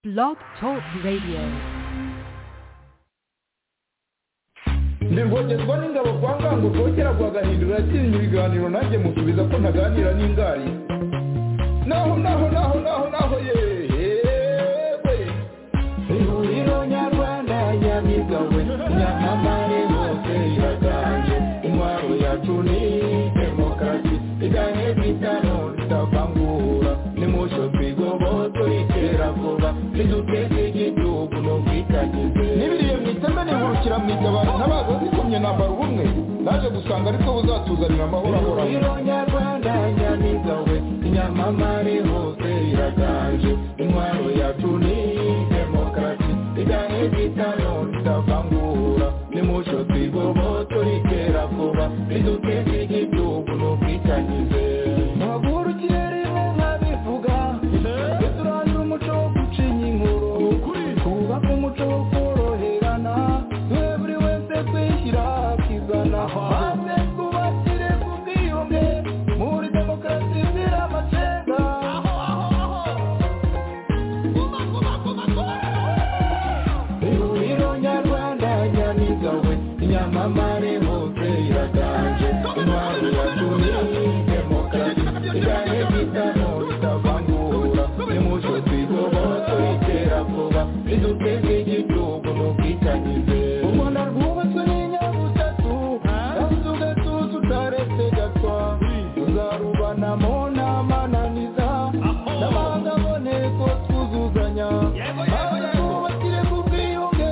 Blog Talk Radio. ndirwogerwa n'ingabo kwa ngango rwogera rwagahindura yakinnye ibiganiro nanjye musubiza ko ntaganira n'ingari naho naho naho naho naho yewe ihuriro nyarwanda nyabigawe nyamamare hose iratanje intwaro yacu ni demokarasi igane bitano ritavangura nimusho twigoboto iterabwoba riduteze igihugu n'ubwitangize n'ibiriye mu iteme nihurukira mu itabaro ntabaza zikomye nambara ubumwe naje gusanga ariko buzatuzanira amahoro ahoraho ihuriro nyarwanda nyabigawe nyamamare hose iraganje intwaro yacu ni demokarasi igane bitano ritavangura nimusho twigoboto riterakoba riduteze igihugu n'ubwitangize ntabwo ikirere nka bivuga duturangira umuco wo gucinya inkuru twubake umuco wo koroherana twe buri wese twishyira akizana maze twubakire ku bwiyunge muri demokarasi izira amacenga ihuriro nyarwanda nyamigawe nyamamare hose iraganje intwaro yacu ni demokarasi igane bitano ritavangura nimuco twigoboto iterabwoba riduteze igihugu n'ubwitangize umwana rwubatswe n'inyabutatu kandi ugatuza utaretse gatwa tuzarubanamo n'amananiza n'amahanga aboneko twuzuzanya maze twubakire ku bwiyunge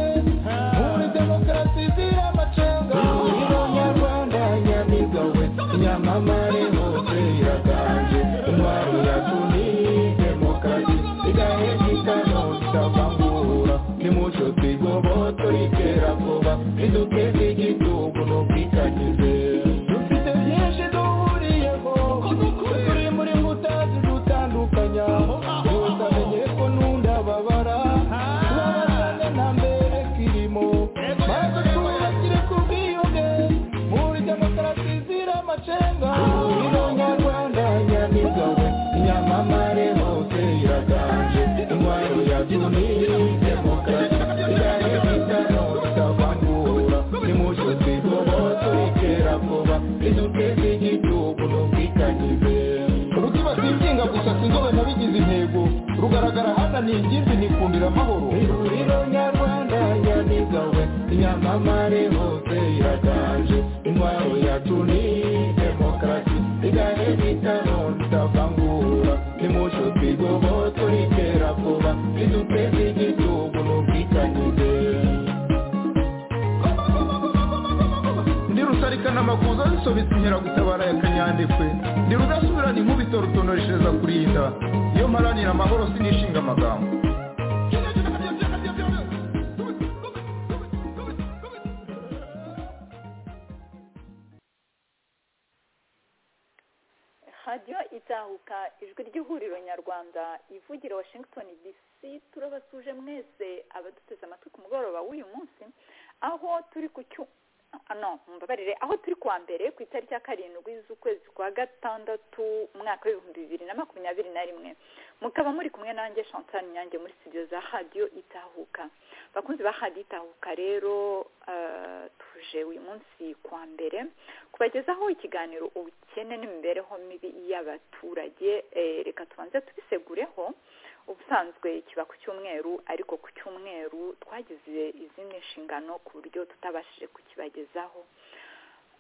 muri demokarasi izira amacenga ihuriro nyarwanda nyamigawe nyamamare hose iraganje intwaro yacu ni demokarasi igahe gitano itavangura nimuco twigoboto iterabwoba riduteze igihugu n'ubwitangize dufite byinshi duhuriyeho turi muri mbuta zidutandukanya gusa menye ko nunda babara tubabazane nta mbere kirimo maze twubakire ku bwiyunge muri demokarasi izira amacenga ihuriro nyarwanda nyamigawe nyamamare hose iraganje intwaro yacu ni demokarasi igane bitano bitavangura nimuco twigoboto iterabwoba riduteze igihugu n'ubwitangize rutibatikinga gusa sinzobe nabigize intego rugaragara hano ni ingimbi nikundira amahoro ihuriro nyarwanda nyamigawe nyamamare hose iraganje intwaro yacu ni demokarasi igane bitano ritavangura nimuco twigoboto iterabwoba riduteze igihugu n'ubwitangize ndi rusarikana amakuza zisobetse inkeragutabara ya kanyandekwe ndi rudasubirana inkubito rutonoreshereza kurinda iyo mparanira amahoro sinishinga amagambo radiyo itahuka ijwi ry'ihuriro nyarwanda ivugira washington dc turabasuje mwese abaduteze amatwi ku mugoroba w'uyu munsi aho turi ku cyu ah, no mumbabarire aho turi kuwa mbere ku itariki ya karindwi z'ukwezi kwa gatandatu umwaka w'ibihumbi bibiri na makumyabiri na rimwe mukaba muri kumwe nanjye chantal nyange muri studio za radiyo itahuka bakunzi ba radiyo itahuka rero eh, tuje uyu munsi kuwa mbere kubagezaho ikiganiro ubukene n'imibereho mibi y'abaturage eh, reka tubanze tubisegureho ubusanzwe kiba ku cyumweru ariko ku cyumweru twagize izindi nshingano ku buryo tutabashije kukibagezaho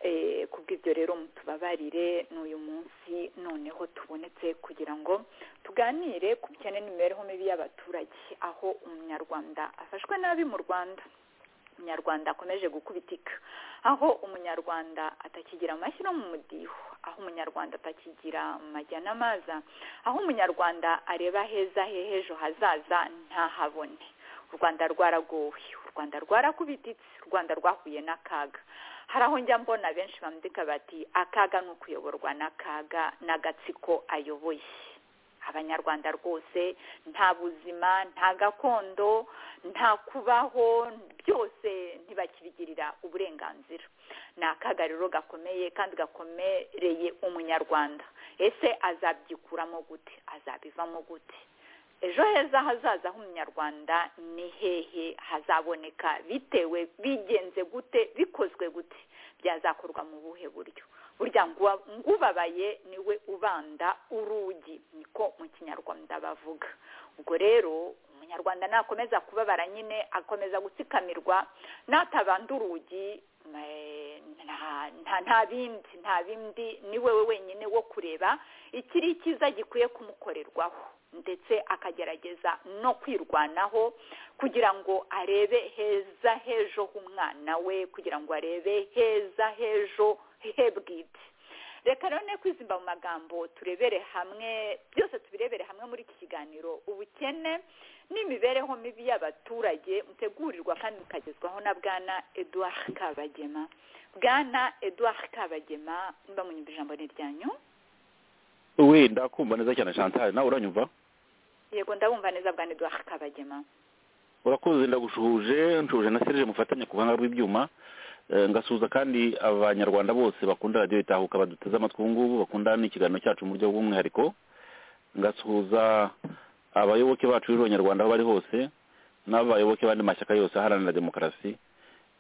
Eh, kubw'ibyo rero mutubabarire n'uyu munsi noneho tubonetse kugira ngo tuganire ku bukene n'imibereho mibi y'abaturage aho umunyarwanda afashwe nabi mu rwanda umunyarwanda akomeje gukubitika aho umunyarwanda atakigira amashyi no mu mudiho aho umunyarwanda atakigira mu majya n'amaza aho umunyarwanda areba heza he h'ejo hazaza ntahabone u rwanda rwaragowe u rwanda rwarakubititse u rwanda rwahuye n'akaga hari aho njya mbona benshi bandika bati akaga ni ukuyoborwa n'akaga n'agatsiko ayoboye abanyarwanda rwose nta buzima nta gakondo nta kubaho byose ntibakibigirira uburenganzira ni akaga rero gakomeye kandi gakomereye umunyarwanda ese azaby'ikuramo gute azabivamo gute ejo heza hazaza h'umunyarwanda ni hehe hazaboneka bitewe bigenze gute bikozwe gute byazakorwa mu buhe buryo burya ngubabaye niwe ubanda urugi niko mu kinyarwanda bavuga ubwo rero umunyarwanda nakomeza kubabara nyine akomeza gutsikamirwa natabanda urugi nta bindi nta bindi ni wewe wenyine wo kureba ikiri icyiza gikwiye kumukorerwaho ndetse akagerageza no kwirwanaho kugira ngo arebe heza hejo h'umwana we kugira ngo arebe heza hejo he bwite reka rero ne kwizimba mu magambo turebere hamwe byose tubirebere hamwe muri iki kiganiro ubukene n'imibereho mibi y'abaturage mutegurirwa kandi mukagezwaho na bwana eduard kabagema bwana eduard kabagema mba munyumva ijambo ni ryanyu we ndakumva neza cyane chantal nawe uranyumva yego ndabumva neza bwana eduard kabagema urakoze ndagushuje nshuje na serije mufatanye ku buhanga bw'ibyuma Eh, ngasuhuza kandi abanyarwanda bose bakunda radiyo itahuka baduteze amatwi ubu ngubu bakunda n'ikiganiro cyacu mu buryo bw'umwihariko ngasuhuza abayoboke bacu b'abanyarwanda aho bari hose n'abayoboke b'andi mashyaka yose aharanira demokarasi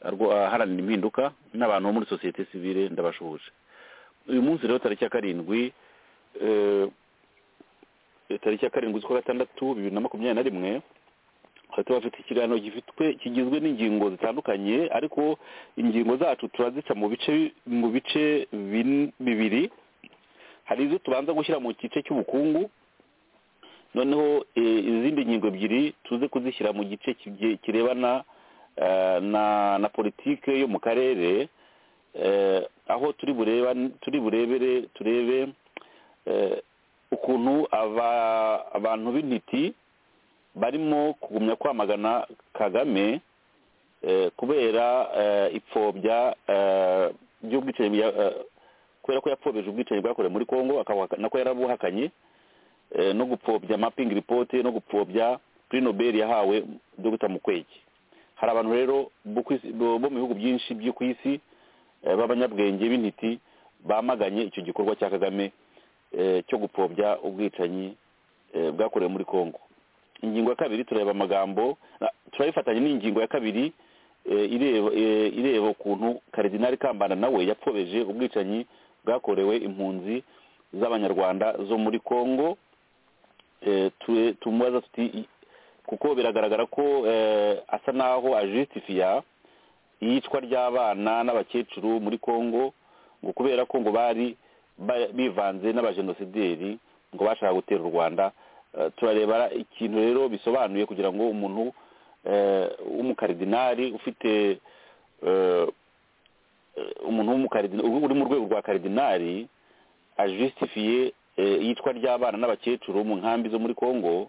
arwo- aharanira impinduka n'abantu bo muri sosiyete sivile ndabashuhuje uyu munsi rero tariki ya karindwi eh, tariki ya karindwi z'ukwa gatandatu bibiri na makumyabiri na rimwe twari tubafite ikiganiro gifitwe kigizwe n'ingingo zitandukanye ariko ingingo zacu turazica mu bice mu bice bin- bibiri hari izo tubanza gushyira mu gice cy'ubukungu noneho eh, izindi ngingo ebyiri tuze kuzishyira mu gice kigiye- kirebana eh, na na politike yo mu karere eh, aho turi bureba turi burebere turebe eh, ukuntu aba- abantu b'intiti barimo kugumya kwamagana kagame eh, kubera eh, ipfobya eh, ry'ubwicanyi bya- eh, kubera ko yapfobyeje ubwicanyi bwakorewe muri congo akabuhaka- nako yarabuhakanye eh, no gupfobya mapping report no gupfobya kuri nobel yahawe dr mukwege hari abantu rero bo ku isi- bo bo mu bihugu byinshi byo ku isi eh, b'abanyabwenge b'intiti bamaganye icyo gikorwa cya kagame eh, cyo gupfobya ubwicanyi eh, bwakorewe muri congo ingingo ya kabiri turareba amagambo na- turayifatanya n'ingingo ya kabiri eh, ireba eh, ireba ukuntu karidinali kambanda nawe yapfobeje ubwicanyi bwakorewe impunzi z'abanyarwanda zo muri congo eh, tu- tumubaza tuti i- kuko biragaragara ko eh, asa naho ajusitifiya iyicwa ry'abana n'abakecuru muri congo ngo kubera ko ngo bari ba- bivanze n'abajenosideri ngo bashaka gutera u rwanda Eh, turareba ikintu rero bisobanuye kugira ngo umuntu eh, w'umukaridinali ufite eh, eh, umuntu w'umukaridinali uri mu rwego rwa karidinali ajusitifiye eh, iyicwa ry'abana n'abakecuru mu nkambi zo muri congo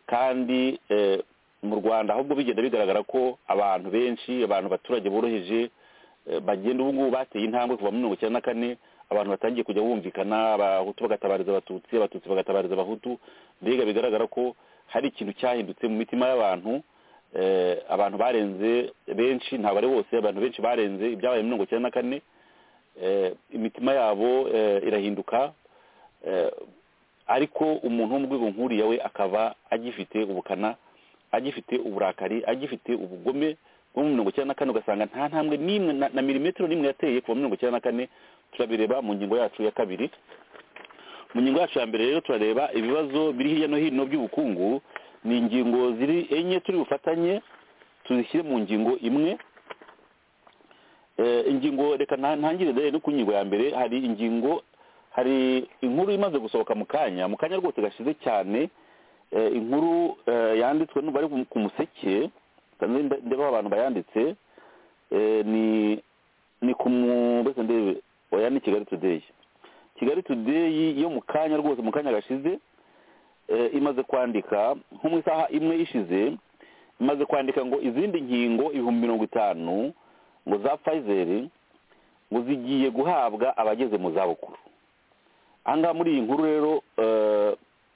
kandi eh, mu rwanda ahubwo bigenda bigaragara ko abantu benshi abantu abaturage boroheje eh, bagenda ubu ngubu bateye intambwe kuva muri mirongo icyenda na kane abantu batangiye kujya bumvikana abahutu bagatabariza abatutsi abatutsi bagatabariza abahutu mbega bigaragara ko hari ikintu cyahindutse mu mitima y'abantu eh, abantu barenze benshi ntabwo ari bose abantu benshi barenze ibyabaye muri mirongo icyenda na kane eh, imitima yabo eh, irahinduka eh, ariko umuntu wo mu rwego nk'uriya we akaba agifite ubukana agifite uburakari agifite ubugome bwo mu mirongo icyenda na kane ugasanga nta ntambwe n'imwe na- na milimetero n'imwe yateye kuva muri mirongo icyenda na kane turabireba mu ngingo yacu ya kabiri mu ngingo yacu ya mbere rero turareba ibibazo biri hirya no hino by'ubukungu ni ingingo ziri enye turi bufatanye tuzishyire mu ngingo imwe Eh, ingingo reka nta- ntangire dore no ku ngingo ya mbere hari ingingo hari inkuru imaze gusohoka mu kanya mu kanya rwose gashize cyane eh, inkuru eh, yanditswe n'ubu ari ku museke kandi nde- ndeba abantu bayanditse eh, ni ni ku mu mbese ndebe oya ni kigali today kigali today yo mu kanya rwose mu kanya gashize eh, imaze kwandika nko mu isaha imwe ishize imaze kwandika ngo izindi nkingo ibihumbi mirongo itanu ngo za Pfizer ngo zigiye guhabwa abageze mu zabukuru ahangaha muri iyi nkuru rero eh,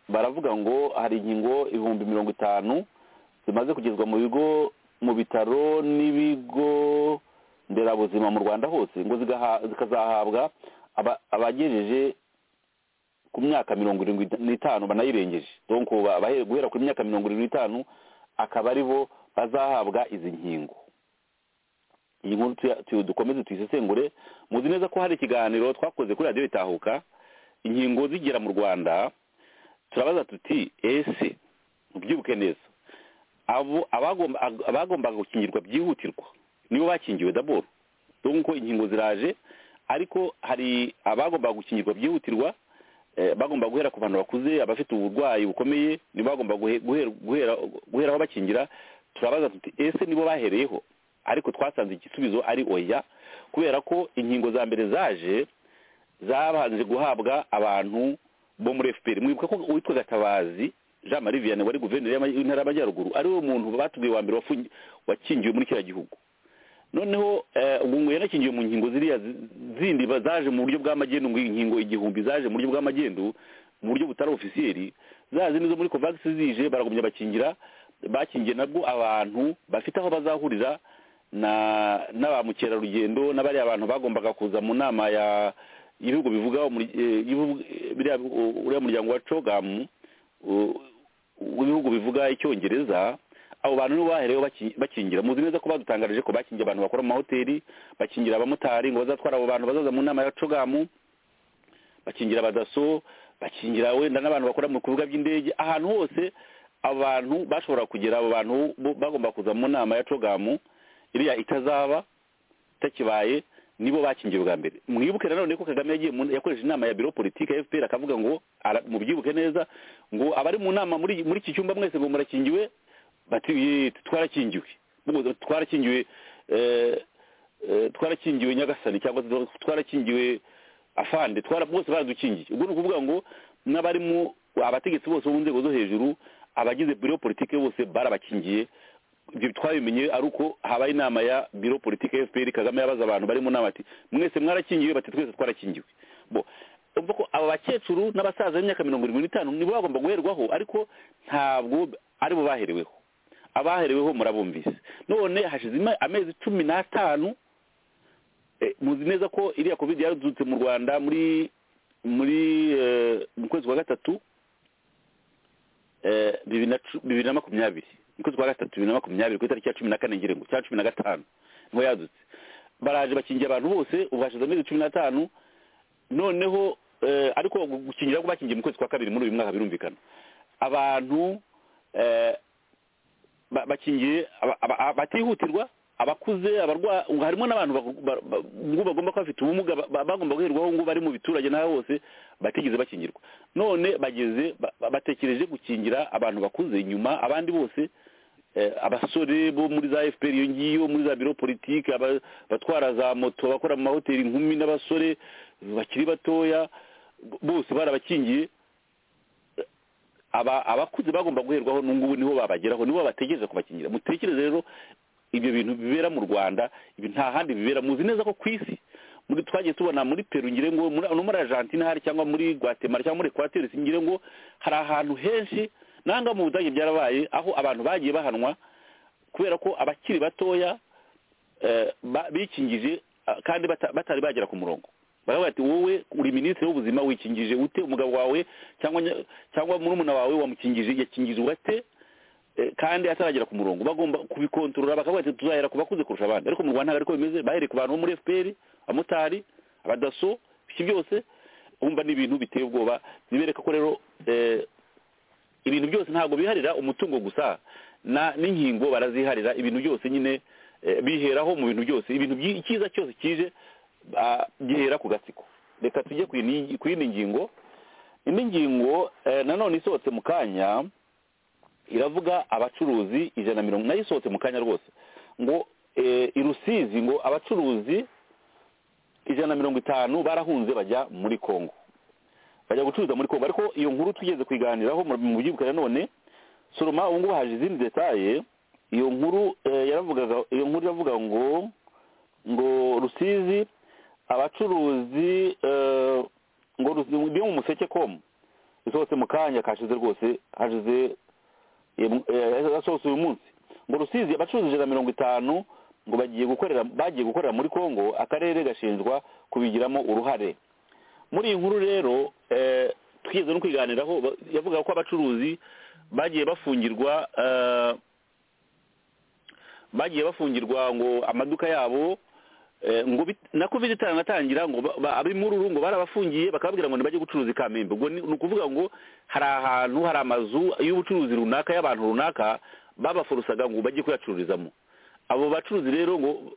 baravuga ngo hari inkingo ibihumbi mirongo itanu zimaze kugezwa mu bigo mu bitaro n'ibigo nderabuzima mu rwanda hose ngo zigaha- zikazahabwa aba- abagejeje ku myaka mirongo irindwi n'itanu banayirengeje donko bahe- guhera ku myaka mirongo irindwi n'itanu akaba ari bo bazahabwa izi nkingo iyi nkuru tuya- tu- dukomeze tuyisesengure muzi neza ko hari ikiganiro twakoze kuri radiyo itahuka inkingo zigera mu rwanda turabaza tuti ese mubyibuke neza abo abagomba ag- abagombaga gukingirwa byihutirwa nibo bakingiwe daboro dore ko inkingo ziraje ariko hari abagombaga gukingirwa byihutirwa eh, bagomba guhera ku bantu bakuze abafite uburwayi bukomeye nibo bagomba guhe- guhera- guhera- guheraho bakingira turabaza tuti ese nibo bahereyeho ariko twasanze igisubizo ari oya kubera ko inkingo za mbere zaje zabanje guhabwa abantu bo muri fpr mwibuka ko uwitwa gatabazi jean marie vianney wari guverineri y'ama- y'intara y'amajyaruguru ariwe muntu batubwiye wa mbere wafungi- wakingiwe muri kiriya gihugu noneho eh, ubu ngo yanakingiwe mu nkingo ziriya zi- zindi ba- zaje mu buryo bw'amagendu ngo inkingo igihumbi zaje mu buryo bw'amagendu mu buryo butari ofisiyeri za zindi zo muri covax zije baragumya bakingira bakingiye nabwo abantu bafite aho bazahurira na na ba mukerarugendo n'abariya abantu bagombaga kuza mu nama ya y'ibihugu bivuga umuri- eh, y'ibihugu- eh, biriya- u- uriya muryango wa cogamu u- w'ibihugu bivuga icyongereza abo bantu nibo bahereyeho baki- bakingira muzi neza ko badutangarije ko bakingira abantu bakora mu mahoteli bakingira abamotari ngo bazatwara abo bantu bazaza mu nama ya cogamu bakingira abadaso bakingira wenda n'abantu bakora mu bikorwa by'indege ahantu hose abantu bashobora kugera abo bantu bo- bagomba kuza mu nama ya cogamu iriya itazaba itakibaye nibo bakingiye bwa mbere mwibuke nanone ko kagame yagiye mu- yakoresheje inama ya biro politike ya fpr akavuga ngo ara- mubyibuke neza ngo abari mu nama muri muri iki cyumba mwese ngo murakingiwe bati "Ye, twarakingiwe Ubwo twarakingiwe eh, eh, twarakingiwe nyagasani cyangwa se twarakingiwe afande twara bose baradukingiye ubwo ni ukuvuga ngo n'abarimu abategetsi bose bo mu nzego zo hejuru abagize biro politike bose barabakingiye ibyo twabimenye ari uko habaye inama ya biro politike ya fpr kagame yabaza abantu bari mu nama ati mwese mwarakingiwe bati twese twarakingiwe bo urumva ko aba bakecuru n'abasaza b'imyaka mirongo irindwi n'itanu nibo bagomba guherwaho ariko ntabwo aribo bahereweho abahereweho murabumvise none hashize ima- amezi cumi n'atanu Eh, muzi neza ko iriya covid yaradutse mu rwanda muri muri eh, mu kwezi kwa gatatu eh, bibiri na cu- bibiri na makumyabiri mu kwezi kwa gatatu bibiri na makumyabiri ku itariki ya cumi na kane ngira ngo cyangwa cumi na gatanu niho yadutse baraje bakingira abantu bose ubu hashize amezi cumi n'atanu noneho eh, ariko gukingira ko bakingiye mu kwezi kwa kabiri muri uyu mwaka birumvikana abantu eh, ba- bakingiye aba- aba- aba- batihutirwa abakuze abarwa ngo harimo n'abantu bagu- ba- ba- ngo bagomba kuba bafite ubumuga ba- ba- bagomba guherwaho ngo bari mu biturage n'aho hose batigeze bakingirwa none bageze ba- ba- batekereje gukingira abantu bakuze inyuma abandi bose eh, abasore bo muri za fpr iyo ngiyo muri za biro politike aba- batwara za moto bakora mu mahoteli inkumi n'abasore bakiri batoya bose barabakingiye aba abakuze bagomba guherwaho n'ungubu niho babageraho nibo bategereza kubakingira mutekereze rero ibyo bintu bibera mu rwanda ibi nta handi bibera muzi neza ko ku isi muri twagiye tubona muri peru ngire ngo muri- no muri argentina hari cyangwa muri guatemala cyangwa muri ekwateri ngire ngo hari ahantu henshi nanga mu budage byarabaye aho abantu bagiye bahanwa kubera ko abakiri batoya eh, ba- bikingije ah, kandi bata- batari bagera ku murongo baravuga ati wowe uri minisitiri w'ubuzima wikingije ute umugabo wawe cyangwa nya- cyangwa murumuna wawe wamukingije yakingije ugate eh, kandi ataragera ku murongo bagomba kubikontorora bakavuga ati tuzahera ku bakuze kurusha abandi ariko mu rwanda ntabwo ariko bimeze bahereye ku bantu bo muri fpr abamotari abadaso ibyo byose wumva ni ibintu biteye ubwoba bibereka ko rero eh, ibintu byose ntabwo biharira umutungo gusa na n'inkingo baraziharira ibintu byose nyine eh, biheraho mu bintu byose ibintu byi- icyiza cyose kije ah, gihera ku gatsiko reka tujye ku yindi ku yindi ngingo indi ngingo eh, nanone isohotse mu kanya iravuga abacuruzi ijana na mirongo nayo isohotse mu kanya rwose ngo eh, i rusizi ngo abacuruzi ijana na mirongo itanu barahunze bajya muri kongo bajya gucuruza muri kongo ariko iyo nkuru tugeze kuyiganiraho mu mu byibuka nanone soroma ubu ngubu haje izindi detaye iyo nkuru eh, yaravugaga iyo nkuru iravuga ngo ngo rusizi abacuruzi eh, ngo Rusizi- byo mu museke komu bisohotse mu kanya kashize rwose hashize yasohotse uyu munsi ngo rusizi abacuruzi ijana na mirongo itanu ngo bagiye gukorera bagiye gukorera muri kongo akarere gashinjwa kubigiramo uruhare muri iyi nkuru rero eh, twigeze no kwiganiraho ba- yavugaga ko abacuruzi bagiye bafungirwa eh, bagiye bafungirwa ngo amaduka yabo eh, ngo bit- na covid itanatangira ngo ba- ba- ab'imururu ngo barabafungiye bakababwira ngo ntibajye gucuruza i kamembe ubwo ni ni ukuvuga ngo hari ahantu hari amazu y'ubucuruzi runaka y'abantu runaka babaforosaga ngo bajye kuyacururizamo abo bacuruzi rero ngo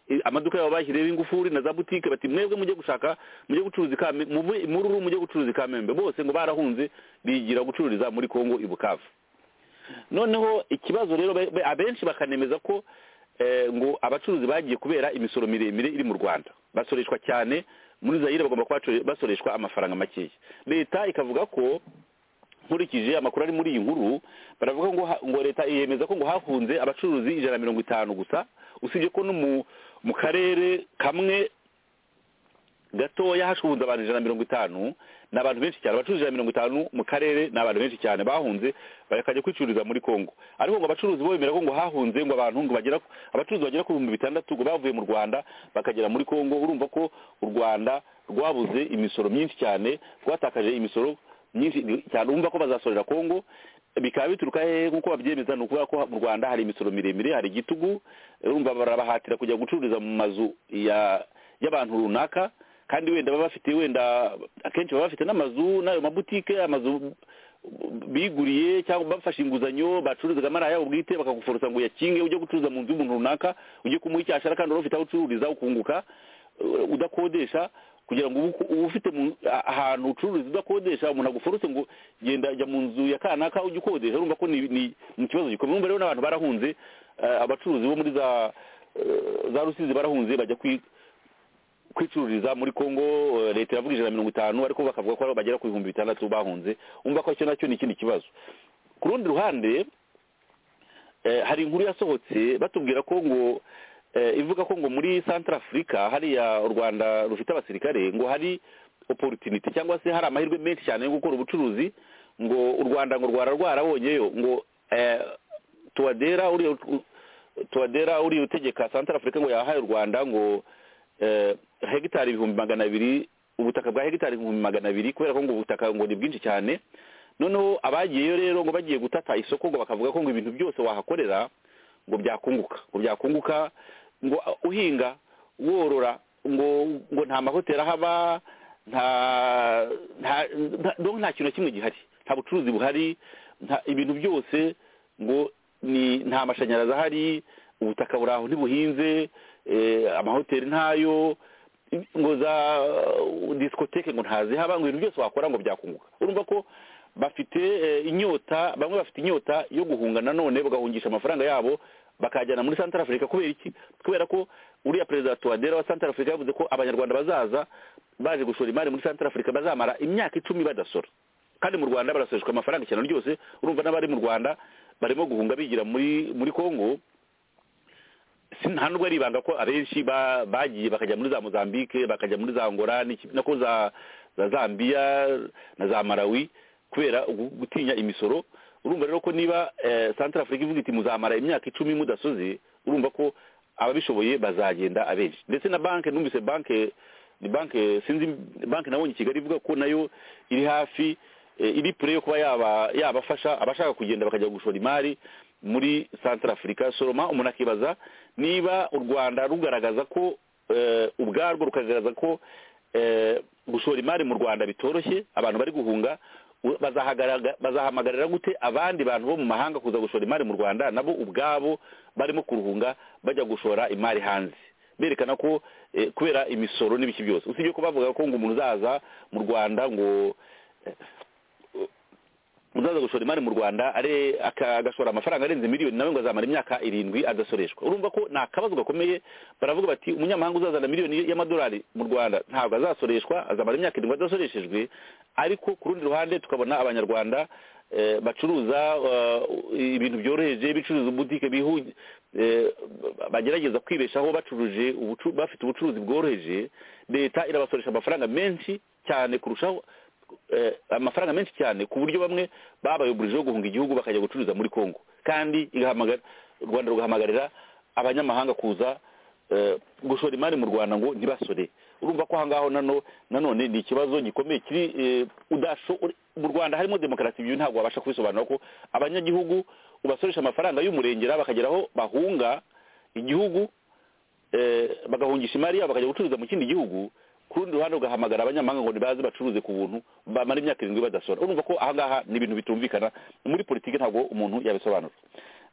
eh, amaduka yabo bashyireho ingufuri na za butike bati mwebwe mujye gushaka mujye gucuruza i Kame- muve i mururu mujye gucuruza i kamembe bose ngo barahunze bigira gucururiza muri kongo i bukavu noneho ikibazo rero be- be- abenshi bakanemeza ko eh, ngo abacuruzi bagiye kubera imisoro miremire iri mu rwanda basoreshwa cyane muri zayire bagomba kuba baco- basoreshwa amafaranga makeya leta ikavuga ko nkurikije amakuru ari muri iyi nkuru baravuga ngo ha- ngo leta yemeza ko ngo hafunze abacuruzi ijana na mirongo itanu gusa usibye ko no mu- mu karere kamwe gatoya hashunze abantu ijana na mirongo itanu ni abantu benshi cyane abacuruzi ijana na mirongo itanu mu karere ni abantu benshi cyane bahunze bakajya kwicururiza muri kongo ariko ngo abacuruzi bo bemera ko ngo hahunze ngo abantu ngo bagera ku- abacuruzi bagera ku bihumbi bitandatu ngo bavuye mu rwanda bakagera muri kongo urumva ko u rwanda rwabuze imisoro myinshi cyane rwatakaje imisoro myinshi cyane urumva ko bazasorera kongo bikaba bituruka hehe nk'uko babyemeza ni ukuvuga ko mu rwanda hari imisoro miremire hari igitugu urumva barabahatira kujya gucururiza mu mazu ya y'abantu runaka kandi wenda baba bafite wenda akenshi baba bafite n'amazu n'ayo mabutike amazu biguriye cyangwa bafashe inguzanyo bacururizagamo ari ayabo bwite bakaguforosa ngo uyakinge ujye gucuruza mu nzu y'umuntu runaka ujye kumuha icyo ashaka kandi wari ufite aho ucururiza ukunguka uh, udakodesha kugira ngo ubu- uba ufite mu- a- ahantu ucururiza udakodesha umuntu aguforose ngo genda jya mu nzu ya kanaka ujye ukodesha urumva ko ni- ni ni ikibazo gikomeye urumva rero n'abantu barahunze eh, abacuruzi bo muri za eh, za rusizi barahunze bajya kwi kwicururiza muri kongo eh, leta iravuga ijana na mirongo itanu ariko bakavuga ko ari- bagera ku bihumbi bitandatu bahunze umva ko icyo nacyo ni ikindi kibazo ku rundi ruhande eh, hari inkuru yasohotse batubwira ko ngo eh, ivuga ko ngo muri centre africa hariya u rwanda rufite abasirikare ngo hari opportunity cyangwa se hari amahirwe menshi cyane yo gukora ubucuruzi ngo u rwanda ngo rwara rwarabonyeyo ngo eh, tuwadera uriya u- tuwadera uriya utegeka centre africa ngo yahaye u rwanda ngo eh, hegitari ibihumbi magana abiri ubutaka bwa hegitari ibihumbi magana abiri kubera ko ngo ubutaka ngo ni bwinshi cyane noneho abagiyeyo rero ngo bagiye gutata isoko ngo bakavuga ko ngo ibintu byose wahakorera ngo byakunguka ngo byakunguka ngo uhinga worora ngo ngo nta mahoteli ahaba nta nta nta- donc nta kintu na kimwe gihari nta bucuruzi buhari nta ibintu byose ngo ni nta mashanyarazi ahari ubutaka buri aho ntibuhinze eh, amahoteli ntayo ngo za uh, disikoteke ngo ntazihaba ngo ibintu byose wakora ngo byakunguka urumva ko bafite eh, inyota bamwe bafite inyota yo guhunga nanone bagahungisha amafaranga yabo bakajyana muri Central Africa kubera iki kubera ko uriya perezida wa Touadera wa Central Africa yavuze ko abanyarwanda bazaza baje gushora imari muri Central Africa bazamara imyaka icumi badasora kandi mu Rwanda barasoreshwa amafaranga cyane ryose urumva n'abari mu Rwanda barimo guhunga bigira muri muri Congo si- nta nubwo ari ibanga ko abenshi ba- bagiye bakajya muri za mozambique bakajya muri za ngora n'iki- nako za za zambia na za malawi kubera ugu- gutinya imisoro urumva rero ko niba eh, central africa ivuga iti muzamara imyaka icumi mudasoze urumva ko ababishoboye bazagenda abenshi ndetse na banki numvise banki ni banki sinzi banki nabonye i kigali ivuga ko nayo iri hafi eh, iri pure yo kuba yaba yabafasha abashaka kugenda bakajya gushora imari muri central africa soroma umuntu akibaza niba u rwanda rugaragaza ko eh, ubwarwo rukagaragaza ko eh, gushora imari mu rwanda bitoroshye abantu bari guhunga u- bazahagaraga- bazahamagarira gute abandi bantu bo mu mahanga kuza gushora imari mu rwanda nabo ubwabo barimo kuruhunga bajya gushora imari hanze berekana ko eh, kubera imisoro n'ibiki byose usibye ko bavuga ko ngo umuntu uzaza mu rwanda ngo uzaza gushora imari mu rwanda are- aka- agashora amafaranga arenze miliyoni nawe ngo azamara imyaka irindwi adasoreshwa urumva ko ni akabazo gakomeye baravuga bati umunyamahanga uzazana miliyoni y'amadolari mu rwanda ntabwo azasoreshwa azamara imyaka irindwi adasoreshejwe ariko ku rundi ruhande tukabona abanyarwanda eh, bacuruza eh, ibintu byoroheje bicuruza ubutike bihu- eh, bagerageza kwibeshaho bacuruje ubucu- bafite ubucuruzi bworoheje leta irabasoresha amafaranga menshi cyane kurushaho eh, amafaranga menshi cyane ku buryo bamwe babayoburijeho guhunga igihugu bakajya gucuruza muri congo kandi igahamagara u rwanda rugahamagarira abanyamahanga kuza eh, gushora imari mu rwanda ngo ntibasore urumva ko ahangaho nano nanone ni ikibazo gikomeye kiri eh, udasho- mu rwanda harimo demokarasi ibyo ntabwo wabasha kubisobanura ko abanyagihugu ubasoresha amafaranga y'umurengera bakageraho bahunga igihugu eh, bagahungisha imari yabo bakajya gucuruza mu kindi gihugu ku rundi ruhande ugahamagara abanyamahanga ngo nibaze bacuruze ku buntu bamara imyaka irindwi badasora urumva ko ahangaha ni ibintu bitumvikana muri politiki ntabwo umuntu yabisobanura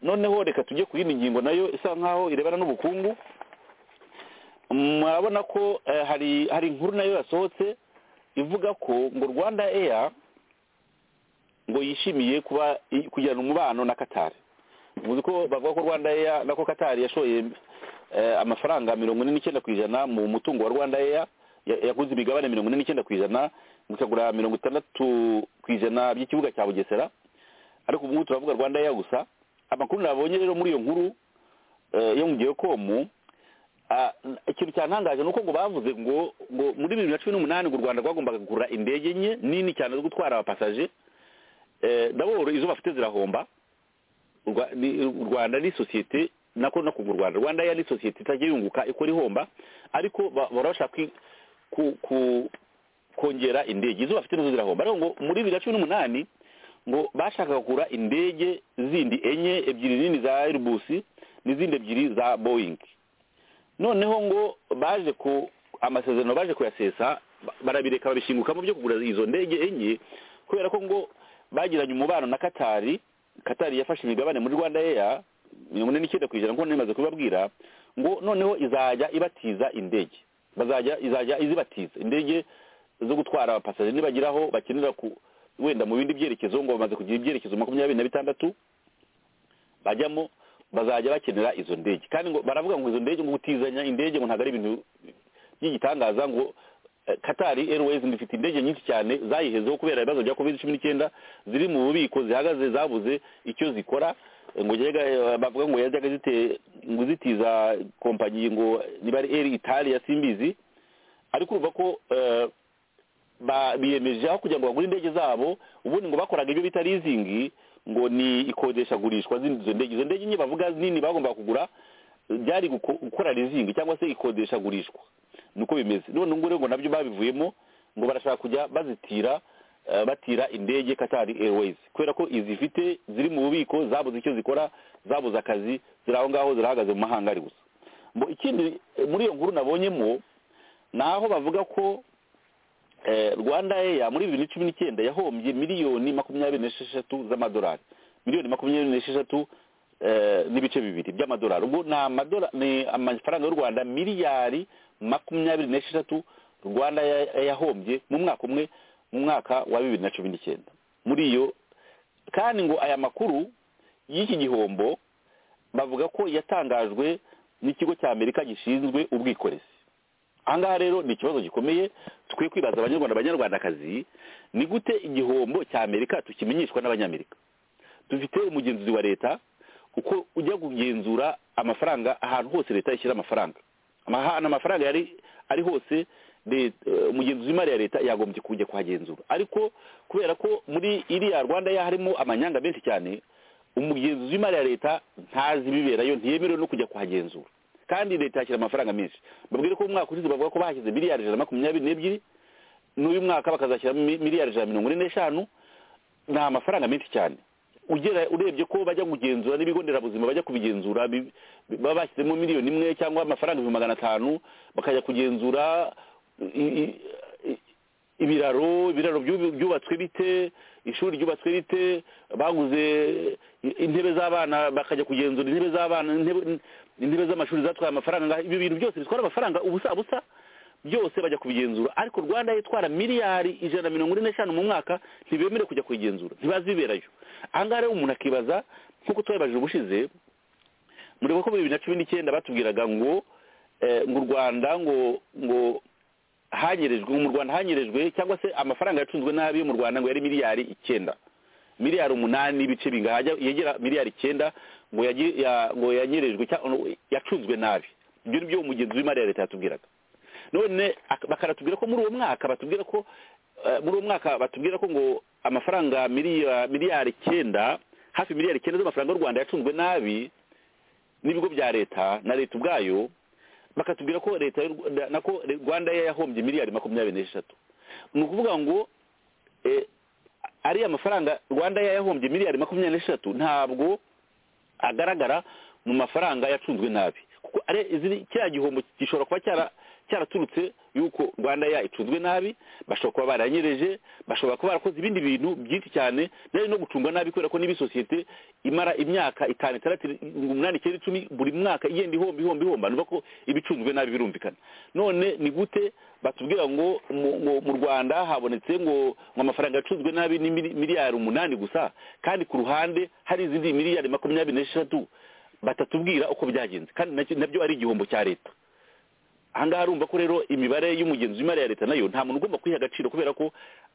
noneho reka tujye ku yindi ngingo nayo isa nkaho irebana n'ubukungu murabona ko eh, hari hari inkuru nayo yasohotse ivuga ko ngo rwanda eya ngo yishimiye kuba i- kugirana umubano na katari uzi ko bavuga ko rwanda eya nako katari yashoye eh, amafaranga mirongo ine n'icyenda ku ijana mu mutungo wa rwanda eya ya- yaguze imigabane mirongo ine n'icyenda ku ijana ikagura mirongo itandatu ku ijana by'ikibuga cya bugesera ariko ubu ngubu turavuga rwanda eya gusa amakuru nabonye rero muri iyo nkuru eh, yo mu gihe komu ah, ikintu cyantangaje ni uko ngo bavuze ngo ngo muri bibiri na cumi n'umunani ngo u rwanda rwagombaga kugura indege nke nini cyane zo gutwara abapasaje eh, nabo izo bafite zirahomba Urwa- ni- u rwanda ni sosiyete nako no kuva u rwanda rwanda ya ni sosiyete itajya yunguka ikora ihomba ariko ba- bahora bashaka kwi- ku- ku- kongera indege izo bafite nazo zirahomba ariko ngo muri bibiri na cumi n'umunani ngo bashakaga kugura indege zindi enye ebyiri nini za airbus n'izindi ebyiri za boeing noneho ngo baje ku amasezerano baje kuyasesa ba- barabireka babishingukamo byo kugura izo ndege enye kubera ko ngo bagiranye umubano na katari katari yafashe imigabane muri rwanda eya mirongo ine n'icyenda ku ijana nk'uko nari maze kubibabwira ngo noneho izajya ibatiza indege bazajya izajya izibatiza indege zo gutwara abapasaje nibagiraho bakenera ku wenda mu bindi byerekezo ngo bamaze kugira ibyerekezo makumyabiri na bitandatu bajyamo bazajya bakenera izo ndege kandi ngo baravuga ngo izo ndege ngo gutizanya indege ngo ntabwo ari ibintu by'igitangaza ngo eh, Qatar Airways ngo ifite indege nyinshi cyane zayihezeho kubera ibibazo bya covid cumi n'icyenda ziri mu bubiko zihagaze zabuze icyo zikora eh, ngo yega bavuga ngo yajyaga zite ngo zitiza kompanyi ngo niba ari Air Italia simbizi ariko urumva ko eh, ba- biyemeje aho kugira ngo bagure indege zabo ubundi ngo bakoraga ibyo bita leasing ngo ni ikodeshagurishwa z'izo ndege izo ndege nke bavuga nini bagomba kugura eh, byari guko- gukora leasing cyangwa se ikodeshagurishwa niko bimeze none ubu ngubu ngo nabyo babivuyemo ngo barashaka kujya bazitira eh, batira indege katari airways kubera ko izifite ziri mu bubiko zabuze icyo zikora zabuze akazi ziri aho ngaho zirahagaze mu mahanga ari gusa Mbo ikindi eh, muri iyo nkuru nabonyemo ni aho bavuga ko Eh, rwanda eya muri bibiri na cumi n'icyenda yahombye miliyoni makumyabiri n'esheshatu z'amadolari miliyoni makumyabiri n'esheshatu eh, n'ibice bibiri by'amadolari ubwo ni amadora ni amafaranga y'u rwanda miliyari makumyabiri n'esheshatu rwanda ya- yahombye mu mwaka umwe mu mwaka wa bibiri na cumi n'icyenda muri iyo kandi ngo aya makuru y'iki gihombo bavuga ko yatangajwe n'ikigo cya amerika gishinzwe ubwikorezi ahangaha rero ni ikibazo gikomeye tukwiye kwibaza abanyarwanda abanyarwandakazi ni gute igihombo cya amerika tukimenyeshwa n'abanyamerika dufite umugenzuzi wa leta uko ujya kugenzura amafaranga ahantu hose leta ishyira amafaranga ahantu amafaranga yari ari hose leta- eh, umugenzuzi w'imari ya leta yagombye kujya kuhagenzura ariko kubera ko muri iriya rwanda ya harimo amanyanga menshi cyane umugenzuzi w'imari ya leta ntazi ibiberayo ntiyemerewe no kujya kuhagenzura kandi leta yashyira amafaranga menshi babwire ko umwaka ushize bavuga ko bahashyize miliyari ijana na makumyabiri n'ebyiri n'uyu mwaka bakazashyiramo mi- miliyari ijana na mirongo ine n'eshanu ni amafaranga menshi cyane ugera urebye ko bajya kugenzura n'ibigo nderabuzima bajya kubigenzura bi- bi- baba bashyizemo miliyoni imwe cyangwa amafaranga ibihumbi magana atanu bakajya kugenzura i- i- i- ibiraro ibiraro byubu- byubatswe bite ishuri ryubatswe rite baguze i- intebe z'abana bakajya kugenzura intebe z'abana intebe- intebe z'amashuri zatwaye amafaranga angahe. ibyo bintu byose bitwara amafaranga ubusa busa byose bajya kubigenzura ariko rwanda yitwara miliyari ijana na mirongo ine n'eshanu mu mwaka ntibemere kujya kuyigenzura ntibazi ibiberayo ahangaha rero umuntu akibaza nk'uko twabibajije ubushize mureba ko muri bibiri na cumi n'icyenda batubwiraga ngo eh, ngo u rwanda ngo ngo hanyerejwe ngo mu rwanda hanyerejwe cyangwa se amafaranga yacunzwe nabi yo mu rwanda ngo yari miliyari icyenda miliyari umunani n'ibice bingahe ajya- yegera miliyari icyenda ngo yagi- ya- ngo yanyerejwe cya- yacunzwe nabi ibyo ni byo umugenzi w'imari ya leta yatubwiraga none ak- bakaratubwira ko muri uwo mwaka batubwira ko eh, muri uwo mwaka batubwira ko ngo amafaranga miliya- miliyari icyenda hafi miliyari icyenda z'amafaranga y'u rwanda yacunzwe nabi n'ibigo bya leta na leta ubwayo bakatubwira ko leta y'u Rwanda- nako rwanda yahombye miliyari makumyabiri n'eshatu ni ukuvuga ngo eh, ariya mafaranga rwanda yayahombye miliyari makumyabiri n'eshatu ntabwo agaragara mu mafaranga yacunzwe nabi kuko kiriya gihombo gishobora kuba cyara cyaraturutse yuko rwanda ya icunzwe nabi bashobora kuba baranyereje bashobora kuba barakoze ibindi bintu byinshi cyane ndetse no gucunga nabi kubera ko niba isosiyete imara imyaka itanu itandatu umunani icyenda icumi buri mwaka igenda ihomba ihomba ihomba nuva ko ibicunzwe nabi birumvikana none ni gute batubwira ngo mu- mu- mu rwanda habonetse ngo ngo amafaranga yacunzwe nabi ni mili- miliyari umunani gusa kandi ku ruhande hari izindi miliyari makumyabiri n'eshatu batatubwira uko byagenze kandi nacyo- nabyo ari igihombo cya leta ahangaha urumva ko rero imibare y'umugenzi w'imari ya leta nayo nta muntu ugomba kuyiha agaciro kubera ko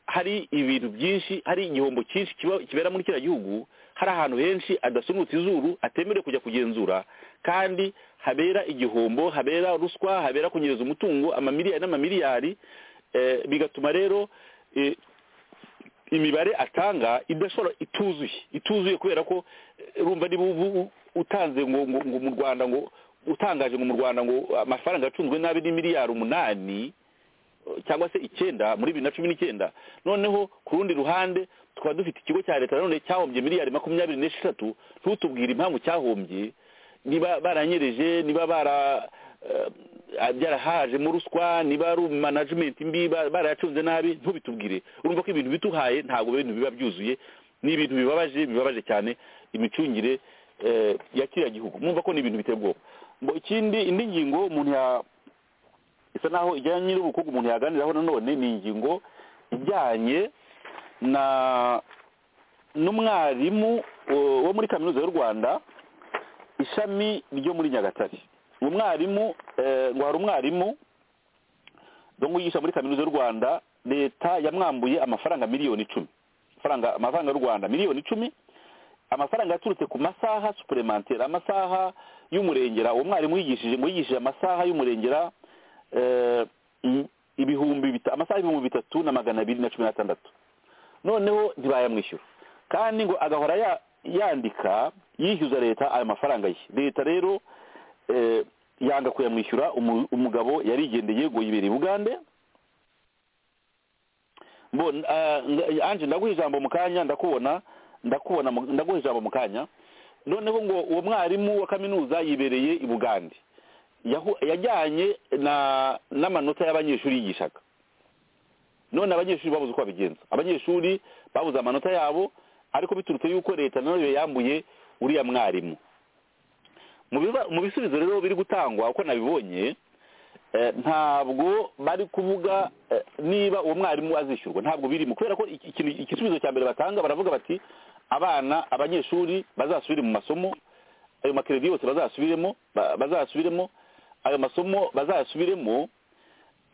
hari ibintu byinshi hari igihombo cyinshi kiba- kibera muri kiriya gihugu hari ahantu henshi adasunutse izuru atemerewe kujya kugenzura kandi habera igihombo habera ruswa habera kunyereza umutungo amamiliyari n'amamiliyari eh, bigatuma rero eh, imibare atanga idashobora ituzuye ituzuye kubera ko eh, urumva niba ubu- ubu utanze ngo ngo ngo mu rwanda ngo utangaje ngo mu rwanda ngo amafaranga yacunzwe nabi ni miliyari umunani eh, cyangwa se icyenda muri bibiri na cumi n'icyenda noneho ku rundi ruhande tukaba dufite ikigo cya leta nanone cyahombye miliyari makumyabiri n'esheshatu ntutubwire impamvu cyahombye niba baranyereje niba bara eh, byarahajemo ruswa niba ari management mbi ba- barayacunze nabi ntubitubwire urumva ko ibintu bituhaye ntabwo ibintu biba byuzuye ni ibintu bibabaje bibabaje cyane imicungire eh, ya kiriya gihugu mwumva ko ni ibintu biteye ubwoba Ngo ikindi indi ngingo umuntu ya isa naho ijyanye n'ubukungu umuntu yaganiraho nanone ni ingingo ijyanye na n'umwarimu eh, wo muri kaminuza y'u rwanda ishami ryo muri nyagatare uwo mwarimu eh, ngo hari umwarimu ngo yigisha muri kaminuza y'u rwanda leta yamwambuye amafaranga miliyoni icumi amafaranga amafaranga y'u rwanda miliyoni icumi amafaranga yaturutse ku masaha supuremantere amasaha y'umurengera uwo mwarimu yigishije ngo yigishije amasaha y'umurengera eh, i- ibihumbi bita- amasaha ibihumbi bitatu na magana abiri na cumi n'atandatu noneho ntibayamwishyura kandi ngo agahora ya- yandika yishyuza leta ayo mafaranga ye leta rero eh, yanga kuyamwishyura umu- umugabo yarigendeye ngo yibere i bugande Mbo- ah, nga- anje ndaguha ijambo mu kanya ndakubona ndakubona mu- ndaguha ijambo mu kanya noneho ngo uwo mwarimu wa kaminuza yibereye i bugande Yahu- yajyanye na n'amanota y'abanyeshuri yigishaga none abanyeshuri babuze uko babigenza abanyeshuri babuze amanota yabo ariko biturutse yuko leta nayo yambuye uriya mwarimu Mu biba- mu bisubizo rero biri gutangwa uko nabibonye eh, ntabwo bari kuvuga eh, niba uwo mwarimu azishyurwa ntabwo birimo kubera ko iki- ikintu- igisubizo cya mbere batanga baravuga bati abana abanyeshuri bazasubire mu masomo ayo makeredi yose bazasubiremo ba- bazasubiremo ayo masomo bazayasubiremo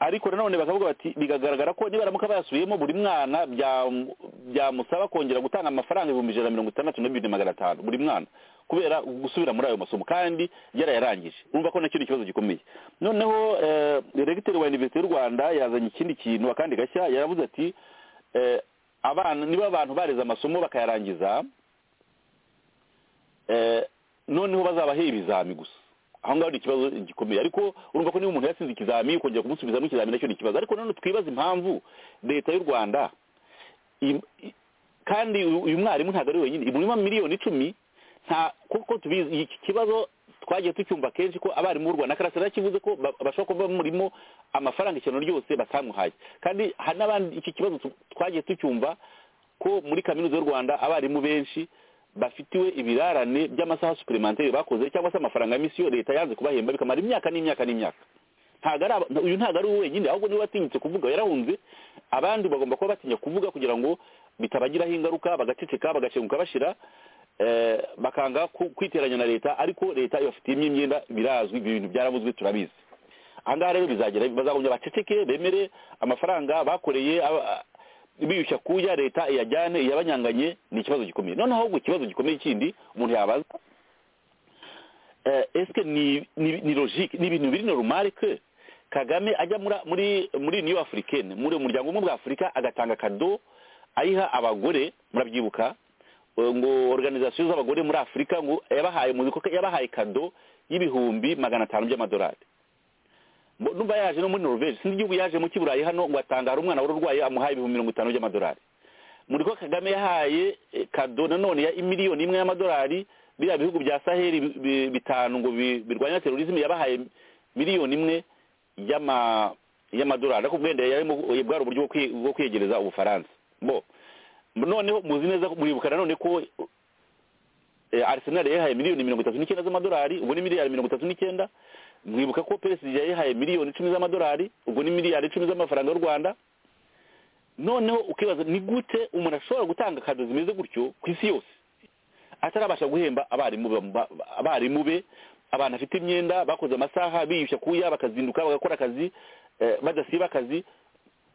ariko nanone bakavuga bati bigagaragara ko niba baramuka bayasubiyemo buri mwana byamu- byamusaba kongera gutanga amafaranga ibihumbi ijana na mirongo itandatu na bibiri na magana atanu buri mwana kubera gusubira muri ayo masomo kandi yarayarangije urumva ko nacyo ni ikibazo gikomeye noneho eh, regiteri wa iniverisite y'u rwanda yazanye ikindi kintu akandi gashya yaravuze ati eh, abana niba abantu bareze amasomo bakayarangiza eh, noneho bazabahe ibizami gusa aho ngaho ni ikibazo gikomeye ariko urumva ko niba umuntu yatsinze ikizami ukongera kumusubizamo ikizami nacyo ni ikibazo ariko nanone twibaza impamvu leta y'u rwanda im- i- kandi uyu uyu mwarimu ntabwo ari wenyine imurimo miliyoni icumi nta kuko tubizi iki kibazo twagiye tucyumva kenshi ko abarimu b'u rwanda karasira yakivuze ko ba- bashobora kuba bamurimo amafaranga ikintu ryose batamuhaye kandi hari n'abandi iki kibazo tu- twagiye tucyumva ko muri kaminuza y'u rwanda abarimu benshi bafitiwe ibirarane by'amasaha superimantere bakoze cyangwa se amafaranga ya misiyo leta yanze kubahemba bikamara imyaka n'imyaka n'imyaka ntabwo ari aba- uyu ntabwo ari we wenyine ahubwo niwe watinyutse kuvuga yarahunze abandi bagomba kuba batinya kuvuga kugira ngo bitabagiraho ingaruka bagaceceka bagashenguka bashira eh, bakanga ku- kwiteranya na leta ariko leta ibafitiyemo imyenda birazwi ibyo bintu byaravuzwe turabizi ahangaha rero bizagera bazagombye baceceke bemere amafaranga bakoreye aba- a- biyushya kuya leta iyajyane iyabanyanganye ni ikibazo gikomeye noneho ahubwo ikibazo gikomeye kindi umuntu yabaza eh, eske ni ni, ni logique ni ibintu biri normal que Kagame ajya muri muri muri Union Africaine muri umuryango umwe bwa Afurika agatanga kado ayiha abagore murabyibuka eh, ngo organisation z'abagore muri Afurika ngo yabahaye mu ko yabahaye kado y'ibihumbi magana atanu by'amadolari Mbo- numva yaje no muri Norvege sinzi igihugu yaje mu kiburayi hano ngo atanga hari umwana wari urwaye amuhaye ibihumbi mirongo itanu by'amadolari muri ko kagame yahaye eh, kado nanone ya imiliyoni imwe y'amadolari biriya bihugu bya saheli bi- bi- bitanu ngo bi- birwanya terorisme yabahaye miliyoni imwe y'ama- y'amadolari ariko ubwenda yarimo bwari uburyo bwo kwi- bwo kwiyegereza ubufaransa bo noneho muzi neza ko- muribuka nanone ko eh, arsenal yayihaye miliyoni mirongo itatu n'icyenda z'amadolari ubwo ni miliyari mirongo itatu n'icyenda mwibuka ko psg yayihaye miliyoni icumi z'amadolari ubwo ni miliyari icumi z'amafaranga y'u rwanda noneho ukibaza ni gute umuntu ashobora gutanga kado zimeze gutyo ku isi yose atarabasha guhemba abarimu ba- abarimu be abantu afite imyenda bakoze amasaha biyushya kuya bakazinduka bagakora akazi eh, badasiba akazi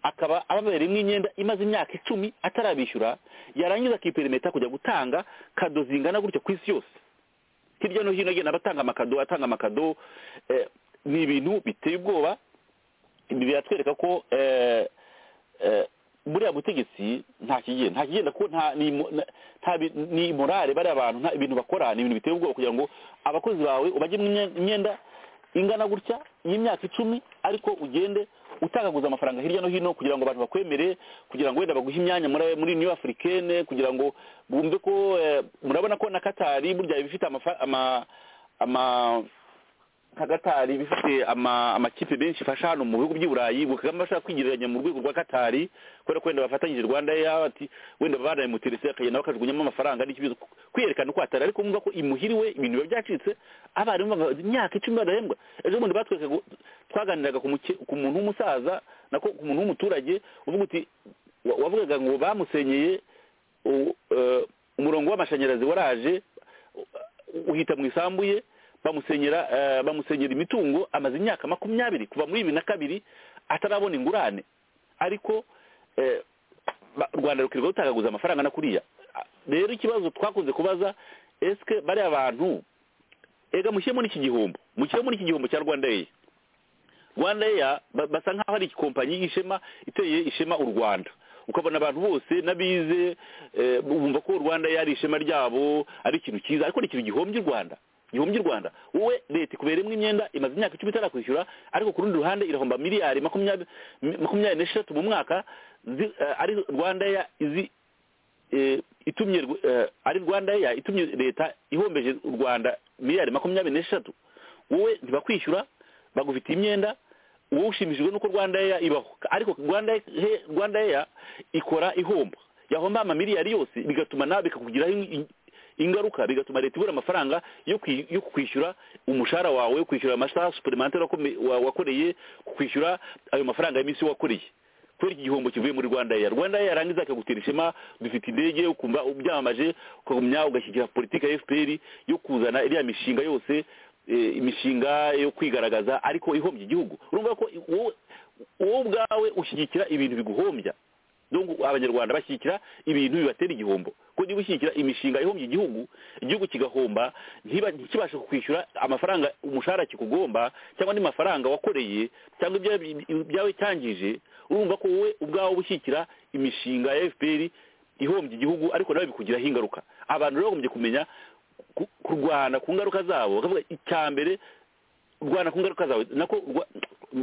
akaba ababereyemo imyenda imaze imyaka icumi atarabishyura yarangiza akiperimeta kujya gutanga kado zingana gutya ku isi yose hirya no hino agenda abatanga amakado atanga amakado eh, ni ibintu biteye ubwoba ibi biratwereka ko eh, eh, buriya butegetsi nta kigenda nta kigenda kuko nta ni mo- na- nta bi- ni morale bariya bantu nta ibintu bakora ni ibintu biteye ubwoba kugira ngo abakozi bawe ubajye mu mye- imyenda ingana gutya y'imyaka icumi ariko ugende utagaguza amafaranga hirya no hino kugira ngo abantu bakwemere kugira ngo wenda baguhe imyanya muri muri new africaine kugira ngo bumve ko eh, murabona ko na katari burya ibifite amafa- ama ama nka katari bifite ama- amakipe menshi ifasha hano mu bihugu by'i burayi ngo kagame ashaka kwigereranya mu rwego rwa katari kubera ko wenda bafatanyije rwanda ya ati wenda banayimutirise akagenda bakajugunyamo amafaranga n'ikibazo kwiyerekana uko hatari ariko mwumva ko imuhiriwe ibintu biba byacitse abarimu bava- imyaka icumi badahembwa ejo bundi batwereka ngo- twaganiraga ku muke- ku muntu w'umusaza nako ku muntu w'umuturage uvuga uti wa- wavugaga ngo bamusenyeye u- eh, umurongo w'amashanyarazi waraje u- uhita mu isambu ye bamusenyera eh, bamusenyera imitungo amaze imyaka makumyabiri kuva muri bibiri na kabiri atarabona ingurane ariko eh, ba- u rwanda rukirirwa rutagaguza amafaranga na kuriya Ah, rero ikibazo twakunze kubaza esike bariya bantu ega mushyiremo n'iki gihombo mushyiremo muri iki gihombo cya rwanda eya rwanda eya ba- basa nk'aho ari ikompanyi ishema iteye ishema u rwanda ukabona abantu bose n'abize eh, bumva ko rwanda eya ari ishema ryabo ari ikintu cyiza ariko ni ikintu gihombye u rwanda gihombye u rwanda wowe leta ikubereyemo imyenda imaze imyaka icumi itarakwishyura ariko ku rundi ruhande irahomba miliyari makumyabiri makumyabiri n'esheshatu mu mwaka zi- eh, ari rwanda eya izi eh, itumye rw- eh, ari rwanda ya itumye leta ihombeje u rwanda miliyari makumyabiri n'eshatu wowe ntibakwishyura bagufitiye imyenda wowe ushimishijwe n'uko rwanda ya ibaho ariko rwanda Air- rwanda ya ikora ihomba yahomba amamiliyari yose bigatuma nawe bikakugiraho in- in- ingaruka bigatuma leta ibura amafaranga yo kwi- yo kwishyura umushahara wawe kwishyura amasaha superimentari wakome- wa- wakoreye kwishyura ayo mafaranga y'iminsi wakoreye kubera iki gihombo kivuye muri rwanda eya rwanda eya yarangiza akagutera ishema dufite indege ukumva ubyamamaje ukagumya ugashyigikira politiki ya fpr yo kuzana iriya mishinga yose eh, imishinga yo kwigaragaza ariko ihombya igihugu urumva ko i- wowe wowe ubwawe ushyigikira ibintu biguhombya donc abanyarwanda bashyigikira ibintu bibatera igihombo ko niba ushyigikira imishinga ihombya igihugu igihugu kigahomba ntiba- ntikibashe kwishyura amafaranga umushahara kikugomba cyangwa andi mafaranga wakoreye cyangwa ibya- ibyawe cyangije urumva ko wowe ubwawe uba ushyigikira imishinga ya fpr ihombya igihugu ariko nawe bikugiraho ingaruka abantu rero bagombye kumenya ku- kurwana ku ngaruka zabo bakavuga icya mbere kurwana ku ngaruka zawe nako rwa-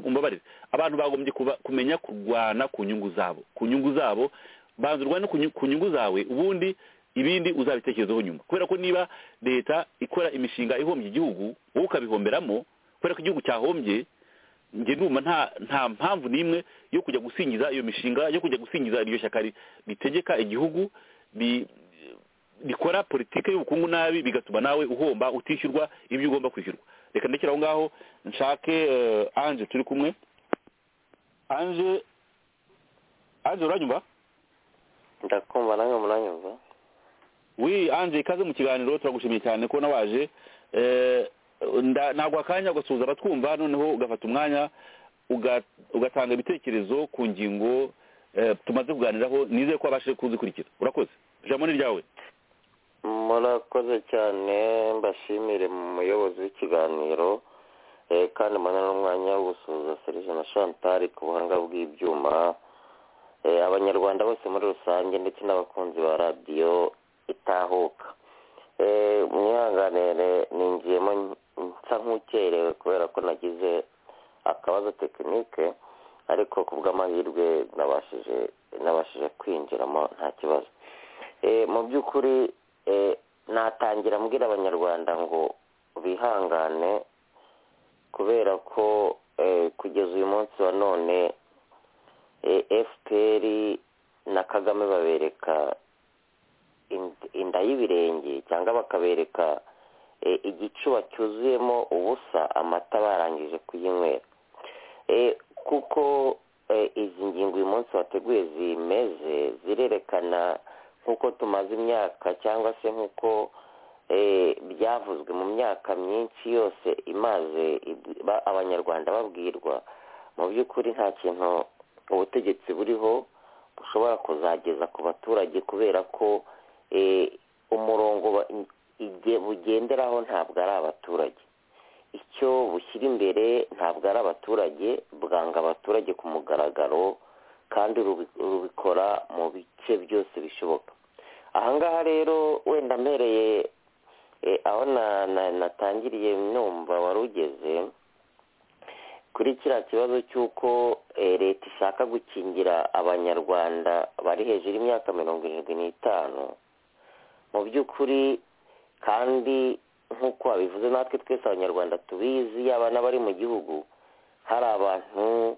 umbabarire abantu bagombye kuba- kumenya kurwana ku nyungu zabo ku nyungu zabo banza urwane ku nyu- ku nyungu zawe ubundi ibindi uzabitekerezaho nyuma kubera ko niba leta ikora imishinga ihombya igihugu wowe ukabihomberamo kubera ko igihugu cyahombye njye ndumva nta nta mpamvu n'imwe yo kujya gusingiza iyo mishinga yo kujya gusingiza iryo shyaka ri- ritegeka igihugu ri- rikora politiki y'ubukungu nabi bigatuma nawe uhomba utishyurwa ibyo ugomba kwishyurwa reka ndekere aho ngaho nshake eh, anje turi kumwe anje anje uranyumva ndakumva namwe muranyumva wi anje ikaze mu kiganiro turagushimiye cyane ko nawaje Eh, nda- nagwa akanya ugasuhuza abatwumva noneho ugafata umwanya uga- ugatanga ibitekerezo ku ngingo eh, tumaze kuganiraho nizeye ko wabashije kuzikurikira urakoze ijambo ni ryawe murakoze cyane mbashimire mu muyobozi w'ikiganiro eh, kandi mbona n'umwanya wo gusuhuza serije na chantal ku buhanga bw'ibyuma Eh, abanyarwanda bose muri rusange ndetse n'abakunzi ba radiyo itahuka Eh, mwihanganire ninjiyemo n- nsa nk'ukerewe kubera ko nagize akabazo tekinike ariko ku bw'amahirwe nabashije nabashije kwinjiramo nta kibazo mu by'ukuri natangira mbwira abanyarwanda ngo bihangane kubera ko kugeza uyu munsi wa none fpr na kagame babereka inda y'ibirenge cyangwa bakabereka igicuba cyuzuyemo ubusa amata barangije kuyinywera kuko izi ngingo uyu munsi wateguye zimeze zirerekana nk'uko tumaze imyaka cyangwa se nk'uko byavuzwe mu myaka myinshi yose imaze abanyarwanda babwirwa mu by'ukuri nta kintu ubutegetsi buriho bushobora kuzageza ku baturage kubera ko umurongo bugenderaho ntabwo ari abaturage icyo bushyira imbere ntabwo ari abaturage bwanga abaturage ku mugaragaro kandi rubikora mu bice byose bishoboka ahangaha rero wenda mpereye aho natangiriye numva wari ugeze kuri kiriya kibazo cy'uko leta ishaka gukingira abanyarwanda bari hejuru y'imyaka mirongo irindwi n'itanu mu by'ukuri kandi nk'uko wabivuze natwe twese abanyarwanda tubizi yaba n'abari mu gihugu hari abantu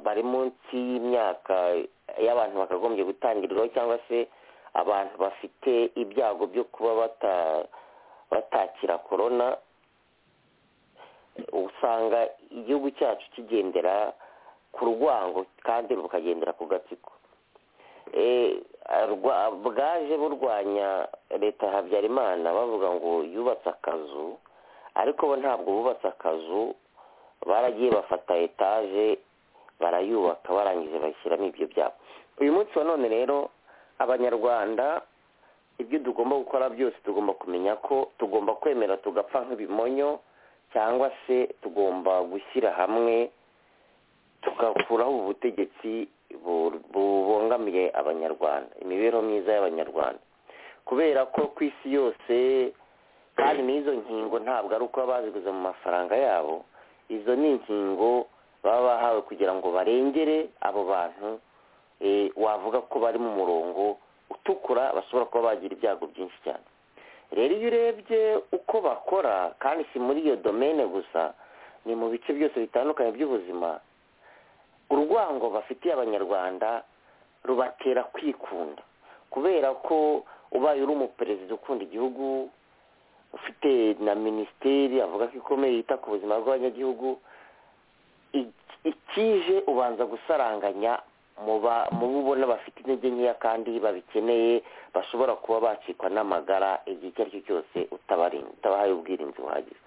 bari munsi y'imyaka y'abantu bakagombye gutangiriraho cyangwa se abantu bafite ibyago byo kuba batakira korona usanga igihugu cyacu kigendera ku rwango kandi rukagendera ku gatsiko bwaje burwanya leta ya habyarimana bavuga ngo yubatse akazu ariko bo ntabwo bubatse akazu baragiye bafata etaje barayubaka barangije bashyiramo ibyo byabo uyu munsi wa none rero abanyarwanda ibyo tugomba gukora byose tugomba kumenya ko tugomba kwemera tugapfa nk'ibimonyo cyangwa se tugomba gushyira hamwe tugakuraho ubutegetsi bubangamiye abanyarwanda imibereho myiza y'abanyarwanda kubera ko ku isi yose kandi n'izo nkingo ntabwo ari uko baba baziguze mu mafaranga yabo izo ni inkingo baba bahawe kugira ngo barengere abo bantu wavuga ko bari mu murongo utukura bashobora kuba bagira ibyago byinshi cyane rero iyo urebye uko bakora kandi si muri iyo domene gusa ni mu bice byose bitandukanye by'ubuzima urwango bafitiye abanyarwanda rubatera kwikunda kubera ko ubaye uri umuperezida ukunda igihugu ufite na minisiteri avuga ko ikomeye yita ku buzima bw'abanyagihugu ikije ubanza gusaranganya mu ubona bafite intege nkeya kandi babikeneye bashobora kuba bacikwa n'amagara igihe icyo ari cyo cyose utabahaye ubwirinzi buhagije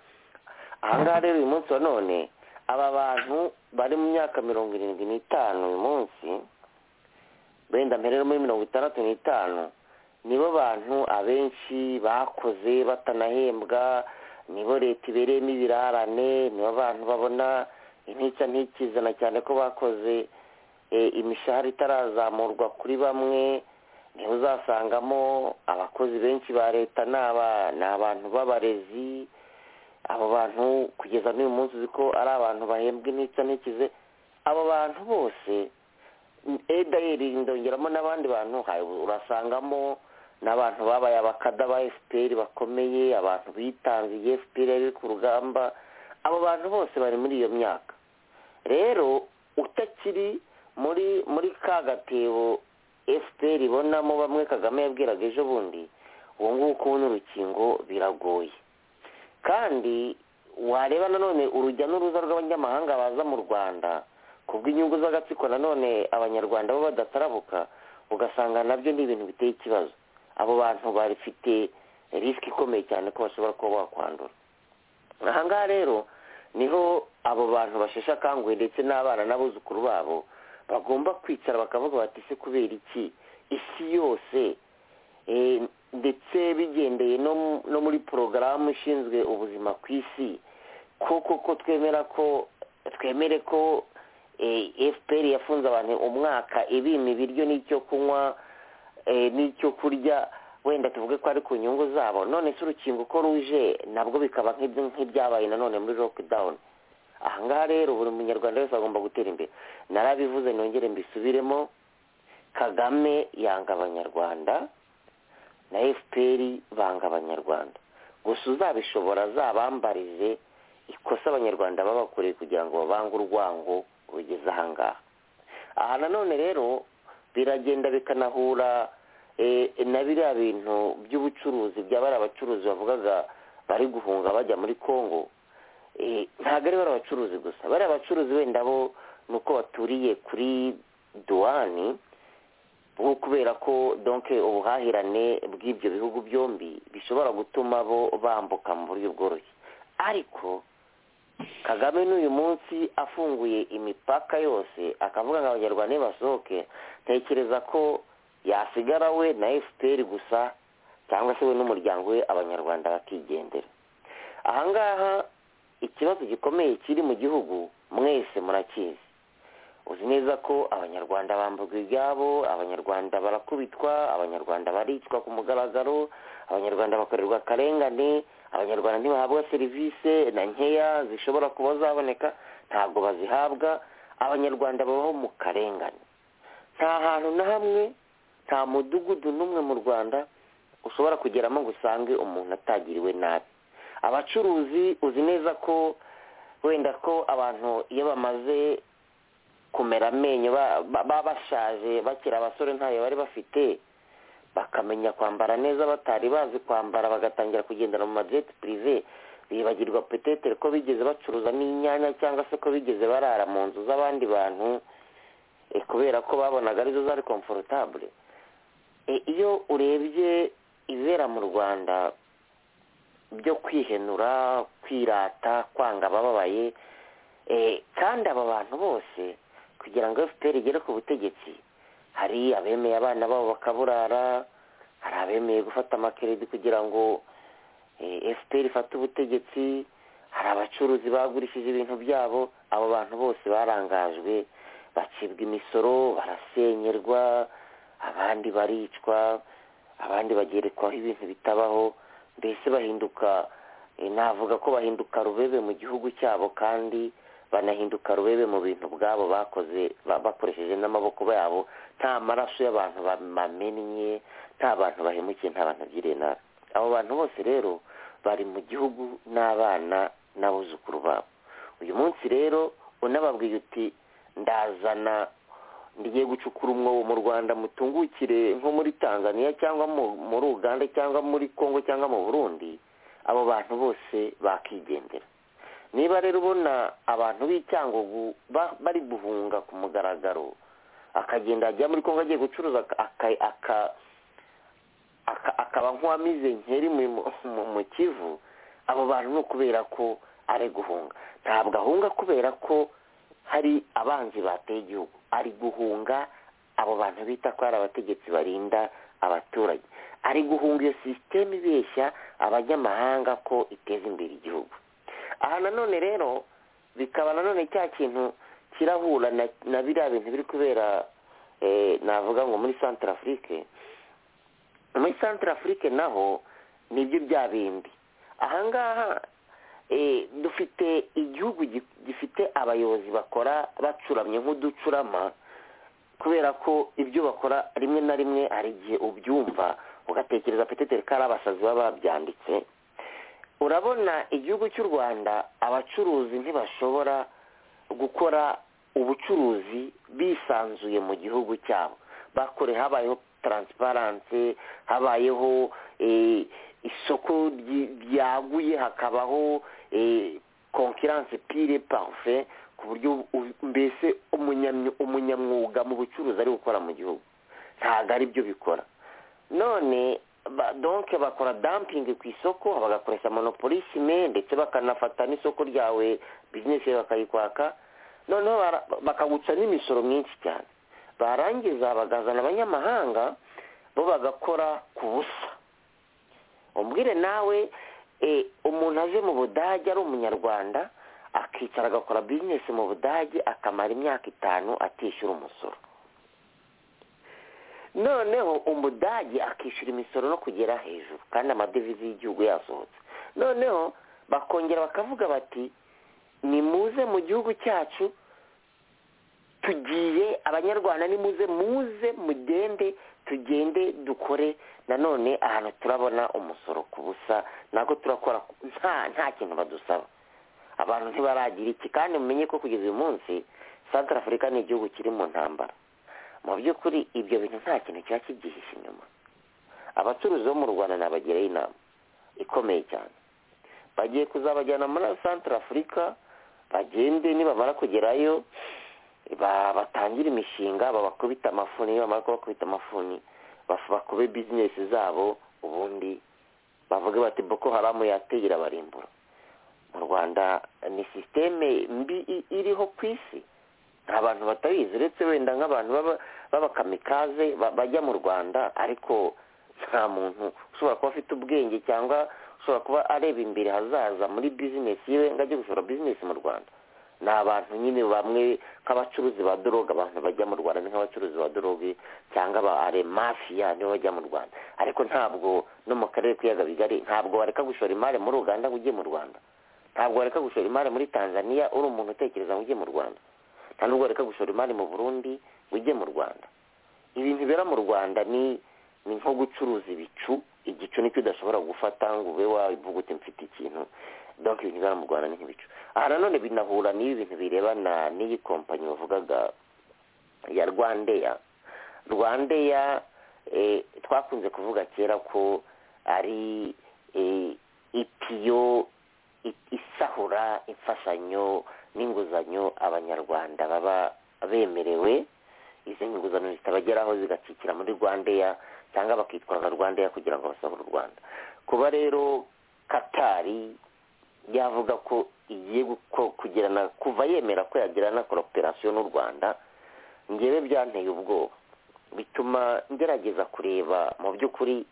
ahangaha rero uyu munsi wa none aba bantu bari mu myaka mirongo irindwi n'itanu uyu munsi wenda mbere muri mirongo itandatu n'itanu nibo bantu abenshi bakoze batanahembwa nibo leta ibereyemo ibirarane nibo bantu babona intica ntikizana cyane ko bakoze imishahara itarazamurwa kuri bamwe niho uzasangamo abakozi benshi ba leta ni abantu b'abarezi abo bantu kugeza n'uyu munsi uzi ko ari abantu bahembwa intica ntikize abo bantu bose edayeri ndongeramo n'abandi bantu urasangamo n'abantu babaye abakada ba fpr bakomeye abantu bitangiye fpr yari ku rugamba abo bantu bose bari muri iyo myaka rero utakiri muri muri ka gatebo fpr ibonamo bamwe kagame yabwiraga ejo bundi ubu ngubu kubona urukingo biragoye kandi wareba nanone urujya n'uruza rw'abanyamahanga baza mu rwanda kubw'inyungu z'agatsiko nanone abanyarwanda bo badatarabuka ugasanga nabyo ni ibintu biteye ikibazo abo bantu bafite risiki ikomeye cyane ko bashobora kuba bakwandura ahangaha rero niho abo bantu basheshe akanguhe ndetse n'abana n'abuzukuru babo bagomba kwicara bakavuga bati se kubera iki isi yose ndetse bigendeye no muri porogaramu ishinzwe ubuzima ku isi koko ko twemera ko twemere ko fpr yafunze abantu umwaka ibima ibiryo n'icyo kunywa n'icyo kurya wenda tuvuge ko ari ku nyungu zabo none se urukingo uko ruje nabwo bikaba nk'ibyabaye nanone muri lockdown ahangaha rero buri munyarwanda wese agomba gutera imbere narabivuze nongere mbisubiremo kagame yanga abanyarwanda na fpr banga abanyarwanda gusa uzabishobora azabambarize ikosa abanyarwanda babakoreye kugira ngo babange urwango rugeze ahangaha aha nanone rero biragenda bikanahura na biriya bintu by'ubucuruzi byaba ari abacuruzi bavugaga bari guhunga bajya muri congo ntabwo ari bari abacuruzi gusa bari abacuruzi wenda bo ni uko baturiye kuri duwani kubera ko donke ubuhahirane bw'ibyo bihugu byombi bishobora gutuma bo bambuka mu buryo bworoshye ariko kagame n'uyu munsi afunguye imipaka yose akavuga ngo abanyarwanda nibasohoke ntekereza ko yasigara we na fpr gusa cyangwa se we n'umuryango we abanyarwanda bakigendera ahangaha ikibazo gikomeye kiri mu gihugu mwese murakizi uzi neza ko abanyarwanda bamburwa ibyabo abanyarwanda barakubitwa abanyarwanda baricwa ku mugaragaro abanyarwanda bakorerwa akarengane abanyarwanda ntibahabwa serivisi na nkeya zishobora kuba zaboneka ntabwo bazihabwa abanyarwanda babaho mu karengane nta hantu na hamwe nta mudugudu n'umwe mu rwanda ushobora kugeramo ngo usange umuntu atagiriwe nabi abacuruzi uzi neza ko wenda ko abantu iyo bamaze kumera amenyo baba bashaje bakiri abasore ntayo bari bafite bakamenya kwambara neza batari bazi kwambara bagatangira kugendera mu madete pirive bibagirwa petetere ko bigeze bacuruza n'inyanya cyangwa se ko bigeze barara mu nzu z'abandi bantu kubera ko babonaga arizo zari komforotabure iyo urebye ibibera mu rwanda byo kwihenura kwirata kwanga abababaye kandi aba bantu bose kugira ngo fpr igere ku butegetsi hari abemeye abana babo bakaburara hari abemeye gufata amakeredi kugira ngo fpr ifate ubutegetsi hari abacuruzi bagurishije ibintu byabo abo bantu bose barangajwe bacibwa imisoro barasenyerwa abandi baricwa abandi bagerekwaho ibintu bitabaho mbese bahinduka navuga ko bahinduka rubebe mu gihugu cyabo kandi banahinduka rubebe mu bintu bwabo bakoze bakoresheje n'amaboko yabo nta maraso y'abantu bamennye nta bantu bahemukiye nta bantu bagiriye nabi abo bantu bose rero bari mu gihugu n'abana n'abuzukuru babo uyu munsi rero unababwiye uti ndazana ngiye gucukura umwobo mu rwanda mutungukire nko muri tanzania cyangwa muri uganda cyangwa muri congo cyangwa mu burundi abo bantu bose bakigendera niba rero ubona abantu b'icyangugu bari guhunga ku mugaragaro akagenda ajya muri congo agiye gucuruza akaba nk'uwamize nkeri mu kivu abo bantu ni ukubera ko ari guhunga ntabwo ahunga kubera ko hari abanzi bateye igihugu ari guhunga abo bantu bita ko ari abategetsi barinda abaturage ari guhunga iyo sisiteme ibeshya abanyamahanga ko iteza imbere igihugu aha nanone rero bikaba nanone cya kintu kirahura na biriya bintu biri kubera navuga ngo muri santara afurike muri santara afurike naho nibyo bya bindi ahangaha dufite igihugu gifite abayobozi bakora bacuramye nk'uducurama kubera ko ibyo bakora rimwe na rimwe hari igihe ubyumva ugatekereza peteteri ko ari abasazi baba babyanditse urabona igihugu cy'u rwanda abacuruzi ntibashobora gukora ubucuruzi bisanzuye mu gihugu cyabo bakore habayeho taransiparanse habayeho isoko ryaguye hakabaho konkiranse pire parufe ku buryo mbese umunyamwuga mu bucuruzi ari gukora mu gihugu ntabwo aribyo bikora none donke bakora dampingi ku isoko bagakoresha monopolisime ndetse bakanafata n'isoko ryawe bizinesi yawe bakayikwaka noneho bakaguca n'imisoro myinshi cyane barangiza bagazana abanyamahanga bo bagakora ku busa umbwire nawe umuntu aje mu budage ari umunyarwanda akicara agakora bizinesi mu budage akamara imyaka itanu atishyura umusoro noneho umudage akishyura imisoro no kugera hejuru kandi amadevize y'igihugu yasohotse noneho bakongera bakavuga bati nimuze mu gihugu cyacu tugiye abanyarwanda nimuze muze mugende tugende dukore nanone ahantu turabona umusoro ku busa ntabwo turakora nta nta kintu badusaba abantu ntibaragira iki kandi mumenye ko kugeza uyu munsi santara afurika ni igihugu kiri mu ntambara mu by'ukuri ibyo bintu nta kintu kiba kibyihishe inyuma abacuruzi bo mu rwanda nabagiraho inama ikomeye cyane bagiye kuzabajyana muri santara afurika bagende nibamara kugerayo batangira imishinga babakubita amafuni nibamara kubakubita amafuni bakube bizinesi zabo ubundi bavuge bati boko haramu yategera barimbura mu rwanda ni sisiteme mbi iriho ku isi nta bantu batayizi uretse wenda nk'abantu b'abakamikaze bajya mu rwanda ariko nta muntu ushobora kuba afite ubwenge cyangwa ushobora kuba areba imbere hazaza muri bizinesi yiwe ngo ajye gushora bizinesi mu rwanda ni abantu nyine bamwe nk'abacuruzi ba doroga abantu bajya mu rwanda ni nk'abacuruzi ba doroge cyangwa ba mafiya nibo bajya mu rwanda ariko ntabwo no mu karere k'ibiyaga bigari ntabwo bareka gushora imari muri uganda ngo ujye mu rwanda ntabwo bareka gushora imari muri tanzania uri umuntu utekereza ngo ujye mu rwanda nta nubwo bareka gushora imari mu burundi ngo ujye mu rwanda ibintu bibera mu rwanda ni ni nko gucuruza ibicu igicu nicyo udashobora gufata ngo ube wavuga uti mfite ikintu donk ibintu bibera mu rwanda ni nk'ibicu aha nanone binahura n'ibi bintu birebana n'iyi kompanyi bavugaga ya rwandeya rwandeya twakunze kuvuga kera ko ari ipiyo isahura imfashanyo n'inguzanyo abanyarwanda baba bemerewe izi nguzanyo zitabageraho zigacikira muri rwandeya cyangwa bakitwara rwandeya kugira ngo basohore u rwanda kuba rero katari yavuga ko igiye kugirana kuva yemera ko yagirana koroperasiyo n'u rwanda ngewe byanteye ubwoba bituma ngerageza kureba mu by'ukuri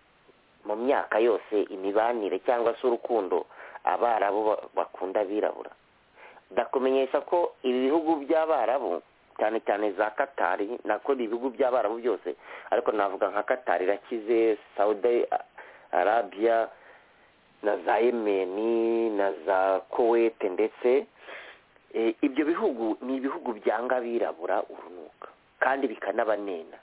mu myaka yose imibanire cyangwa se urukundo abarabu bakunda abirabura ndakumenyesha ko ibi bihugu by'abarabu cyane cyane za katari nako ni ibihugu by'abarabu byose ariko navuga nka katari irakize saudi arabiya na za yemeni na za kowete ndetse ibyo bihugu ni ibihugu byanga abirabura urunuka kandi bikanabanena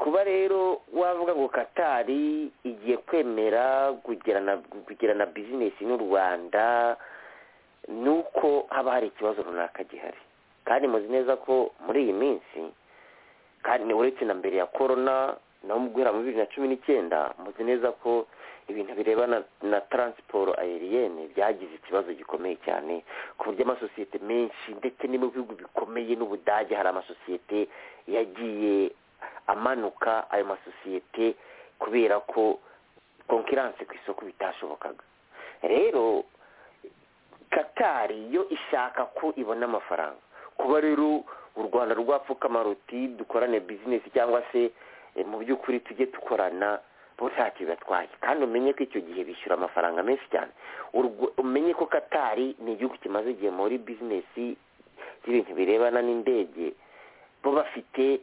kuba rero wavuga ngo katari igiye kwemera kugirana bizinesi n'u rwanda ni uko haba hari ikibazo runaka gihari kandi muzi neza ko muri iyi minsi kandi uretse na mbere ya korona naho mu guhera muri bibiri na cumi n'icyenda muzi neza ko ibintu birebana na taransiporo ayeriyene byagize ikibazo gikomeye cyane ku buryo amasosiyete menshi ndetse no mu bihugu bikomeye n'ubudage hari amasosiyete yagiye amanuka ayo masosiyete kubera ko konkiranse ku isoko bitashobokaga rero katari yo ishaka ko ibona amafaranga kuba rero u rwanda rwapfukama ruti dukorane bizinesi cyangwa se mu by'ukuri tujye dukorana bo ntacyo bibatwaye kandi umenye ko icyo gihe bishyura amafaranga menshi cyane umenye ko katari ni igihugu kimaze igihe muri bizinesi z'ibintu birebana n'indege bo bafite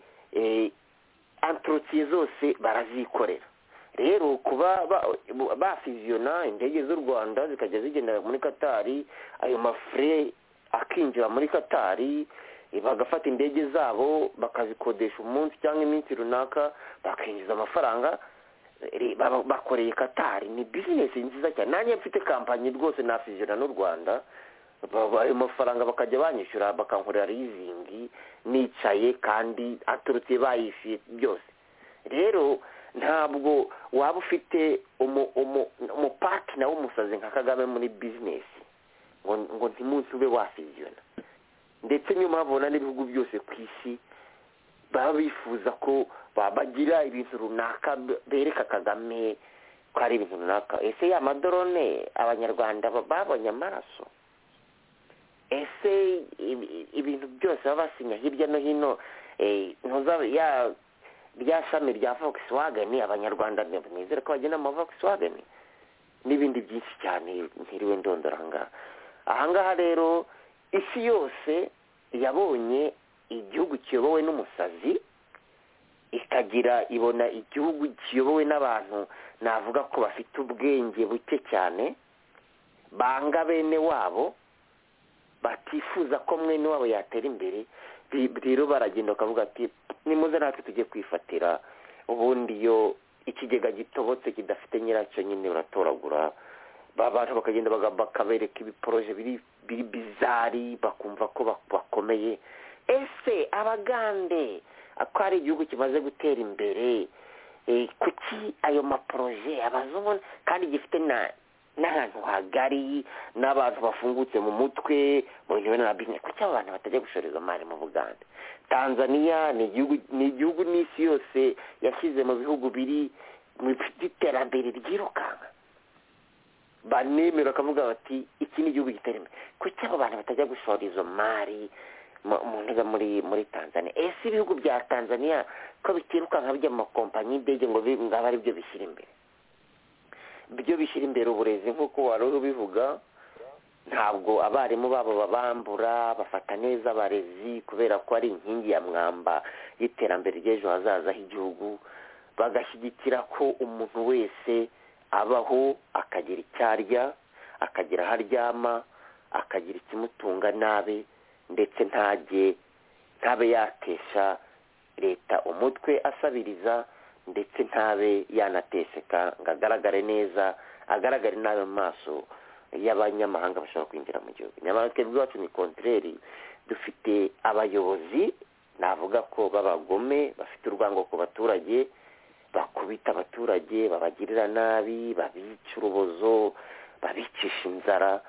antorotire zose barazikorera rero kuba bafiziyona indege z'u rwanda zikajya zigendera muri katari ayo mafure akinjira muri katari bagafata indege zabo bakazikodesha umunsi cyangwa iminsi runaka bakinjiza amafaranga bakoreye katari ni bizinesi nziza cyane nanjye mfite kampanyi rwose nafiziyona n'u rwanda ayo mafaranga bakajya banyishyura bakankorera rizingi nicaye kandi aturutse bayishyuye byose rero ntabwo waba ufite umupatina w'umusazi nka kagame muri bizinesi ngo ntimunsi ube wasiziyona ndetse niyo mpamvu ubona n'ibihugu byose ku isi baba bifuza ko bagira ibintu runaka bereka kagame ko ari ibintu runaka ese ya madorone abanyarwanda babonye amaraso ese ibintu byose baba basinya hirya no hino rya shami rya vogisiwageni abanyarwanda ntibizere ko bagenda mu vogisiwageni n'ibindi byinshi cyane ntiriwe ndondora ahangaha ahangaha rero isi yose yabonye igihugu kiyobowe n'umusazi ikagira ibona igihugu kiyobowe n'abantu navuga ko bafite ubwenge buke cyane banga bene wabo batifuza ko mwene wabo yatera imbere bi- rero baragenda bakavuga ati nimuze natwe tujye kwifatira ubundi iyo ikigega gitobotse kidafite nyiracyo nyine baratoragura ba bantu bakagenda baga- bakabereka ibiporoje biri biri bizari bakumva ko bak- bakomeye ese abagande ko ari igihugu kimaze gutera imbere eh, kuki ayo maporoje abazungu kandi gifite na n'ahantu hagari n'abantu bafungutse mu mutwe mu bintu na bizinesi kuki abo bantu batajya gushoreza imari mu bugande tanzania ni igihugu ni igihugu n'isi yose yashyize mu bihugu biri mu bifite iterambere ryirukanka banemera bakavuga bati iki ni igihugu gitera imbere kuki abo bantu batajya gushora izo mari mu- mu ntuza muri muri tanzania ese ibihugu bya tanzania ko bitirukanka bijya mu makompanyi y'indege ngo bi- ngo abe ari byo bishyira imbere byo bishyira imbere uburezi nk'uko wari uri ubivuga ntabwo abarimu babo babambura bafata neza abarezi kubera ko ari inkingi ya mwamba y'iterambere ry'ejo hazaza h'igihugu bagashyigikira ko umuntu wese abaho akagira icyo arya akagira aho aryama akagira ikimutunga nabi ndetse ntajye ntabe yakesha leta umutwe asabiriza ndetse ntabe yanateseka ngo agaragare neza agaragare nabi mu maso y'abanyamahanga bashobora kwinjira mu gihugu nyamara twebwe iwacu ni kontreri dufite abayobozi navuga ko b'abagome bafite urwango ku baturage bakubita abaturage babagirira nabi babica urubozo babicisha inzara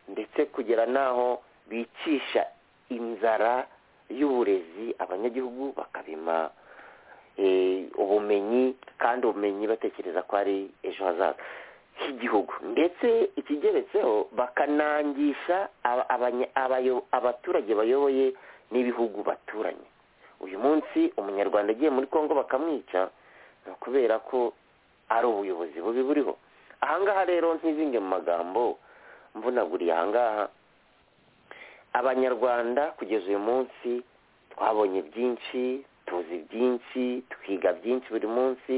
ndetse kugera n'aho bicisha inzara y'uburezi abanyagihugu bakabima eh, ubumenyi kandi ubumenyi batekereza ko ari ejo hazaza h'igihugu ndetse ikigeretseho bakanangisha aba- abanya- abayo- abaturage bayoboye n'ibihugu baturanye uyu munsi umunyarwanda agiye muri kongo bakamwica ni ukubera ko ari ubuyobozi bubi buriho ahangaha rero ntizinge mu magambo mvunaguriye ahangaha abanyarwanda kugeza uyu munsi twabonye byinshi tuzi byinshi twiga byinshi buri munsi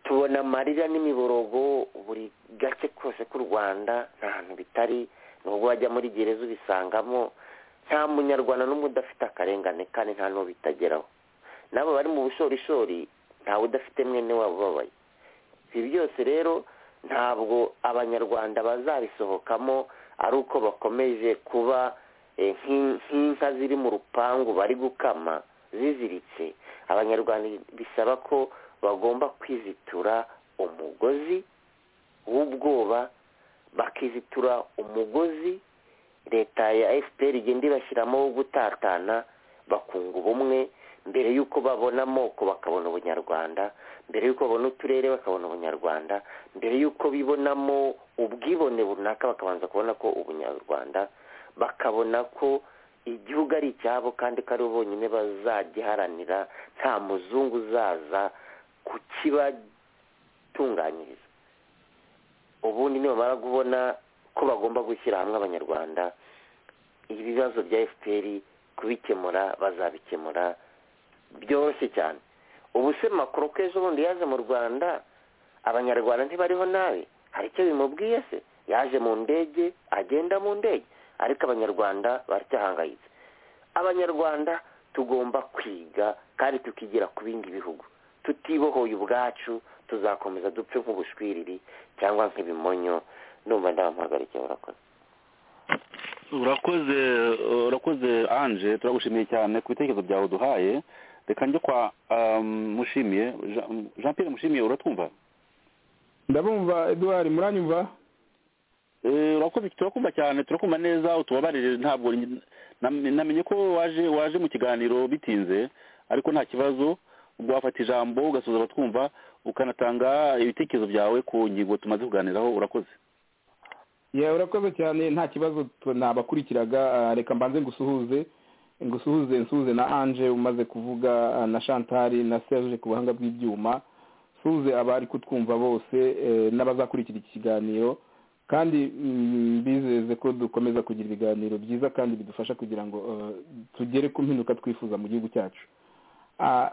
tubona amarira n'imiborogo buri gace kose k'u rwanda nta hantu bitari nubwo wajya muri gereza ubisangamo nta munyarwanda n'umwe udafite akarengane kandi nta n'uwo bitageraho n'abo bari mu bushorishori ntawe udafite mwene wabo ubabaye ibi byose rero ntabwo abanyarwanda bazabisohokamo ari uko bakomeje kuba eh, nk'in- nk'inka ziri mu rupangu bari gukama ziziritse abanyarwanda bisaba ko bagomba kwizitura umugozi w'ubwoba bakizitura umugozi leta ya fpr igenda ibashyiramo wo gutatana bakunga ubumwe mbere y'uko babona amoko bakabona ubunyarwanda mbere y'uko babona uturere bakabona ubunyarwanda mbere y'uko bibonamo ubwibone runaka bakabanza kubona ko ubunyarwanda bakabona ko igihugu ari icyabo kandi ko ari bo bonyine bazagiharanira nta muzungu uzaza kukibatunganyiriza ubundi nibamara kubona ko bagomba gushyira hamwe abanyarwanda ibibazo bya fpr kubikemura bazabikemura byoroshye cyane ubu se makuru ko ejo bundi yaje mu rwanda abanyarwanda ntibariho nabi hari icyo bimubwiye se yaje mu ndege agenda mu ndege ariko abanyarwanda baracyahangayitse abanyarwanda tugomba kwiga kandi tukigira ku bindi bihugu tutibohoye ubwacu tuzakomeza dupfe nk'ubushwiriri cyangwa nk'ibimonyo numva ndabamuhagarike urakoze urakoze urakoze anje turagushimiye cyane ku bitekerezo byawe uduhaye reka njye kwa um, mushimiye Jean- jean pierre mushimiye uratwumva ndabumva eduard muranyumva Eh, urakoze turakumva cyane turakumva neza utubabarire ntabwo nj- nam- namenye ko waje waje mu kiganiro bitinze ariko nta kibazo ubwo wafata ijambo ugasoza abatwumva ukanatanga ibitekerezo byawe ku ngingo tumaze kuganiraho urakoze ya urakoze cyane nta kibazo t- nabakurikiraga ah, reka mbanze ngusuhuze ngusuhuze nsuhuze na anje umaze kuvuga ah, na shantari na serge ku buhanga bw'ibyuma suze abari kutwumva bose eh, n'abazakurikira iki kiganiro kandi mm, mbizeze ko dukomeza kugira ibiganiro byiza kandi bidufasha kugira ngo eh, tugere ku mpinduka twifuza mu gihugu cyacu Ah,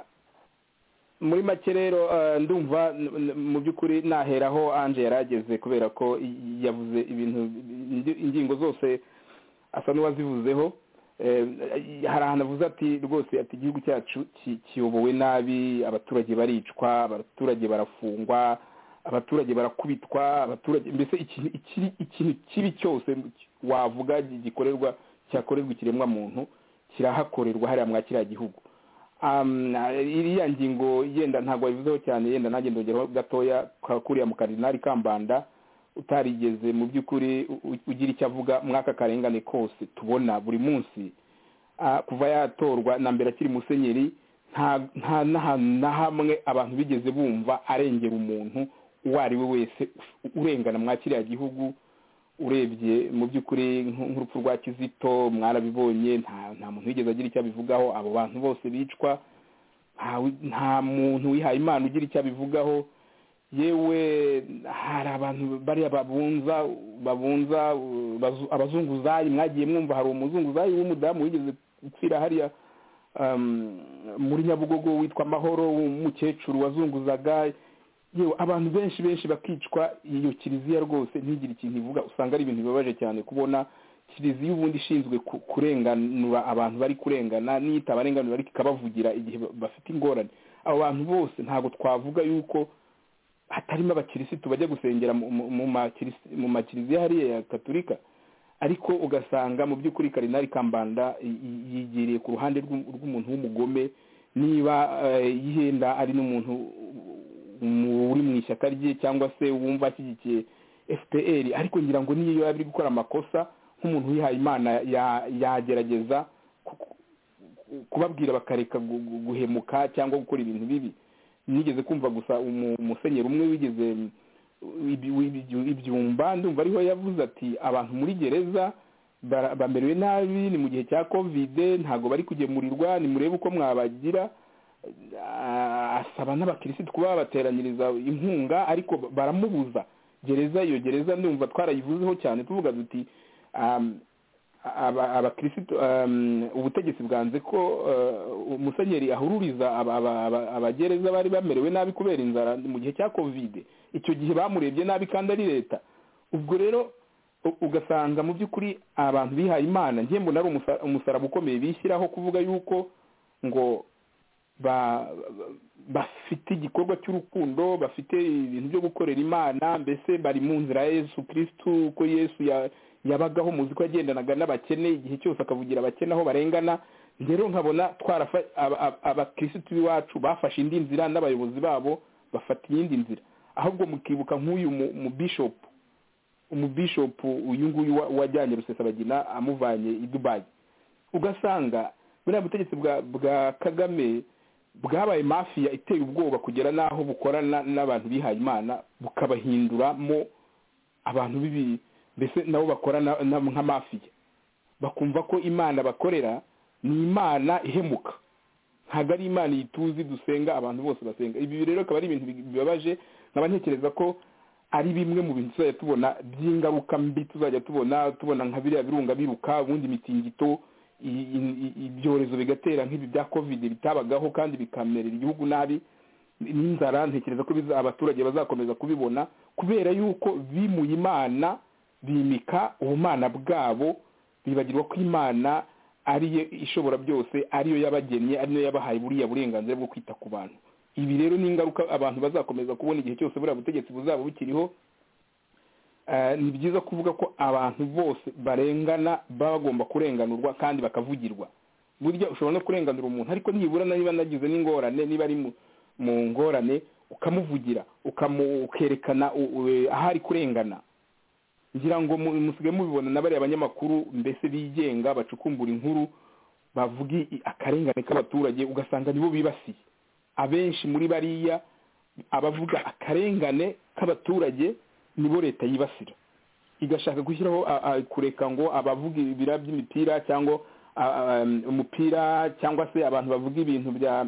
muri make rero eh, ndumva n- n- mu by'ukuri naheraho anje yarageze kubera ko i- yavuze ibintu indi- ingingo zose asa n'uwazivuzeho hari ahantu avuze ati rwose ati igihugu cyacu kiyobowe nabi abaturage baricwa abaturage barafungwa abaturage barakubitwa abaturage mbese ikintu kibi cyose wavuga gikorerwa cyakorerwa ikiremwamuntu kirahakorerwa hariya mwa kiriya gihugu iriya ngingo yenda ntabwo wabivuzeho cyane yenda nanjye ndongeraho gatoya kakuriya mu karinari kambanda utarigeze mu by'ukuri ugira icyo avuga mwaka karengane kose tubona buri munsi kuva yatorwa na mbere akiri musenyeri nta na hamwe abantu bigeze bumva arengera umuntu uwo ari we wese urengana mwa kiriya gihugu urebye mu by'ukuri nk'urupfu rwa kizito mwarabibonye nta muntu wigeze agira icyo abivugaho abo bantu bose bicwa nta muntu wihaye imana ugira icyo abivugaho yewe hari abantu bariya babunza babunza abazunguzayi mwagiye mwumva hari umuzunguzayi w'umudamu wigeze gupfira hariya muri nyabugogo witwa amahoro w'umukecuru wazunguzaga yewe abantu benshi benshi bakicwa iyo kiliziya rwose ntigire ikintu ivuga usanga ari ibintu bibabaje cyane kubona kiliziya ubundi ishinzwe kurenganura abantu bari kurengana niyo itabarenganura ariko ikabavugira igihe bafite ingorane abo bantu bose ntabwo twavuga yuko hatarimo abakirisitu bajya gusengera mu makiliziya hariya ya katurika ariko ugasanga mu by'ukuri karinari kambanda yigereye ku ruhande rw'umuntu w'umugome niba yihenda ari n'umuntu uri mu ishyaka rye cyangwa se wumva ashyigikiye fpr ariko ngira ngo niyo yaba ari gukora amakosa nk'umuntu wihaye imana yagerageza kubabwira bakareka guhemuka cyangwa gukora ibintu bibi nigeze kumva gusa umusenyeri umwe wigeze ibyumba ndumva ariho yavuze ati abantu muri gereza bamerewe nabi ni mu gihe cya kovide ntabwo bari kugemurirwa nimurebe uko mwabagira asaba n'abakirisitu kuba babateranyiriza inkunga ariko baramubuza gereza iyo gereza ndumva twarayivuzeho cyane tuvuga duti abakirisitu ubutegetsi bwanze ko umusenyeri ahururiza abagereza bari bamerewe nabi kubera inzara mu gihe cya kovide icyo gihe bamurebye nabi kandi ari leta ubwo rero ugasanga mu by'ukuri abantu bihaye imana mbona ari umusaraba ukomeye bishyiraho kuvuga yuko ngo bafite igikorwa cy'urukundo bafite ibintu byo gukorera imana mbese bari mu nzira ya yesu kirisitu uko yesu yabagaho muzi ko yagendanaga n'abakene igihe cyose akavugira abakene aho barengana rero nkabona abakirisitu b'iwacu bafashe indi nzira n'abayobozi babo bafata iyindi nzira ahubwo mukibuka nk'uyu mubishopu umubishopu uyu nguyu wajyanye rusesabagina amuvanye i dubayi ugasanga buriya butegetsi bwa kagame bwabaye mafiya iteye ubwoba kugera n'aho bukorana n'abantu bihaye imana bukabahinduramo abantu bibi mbese nabo bakorana nka mafiya bakumva ko imana bakorera ni imana ihemuka ntabwo ari imana iyi tuzi dusenga abantu bose basenga ibi rero akaba ari ibintu bibabaje nkaba ntekereza ko ari bimwe mu bintu tuzajya tubona by'ingaruka mbi tuzajya tubona tubona nka biriya birunga biruka ubundi mitingito ibyorezo bigatera nk'ibi bya kovide bitabagaho kandi bikamerera igihugu nabi n'inzara ntekereza ko abaturage bazakomeza kubibona kubera yuko bimuye imana bimika ubumana bwabo bibagirwa ko imana ariyo ishobora byose ariyo yabagennye ariyo yabahaye buriya burenganzira bwo kwita ku bantu ibi rero ni ingaruka abantu bazakomeza kubona igihe cyose buriya butegetsi buzaba bukiriho ni byiza kuvuga ko abantu bose barengana baba bagomba kurenganurwa kandi bakavugirwa burya ushobora no kurenganura umuntu ariko nibura niba nagize n'ingorane niba ari mu ngorane ukamuvugira ukerekana aho ari kurengana ngira ngo musigaye mubibona na bariya banyamakuru mbese bigenga bacukumbura inkuru bavuga akarengane k'abaturage ugasanga nibo bibasiye abenshi muri bariya abavuga akarengane k'abaturage nibo leta yibasira igashaka gushyiraho kureka ngo abavuga ibira by'imipira cyangwa umupira cyangwa se abantu bavuga ibintu bya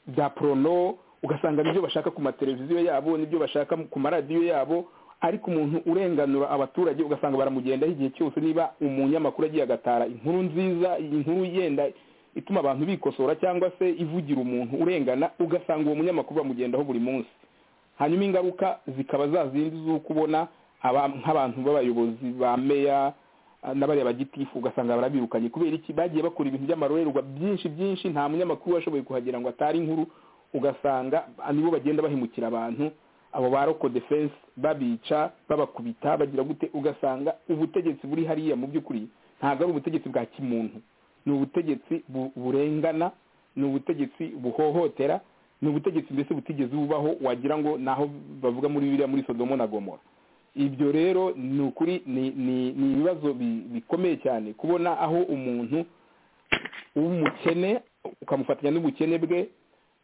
bya porono ugasanga nibyo bashaka ku mateleviziyo yabo nibyo bashaka ku maradiyo yabo ariko umuntu urenganura abaturage ugasanga baramugendaho igihe cyose niba umunyamakuru agiye agatara inkuru nziza inkuru yenda ituma abantu bikosora cyangwa se ivugira umuntu urengana ugasanga uwo munyamakuru bamugendaho buri munsi hanyuma ingaruka zikaba za zindi z'uko ubona aba- nk'abantu b'abayobozi ba meya ah, n'abariya ba gitifu ugasanga barabirukanye kubera iki bagiye bakora ibintu by'amarorerwa byinshi byinshi nta munyamakuru washoboye kuhagera ngo atari inkuru ugasanga ah, nibo bagenda bahemukira abantu abo ba roko defense babica babakubita bagira gute ugasanga ubutegetsi buri hariya mu by'ukuri ntabwo ari ubutegetsi bwa kimuntu ni ubutegetsi bu- burengana ni ubutegetsi buhohotera ni ubutegetsi mbese butigeze bubaho wagira ngo naho bavuga muri biriya muri sodomo na gomora ibyo rero ni ukuri ni ni ni ibibazo bi- bikomeye cyane kubona aho umuntu w'umukene ukamufatanya n'ubukene bwe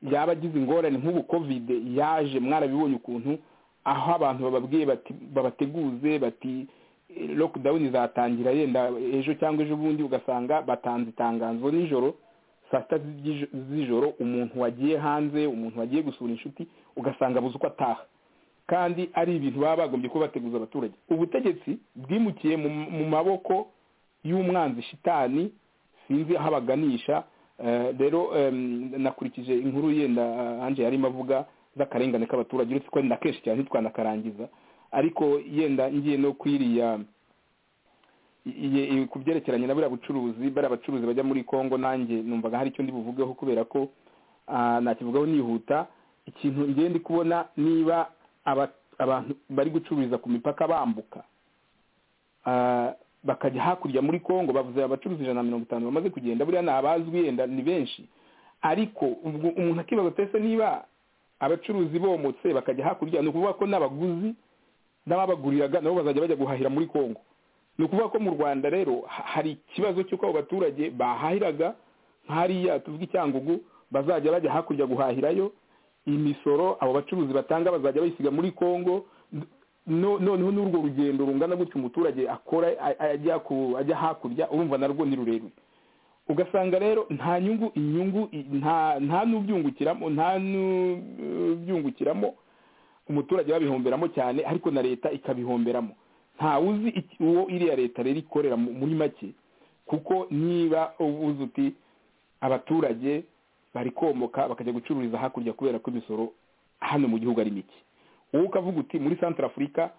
yaba agize ingorane nk'ubu kovide yaje mwarabibonye ukuntu aho abantu bababwiye bati babateguze bati eh, lockdown izatangira yenda ejo cyangwa ejo bundi ugasanga batanze itangazo nijoro saa sita z'iji- z'ijoro umuntu wagiye hanze umuntu wagiye gusura inshuti ugasanga abuze uko ataha kandi ari ibintu baba bagombye kuba bateguza abaturage ubutegetsi bwimukiye mu, mu maboko y'umwanzi shitani sinzi aho abaganisha Eh, rero em, nakurikije inkuru yenda ah, anje yarimo avuga z'akarengane k'abaturage uretse ko na kenshi cyane ntitwanakarangiza ariko yenda ngiye no kwiriya iye- iye- ku byerekeranye na buriya bucuruzi bariya bacuruzi bajya muri congo nanjye numvaga hari icyo ndi buvugeho kubera ko ah, nakivugaho nihuta ikintu ngiye ndi kubona niba aba- abantu bari gucururiza ku mipaka bambuka Ah, bakajya hakurya muri congo bavuze abacuruzi ijana na mirongo itanu bamaze kugenda buriya ni abazwi yenda ni benshi ariko ubwo umuntu akibaza pese niba abacuruzi bomotse bakajya hakurya ni ukuvuga ko n'abaguzi n'ababaguriraga nabo bazajya bajya guhahira muri congo ni ukuvuga ko mu rwanda rero ha- hari ikibazo cy'uko abo baturage bahahiraga nk'hariya tuvuga icyangugu bazajya bajya hakurya guhahirayo imisoro abo bacuruzi batanga bazajya bayisiga muri congo no- noneho n'urwo rugendo rungana gutyo umuturage akora a- a- ajya ku- ajya hakurya urumva narwo ni rurerure ugasanga rero nta nyungu inyungu i- nta nta n'ubyungukiramo nta n'ubyungukiramo umuturage babihomberamo cyane ariko na leta ikabihomberamo nta uzi iki- uwo iriya leta rero ikorera mu- muri make kuko niba uvuze uti abaturage bari komoka bakajya gucururiza hakurya kubera ko imisoro hano mu gihugu ari mike wowe ukavuga uti muri santara afurika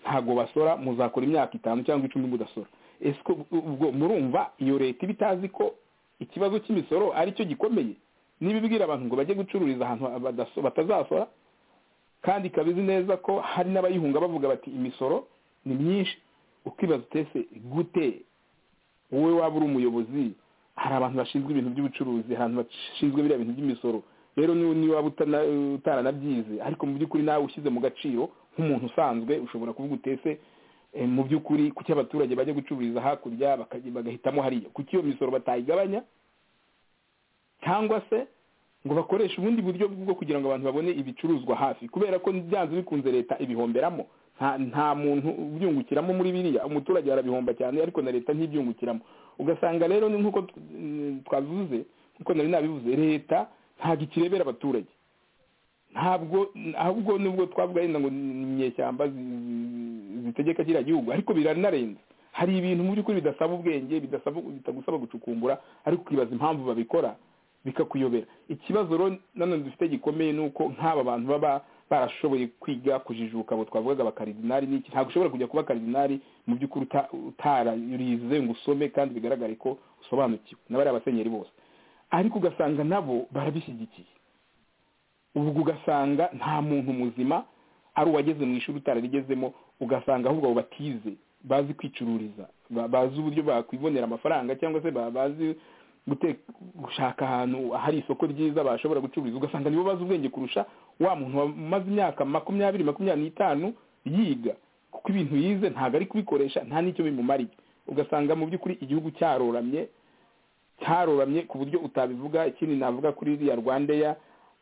ntabwo basora muzakora imyaka itanu cyangwa icumi mudasora ese ko ubwo murumva iyo leta iba itazi ko ikibazo cy'imisoro ari cyo gikomeye niba ibwira abantu ngo bajye gucururiza ahantu badaso- batazasora kandi ikaba izi neza ko hari n'abayihunga bavuga bati imisoro ni myinshi ukibaza utese gute wowe waba uri umuyobozi hari abantu bashinzwe ibintu by'ubucuruzi hari abantu bashinzwe biriya bintu by'imisoro rero ni- niba waba utana- utaranabyize ariko mu by'ukuri nawe ushyize mu gaciro nk'umuntu usanzwe ushobora kuvuga utese eh, mu by'ukuri kuki abaturage bajya gucururiza hakurya bakajya- bagahitamo hariya kuki iyo misoro batayigabanya cyangwa se ngo bakoreshe ubundi buryo bwo kugira ngo abantu babone ibicuruzwa hafi kubera ko byanze bikunze leta ibihomberamo nta nta muntu ubyungukiramo muri biriya umuturage arabihomba cyane ariko na leta ntibyungukiramo ugasanga rero ni nk'uko t- mm, twavuze nk'uko nari nabivuze leta ntabwo ikirebera abaturage ntabwo ahubwo nubwo twavuga yenda ngo ni inyeshyamba zi- zi- zitegeka kiriya gihugu ariko biranarenze hari ibintu mu by'ukuri bidasaba ubwenge bidasaba bitagusaba gucukumbura ariko ukibaza impamvu babikora bikakuyobera ikibazo rero nanone dufite gikomeye ni uko nk'aba bantu baba barashoboye kwiga kujijuka abo twavugaga abakaridinari n'iki ntabwo ushobora kujya kuba karidinari mu by'ukuri uta- utararize ngo usome kandi bigaragare ko usobanukiwe n'abariya basenyeri bose ariko ugasanga nabo barabishyigikiye ubwo ugasanga nta muntu muzima ari uwageze mu ishuri utararigezemo ugasanga ahubwo abo batize bazi kwicururiza ba- bazi uburyo bakwibonera amafaranga cyangwa se ba- bazi gute- gushaka ahantu hari isoko ryiza bashobora gucururiza ugasanga nibo bazi ubwenge kurusha wa muntu wamaze imyaka makumyabiri makumyabiri n'itanu yiga kuko ibintu yize ntabwo ari kubikoresha nta n'icyo bimumariye ugasanga mu by'ukuri igihugu cyaroramye cyaroramye ku buryo utabivuga ikindi navuga kuri iriya rwandeya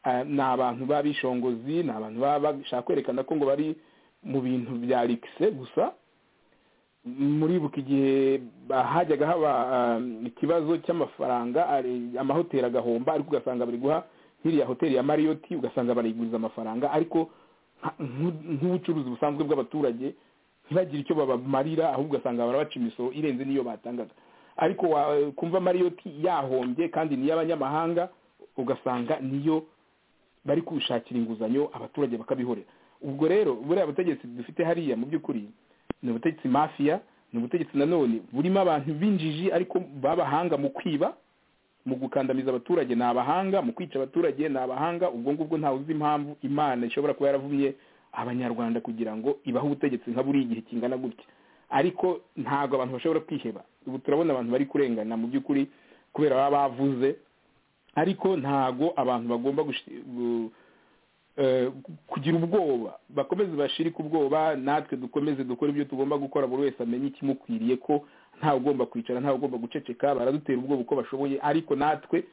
eh, ni abantu b'abishongozi ni abantu baba bashaka kwerekana ko ngo bari mu bintu bya rikise gusa muribuka igihe ba- hajyaga haba ah, ikibazo cy'amafaranga ari- amahoteli agahomba ariko ugasanga bari guha nk'iriya hoteli ya mariyoti ugasanga barayiguriza amafaranga ariko nka- nk'u- nk'ubucuruzi busanzwe bw'abaturage ntibagire icyo babamarira ahubwo ugasanga barabaca imisoro irenze n'iyo batangaga ariko wa- kumva mariyoti yahombye kandi ni iy'abanyamahanga ugasanga niyo bari kushakira inguzanyo abaturage bakabihorera ubwo rero buriya butegetsi dufite hariya mu by'ukuri ni ubutegetsi mafiya ni ubutegetsi nanone burimo abantu b'injiji ariko b'abahanga mu kwiba mu gukandamiza abaturage ni abahanga mu kwica abaturage ni abahanga ubwo ngubwo ntawe uzi impamvu imana ishobora kuba yaravumye abanyarwanda kugira ngo ibahe ubutegetsi nka buriya igihe kingana gutya ariko ntabwo abantu bashobora kwiheba ubu turabona abantu bari kurengana mu by'ukuri kubera baba bavuze ariko ntabwo abantu bagomba kugira ubwoba bakomeze bashirike ubwoba natwe dukomeze dukora ibyo tugomba gukora buri wese amenye ikimukwiriye ko ntawe ugomba kwicara ntawe ugomba guceceka baradutera ubwoba uko bashoboye ariko natwe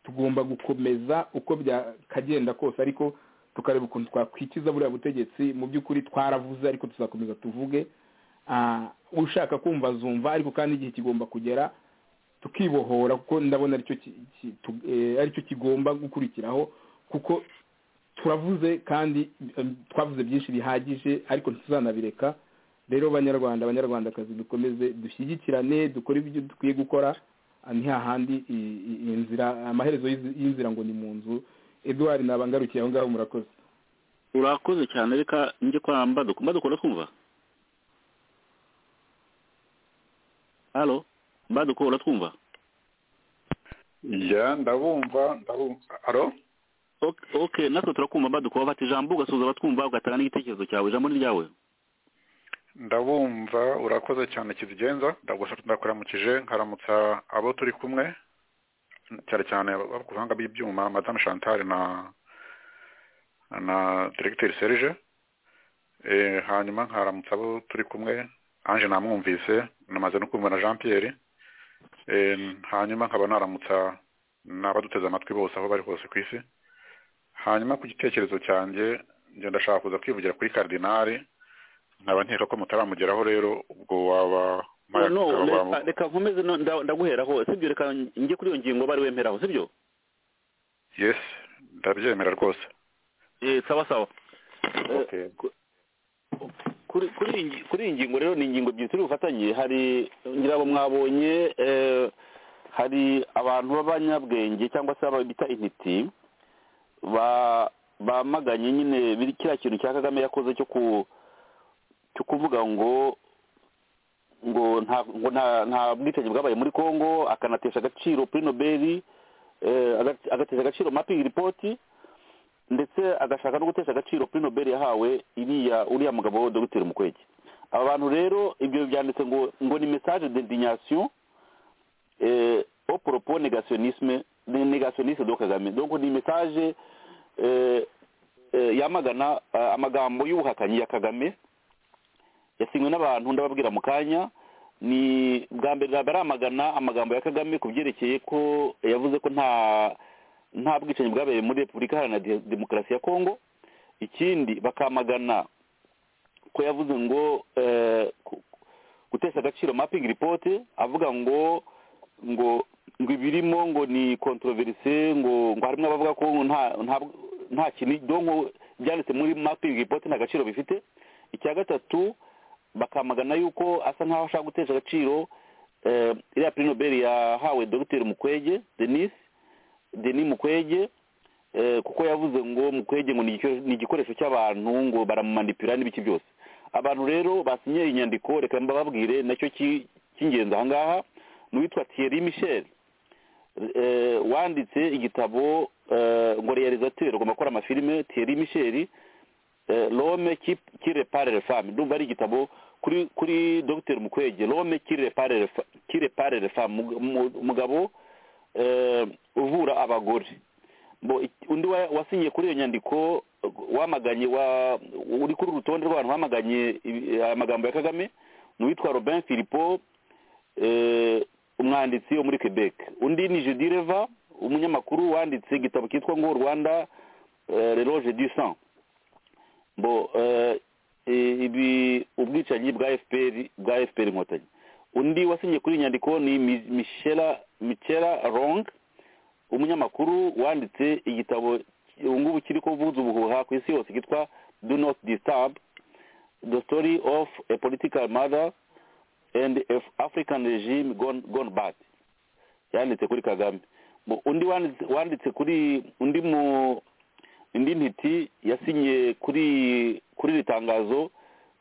tugomba gukomeza uko byakagenda kose ariko tukareba ukuntu twakwikiza buriya butegetsi mu by'ukuri twaravuze ariko tuzakomeza tuvuge ushaka kumva azumva ariko kandi igihe kigomba kugera tukibohora kuko ndabona aricyo kigomba gukurikiraho kuko turavuze kandi twavuze byinshi bihagije ariko ntituzanabireka rero banyarwanda abanyarwandakazi dukomeze dushyigikirane dukore ibyo dukwiye gukora ni hahandi inzira amaherezo y'inzira ngo ni mu nzu eduwari nabangarukiye aho ngaho murakoze urakoze cyane reka njye kwamba dukumva dukunda twumva halo mba dukunda twumva ya ndabumva ndabumva halo ok natwe turakumva badukuba bati ijambo ugasuhuza abatwumva ugatanga n'igitekerezo cyawe ijambo ni ryawe ndabumva urakoze cyane kizigenza ndakuramukije nkaramutsa abo turi kumwe cyane cyane ku buhanga bw'ibyuma madamu chantal na na diregiteri serge hanyuma nkaramutsa abo turi kumwe ange namwumvise namaze no kumva na jean pierre hanyuma nkaba naramutsa n'abaduteze amatwi bose aho bari hose ku isi hanyuma ku gitekerezo cyanjye ngenda ndashaka kuza kwivugira kuri karidinari nkaba nkeka ko mutaramugeraho rero ubwo waba reka nkomeze ndaguheraho sibyo reka njye kuri iyo ngingo bari wemeraho sibyo yesi ndabyemera rwose sawa sawa kuri iyi ngingo rero ni ingingo ebyiri turi bufatanye hari ngira mwabonye hari abantu b'abanyabwenge cyangwa se bita intiti bamaganye nyine kiriya kintu cya kagame yakoze cyo kuvuga ngo ngo nta bwicanyi bwabaye muri congo akanatesha agaciro kuri nobeli agatesha agaciro mapingi ripoti ndetse agashaka no gutesha agaciro kuri nobeli yahawe iriya uriya mugabo dogiteri mukwege aba bantu rero ibyo byanditse ngo ngo ni mesaje dendinasiyo oporopo negasiyonisme negationiste do kagame donc ni message yamagana amagambo y'ubuhakanyi ya kagame yasinywe n'abantu ndababwira mu kanya ni bwa mbere baramagana amagambo ya kagame ku byerekeye ko yavuze ko nta nta bwicanyi bwabereye muri repubulika iharanira demokarasi ya kongo ikindi bakamagana ko yavuze ngo gutesha agaciro mapingi ripote avuga ngo ngo ngo ibirimo ngo ni kontroverse ngo ngo harimo abavuga ko nta kintu donko byanditse muri mapingi ripote nta gaciro bifite icya gatatu bakamagana yuko asa nkaho ashaka gutesha agaciro iriya puri nobel yahawe dogiteri mukwege denis denis mukwege kuko yavuze ngo mukwege ngo ni igikoresho cy'abantu ngo baramumanipira n'ibiki byose abantu rero basinye inyandiko reka mbababwire nacyo cy'ingenzi aha ngaha ni uwitwa thierry michel wanditse igitabo ngo realizateri ugomba gukora amafilime Thierry michel rome kirepare fami ndumva ari igitabo kuri kuri dogiteri mukwege rome kirepare fami umugabo uvura abagore undi wasinyiye kuri iyo nyandiko wamaganye uri kuri urutonde rw'abantu bamaganye amagambo ya kagame ni uwitwa robin filipo umwanditsi wo muri quebec undi ni judireva umunyamakuru wanditse igitabo cyitwa ngo rwanda reloge du sang mbo ibi ubwicanyi bwa fpr bwa fpr inkotanyi undi wasinye kuri iyi nyandiko ni michela rong umunyamakuru wanditse igitabo ubungubu kiri kuvuza ubuhuha ku isi yose cyitwa do not disturb the story of a political mother and african regime gone, gone bad yanditse kuri kagame undi wanditse kuri undi mu indi ntiti yasinye kuri kuri iri tangazo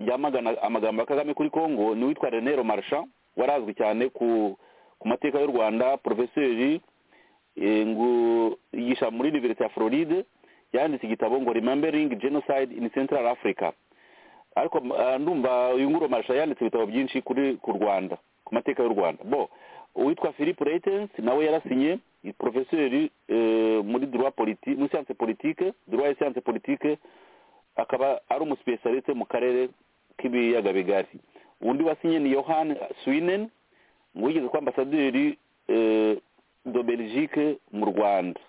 ryamagana amagambo ya kagame kuri congo ni uwitwa rene romarsha warazwi cyane ku ku mateka y'u rwanda porofeseri eh, ngo yigisha muri universite ya floride yanditse igitabo ngo remembering genocide in central africa ariko ah, ndumva uyu nguro marisha yanditse ibitabo byinshi kuri ku rwanda ku mateka y'u rwanda bo uwitwa philippe reitens nawe yarasinye porofeseri eh, muri droit politique muri science politique droit et science politique akaba ari umusipesialiste mu karere k'ibiyaga bigari undi wasinye ni yohan swinen ngo yigeze kuba ambasaderi eh, do belgique mu rwanda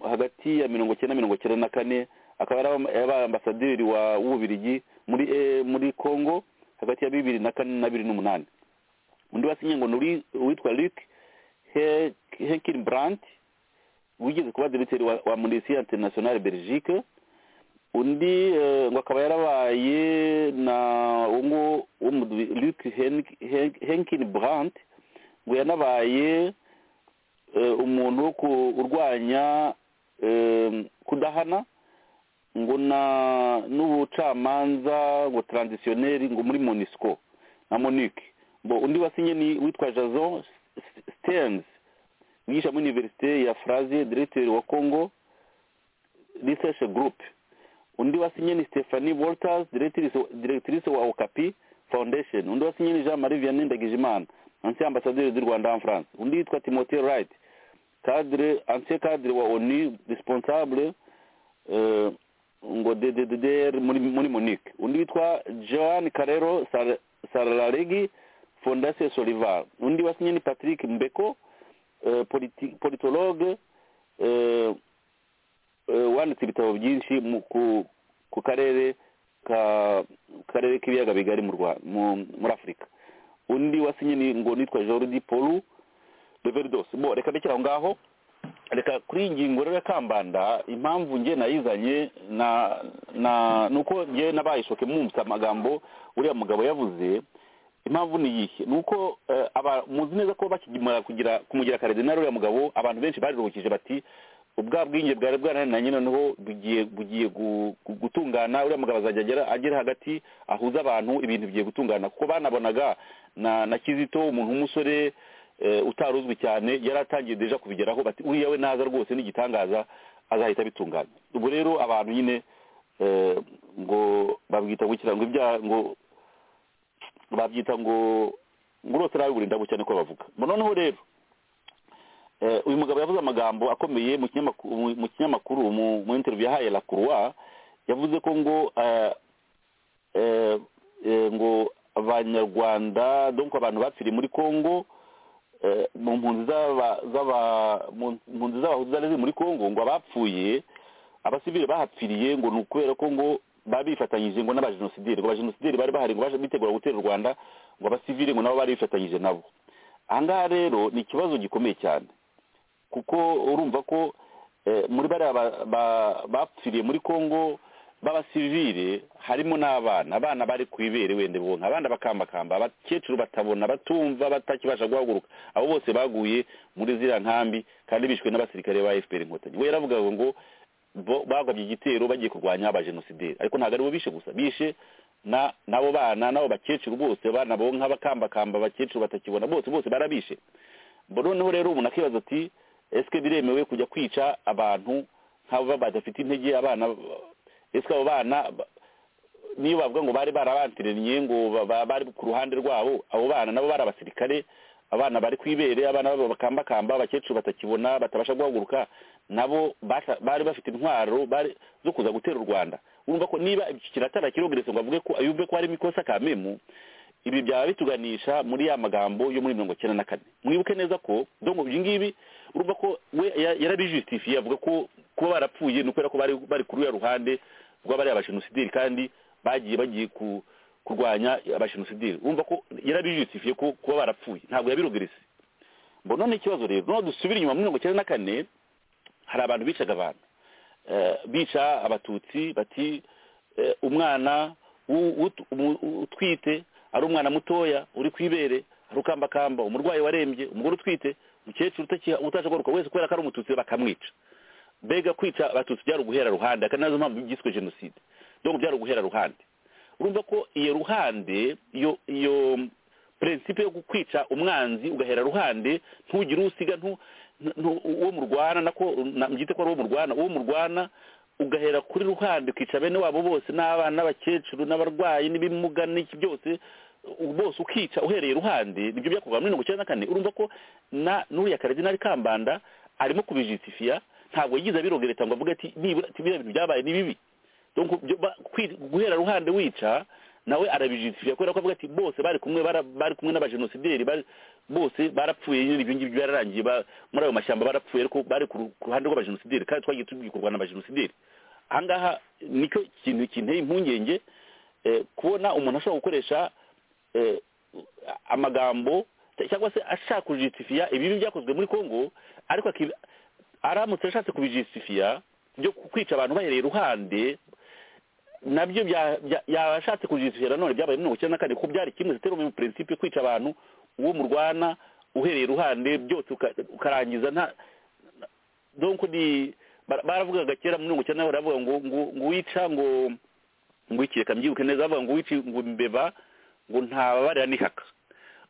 hagati ya mirongo icyenda mirongo icyenda na kane akaba yabaye ambasaderi wa w'ububirigi muri eh, muri congo hagati ya bibiri na kane na bibiri n'umunani undi wasinye ngo ni uri- uwitwa luc henkin brant wigeze kuba diriteri wa, wa munisiyo internationale belgique undi eh, ngo akaba yarabaye na ungu luc henkin brant ngo yanabaye eh, umuntu wo kurwanya eh, kudahana ngo na n'ubucamanza ngo transitionneri ngo muri monisco na monique bo undi wasinye ni witwa jason stearns wigisha muri universite ya frazier diregiteri wa congo research group undi wasinye ni stephanie walters directrice directrice wa okapi foundation undi wasinye ni jean marie vianney ndagijimana ancien ambassadeur du rwanda en france undi yitwa timothée wright cadre ancien cadre wa onu responsable eh, ngo dddr muri muri monique undi yitwa joan carrero Sar- sararegi fondation solivar undi wasinye ni patrick mbeko eh, politi- politologue eh, eh, wanditse ibitabo byinshi mu ku- ku karere ka karere k'ibiyaga bigari mu Rwa- mu- muri afurika undi wasinye ni ngo nitwa jordi paul reverdos bo reka ndekera aho ngaho reka kuri iyi ngingo rero ya kambanda impamvu nge nayizanye na na ni uko nge nabayishoke mwumvise amagambo uriya mugabo yavuze impamvu ni iyihe ni uko eh, aba- muzi neza ko bakigimara kugira kumugira karidinari uriya mugabo abantu benshi baruhukije bati ubwa bwinge bwari bwarananiranye noneho bugiye bugiye gu- gu- gutungana uriya mugabo azajya agera agera hagati ahuza abantu ibintu bigiye gutungana kuko banabonaga na na kizito umuntu w'umusore eh, utari uzwi cyane yari atangiye deja kubigeraho bati uriya we naza rwose n'igitangaza azahita bitunganya ubwo rero abantu nyine eh, ngo babwita gukira ngo ibyaha ngo babyita ngo ngo urose nawe ndabu cyane ko bavuga Ngo noneho rero Eh, uyu mugabo yavuze amagambo akomeye mu kinyamakuru mu- mu kinyamakuru mu mu interview yahaye la croix yavuze ko ngo eh, eh, eh, ngo abanyarwanda donc abantu bapfiriye muri congo eh, mu mpunzi z'aba- z'aba- mu mpunzi z'abahutu zari ziri muri congo ngo abapfuye abasivile bahapfiriye ngo ni ukubera ko ngo baba bifatanyije ngo n'abajenosideri ngo abajenosideri bari bahari ngo baje bitegura gutera u rwanda ngo abasivile ngo nabo bari bifatanyije nabo ahangaha rero ni ikibazo gikomeye cyane kuko urumva ko eh, muri bariya ba- ba- bapfiriye muri congo b'abasivile harimo n'abana abana bari ku ibere wende bonka abana bakambakamba abakecuru batabona batumva batakibasha guhaguruka abo bose baguye muri ziriya nkambi kandi bishwe n'abasirikare ba fpr inkotanyi we yaravugaga ngo bo- bagabye igitero bagiye kurwanya abajenosideri ariko ntabwo aribo bishe gusa bishe na n'abo bana n'abo bakecuru bose abana bonka bakambakamba abakecuru batakibona bose bose barabishe Mbo noneho rero umuntu akibaza ati esike biremewe kujya kwica abantu nk'abo baba badafite intege abana esike abo bana ba- niyo bavuga ngo bari barabantiraniye ngo ba- ba- bari ku ruhande rwabo abo bana nabo bari abasirikare abana bari ku ibere abana babo bakambakamba abakecuru batakibona batabasha guhaguruka nabo basha- bari bafite intwaro bari- zo kuza gutera u rwanda urumva ko niba iki kiratara kirogeretse ngo avuge ko yumve ko harimo ikosa kamemu ibi byaba bituganisha muri ya magambo yo muri mirongo icyenda na kane mwibuke neza ko donc ibi ngibi urumva ko we ya- yarabijusitifiye avuga ko kuba barapfuye ni ukubera ko bari bari kuri ya ruhande rw'abariya abajenosideri kandi bagiye bagiye ku kurwanya abajenosideri urumva ko yarabijusitifiye ko kuba barapfuye ntabwo yabirogerese mbona none ikibazo rero noneho dusubire inyuma muri mirongo icyenda na kane hari abantu bicaga abantu Eh, bica abatutsi bati eh, umwana w'u- ut- umu- utwite ari umwana mutoya uri ku ibere ari ukambakamba umurwayi warembye umugore utwite umukecuru utakiha- utashagaruka wese kubera ko ari umututsi bakamwica mbega kwica abatutsi byari uguhera ruhande akanazo mpamvu byiswe jenoside donc byari uguhera ruhande urumva ko iyo ruhande iyo iyo prinsipe yo kukwica umwanzi ugahera ruhande ntugire usiga ntu ntu- uwo murwana nako na- mbyite ko ari uwo murwana uwo murwana ugahera kuri ruhande ukica bene wabo bose n'abana n'abakecuru n'abarwayi n'ibimuga n'iki byose u- bose ukica uhereye ruhande nibyo byakuva muri mirongo icyenda na kane urumva ko na n'uriya karidinali kambanda arimo kubijitifiya ntabwo yigize abirogereta ngo avuge ati nibura ati biriya bintu byabaye ni bibi donc byo- ba- kwi- guhera ruhande wica nawe arabijisifira kubera ko avuga ati bose bari kumwe bara- bari kumwe n'abajenosideri bari- bose barapfuye nyine ibyo ngibyo byararangiye ba- muri ayo mashyamba barapfuye ariko bari ku ru- ku ruhande rw'abajenosideri kandi twagiye tubikorwa n'abajenosideri aha ngaha nicyo kintu kinteye impungenge eh, kubona umuntu ashobora gukoresha eh, amagambo cyangwa se ashaka kujisitifiya ibibi byakozwe muri congo ariko aki- aramutse ashatse kubijisitifiya byo kwica abantu bahereye iruhande nabyo bya- bya- yashatse kujisitifiya nanone byabaye mirongo icyenda na kane kuko byari kimwe zitera mu prinsipe kwica abantu uwo murwana uhereye iruhande byose uka- ukarangiza nta donc ni bara- baravugaga kera muri mirongo icyenda na kane baravuga ngo ngo ngo wica ngo ngo iki reka mbyibuke neza bavuga ngo wici ngo mbeba ngo ntababarira n'ihaka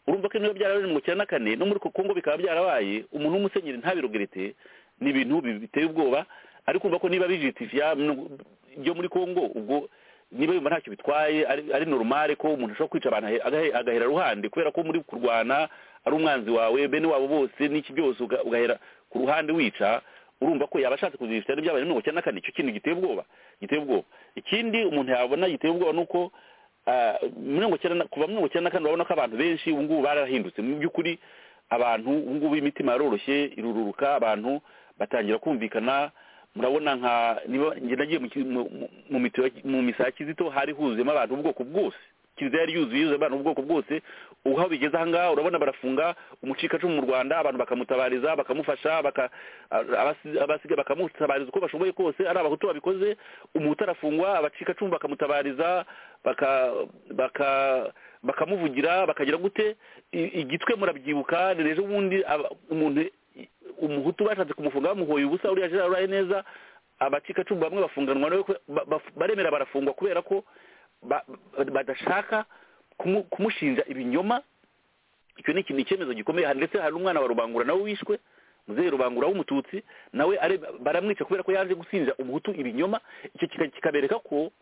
urumva ko niba byarabaye mu cyenda na kane no muri kongo bikaba byarabaye umuntu w'umusenyeri ntabirogerete ni ibintu bi- biteye ubwoba ariko urumva ko niba bijitifiya byo muri kongo ubwo niba yumva ntacyo bitwaye ari ari normal ko umuntu ashobora kwica abantu ahe- agahe- agahera ruhande kubera ko muri kurwana ari umwanzi wawe bene wabo bose n'iki byose uga- ugahera ku ruhande wica urumva ko yaba ashatse kuzifitira n'ibyabaye muri mirongo icyenda na kane icyo kintu giteye ubwoba giteye ubwoba ikindi umuntu yabona giteye ubwoba ni uko ah, mirongo icyenda na- kuva mirongo icyenda na kane urabona ko abantu benshi ubu ngubu barahindutse mu by'ukuri abantu ubu ngubu imitima yaroroshye irururuka abantu batangira kumvikana murabona nka niba njye nagiye mu ki- mu- mu- mu mito- mu misa ya kizito hari huzuyemo abantu b'ubwoko bwose kiliziya yari yuzuye yuzuye abantu b'ubwoko bwose ubu aho bigeze aha ngaha urabona barafunga umucikacumu mu rwanda abantu bakamutabariza bakamufasha baka- abasi- abasiga bakamutabariza uko bashoboye kose ari abahutu babikoze umuhutu arafungwa abacikacumu bakamutabariza baka- baka- bakamuvugira bakagira gute I- igitwe murabyibuka ni ejo bundi aba- umuntu umuhutu bashatse kumufunga bamuhoye ubusa uriya gerard uraye neza abacikacumu bamwe bafunganwa nawe kwe- ba- ba- baremera barafungwa kubera ko ba- ba- badashaka kumu- kumushinja ibinyoma icyo ni ikintu icyemezo gikomeye Hari- ndetse hari umwana wa rubangura nawe wishwe muzehe rubangura w'umututsi nawe ari- baramwica kubera ko yaje gusinja umuhutu ibinyoma icyo kika- kikabereka ko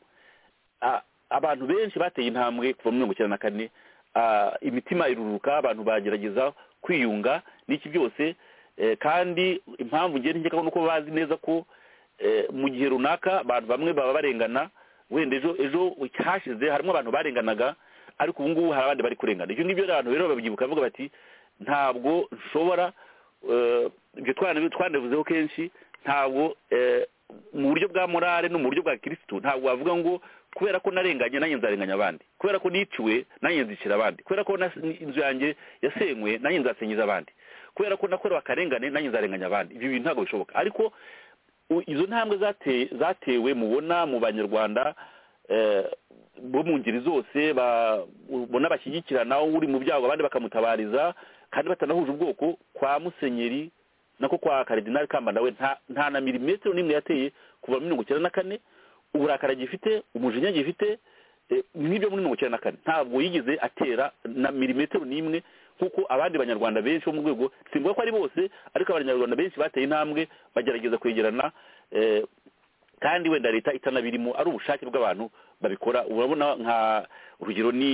a- abantu benshi bateye intambwe kuva muri mirongo icyenda na kane a, imitima iruruka abantu bagerageza kwiyunga n'iki byose eh, kandi impamvu ngenda nkeka nuko bazi neza ko eh, mu gihe runaka abantu bamwe baba barengana wenda ejo ejo hashize harimo abantu barenganaga ariko ubu ngubu hari abandi bari kurengana ibyo ngibyo rero abantu rero babyibuka bavuga bati ntabwo nshobora eh, ibyo twana- twanabivuzeho kenshi ntabwo eh, mu buryo bwa morale no mu buryo bwa kirisitu ntabwo wavuga ngo kubera ko narenganye nanjye nzarenganya abandi kubera ko niciwe nanjye nzicira abandi kubera ko nas- inzu yanjye yasenywe nanjye nzasenyeza abandi kubera ko nakorewe akarengane nanjye nzarenganya abandi ibyo bintu ntabwo bishoboka ariko u- izo ntambwe zate- zatewe mubona mu banyarwanda eh, bo mu ngeri zose ba- ubona bashyigikirana uri mu byago abandi bakamutabariza kandi batanahuje ubwoko kwa musenyeri nako kwa karidinali kamba nawe nta nta na milimetero n'imwe yateye kuva muri mirongo icyenda na kane uburakari gifite umujinya gifite eh, n'ibyo muri mirongo icyenda na kane ntabwo yigeze atera na milimetero n'imwe nk'uko abandi banyarwanda benshi bo mu rwego simvuga ko ari bose ariko abanyarwanda benshi bateye intambwe bagerageza kwegerana eh, kandi wenda leta itanabirimo ari ubushake bw'abantu babikora urabona nka urugero ni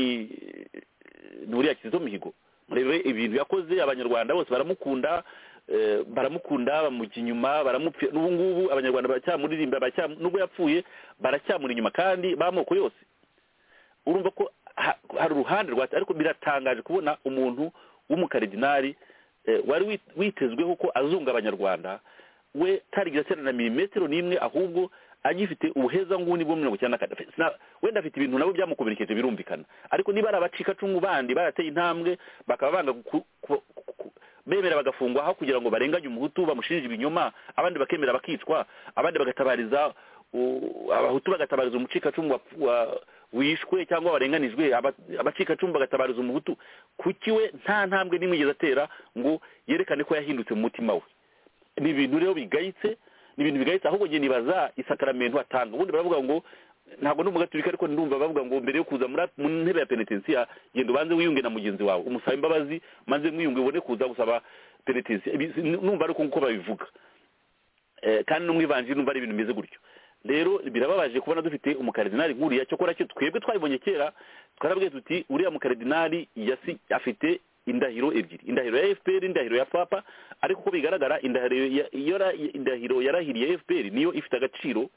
ni uriya kizito mihigo murebe ibintu yakoze abanyarwanda bose baramukunda eh, baramukunda bamujya inyuma baramupfira n'ubu ngubu abanyarwanda baracyamuririmba baracya- nubwo yapfuye baracyamuri inyuma kandi b'amoko yose urumva ko ha- hari uruhande rwa ariko biratangaje kubona umuntu w'umukaridinari eh, wari wit- witezweho ko azunga abanyarwanda we tarigeze atera na milimetero n'imwe ahubwo agifite ubuheza nguni bwo mirongo icyenda na kane Sina- wenda afite ibintu nabo byamukomerekeje birumvikana ariko niba ari abacikacumu bandi barateye intambwe bakaba banga ku- ku- ku- bemera bagafungwa aho kugira ngo barenganye umuhutu bamushinje ibinyoma abandi bakemera bakicwa abandi bagatabariza u- abahutu bagatabariza umucikacumu wa- wa- wishwe cyangwa warenganijwe aba- abacikacumu bagatabariza umuhutu kuki we nta ntambwe n'imwe yigeze atera ngo yerekane ko yahindutse mu mutima we ni ibintu rero bigayitse ni ibintu bigayitse ahubwo njye nibaza isakaramento atanga ubundi baravuga ngo ntabwo ndi umugaturika ariko ndumva bavuga ngo mbere yo kuza muri- mu ntebe ya penetensiya genda ubanze wiyunge na mugenzi wawe umusaba imbabazi maze mwiyunge ubone kuza gusaba penetensiya Ibi si- numva ari uko babivuga Eh, kandi n'umwivanjiri numva ari ibintu bimeze gutyo rero birababaje kubona dufite umukaridinali nkuriya cyakora cyo twebwe twabibonye kera twarabwiye tuti uriya mukaridinali yasi afite indahiro ebyiri indahiro ya fpr indahiro ya papa ariko uko bigaragara indahiro ya- yora- indahiro yarahiriye fpr niyo ifite agaciro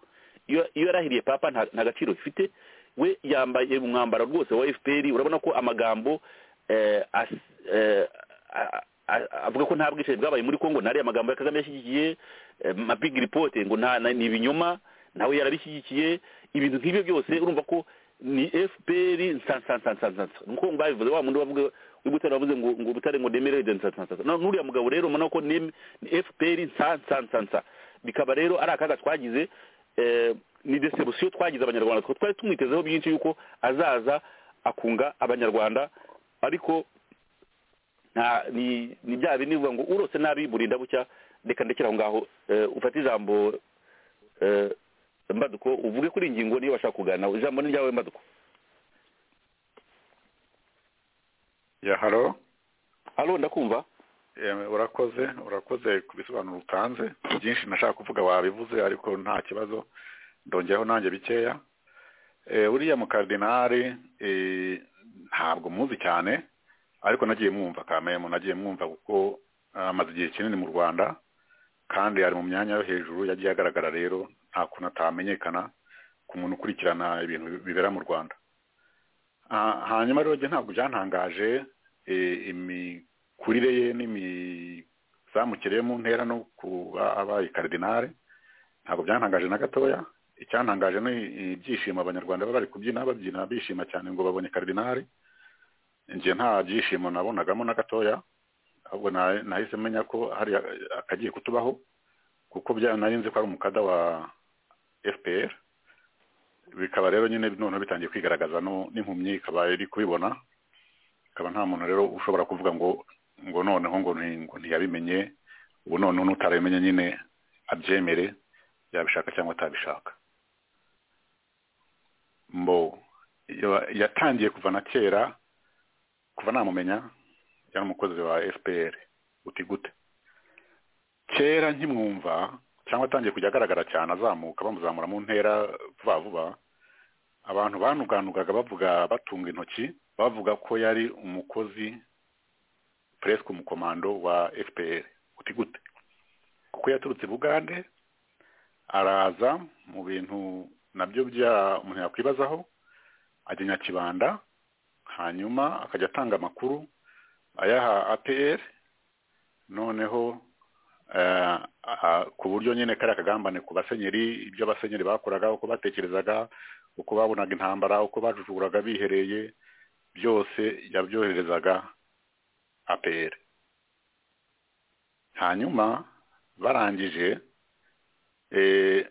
iyo iyo yarahiriye papa nta nta gaciro ifite we yambaye umwambaro rwose wa fpr urabona ko amagambo eh, as- eh, a- a- a- avuga ko nta bwicanyi bwabaye muri kongo ntariya amagambo ya kagame yashyigikiye eh, ma big report ngo nta na- ni ibinyoma nawe yarabishyigikiye ibintu nk'ibyo byose urumva ko ni fpr nsansansansansansa nuko babivuze wa wundi wavuga w'ibutare wavuze ngo ngo ubutare ngo nemerede nsansansansa No- n'uriya mugabo rero ubona ko ni ni fpr nsansansansa bikaba rero ari akaga twagize eh, ni desebusiyo twagize abanyarwanda Twe twari tumwitezeho byinshi yuko azaza akunga abanyarwanda ariko nta ni ni bya bindi bivuga ngo urose nabi burinda bucya reka ndekere aho ngaho Eh, ufate ijambo eh, mbaduko uvuge kuri iyi ngingo niyo bashaka kuganiraho ijambo ni ryawe mbaduko ya haro halo ndakumva urakoze urakoze ku bisobanuro utanze byinshi nashaka kuvuga wabivuze ariko nta kibazo ndongeyeho nanjye bikeya Eh, buriya mukaridinari eh, ntabwo muzi cyane ariko nagiye mwumva kamemu nagiye mwumva kuko eh, amaze igihe kinini mu rwanda kandi ari mu myanya yo hejuru yagiye agaragara rero nta kuntu atamenyekana ku muntu ukurikirana ibintu bibera mu rwanda Ah, hanyuma rero njye ntabwo byantangaje eh, imi imikurire ye n'imizamukire yo mu ntera no kuba abaye karidinari ntabwo byantangaje na gatoya icyantangaje ni ibyishimo abanyarwanda baba bari kubyina babyina bishima cyane ngo babonye karidinari njye nta byishimo nabonagamo na gatoya ahubwo na- nahise menya ko hari a- akagiye kutubaho kuko bya- nari nzi ko ari umukada wa fpr bikaba rero nyine noneho bitangiye kwigaragaza no- n'impumyi ikaba iri kubibona ikaba nta muntu rero ushobora kuvuga ngo ngo noneho ngo nti- ngo ntiyabimenye ubu noneho n'utarabimenye nyine abyemere yabishaka cyangwa atabishaka mbo ya- yatangiye kuva na kera kuva namumenya yari umukozi wa fpr uti gute kera nkimwumva cyangwa atangiye kujya agaragara cyane azamuka bamuzamura mu ntera vuba vuba abantu banuganugaga bavuga batunga intoki bavuga ko yari umukozi presque umukomando wa fpr uti gute kuko yaturutse i bugande araza mu bintu nabyo bya umuntu yakwibazaho ajya nyakibanda hanyuma akajya atanga amakuru ayaha apr noneho eh, ah, ku buryo nyine kariya kagambane ku basenyeri ibyo abasenyeri bakoraga uko batekerezaga uko babonaga intambara uko bajujuraga bihereye byose yabyoherezaga apr hanyuma barangije eh,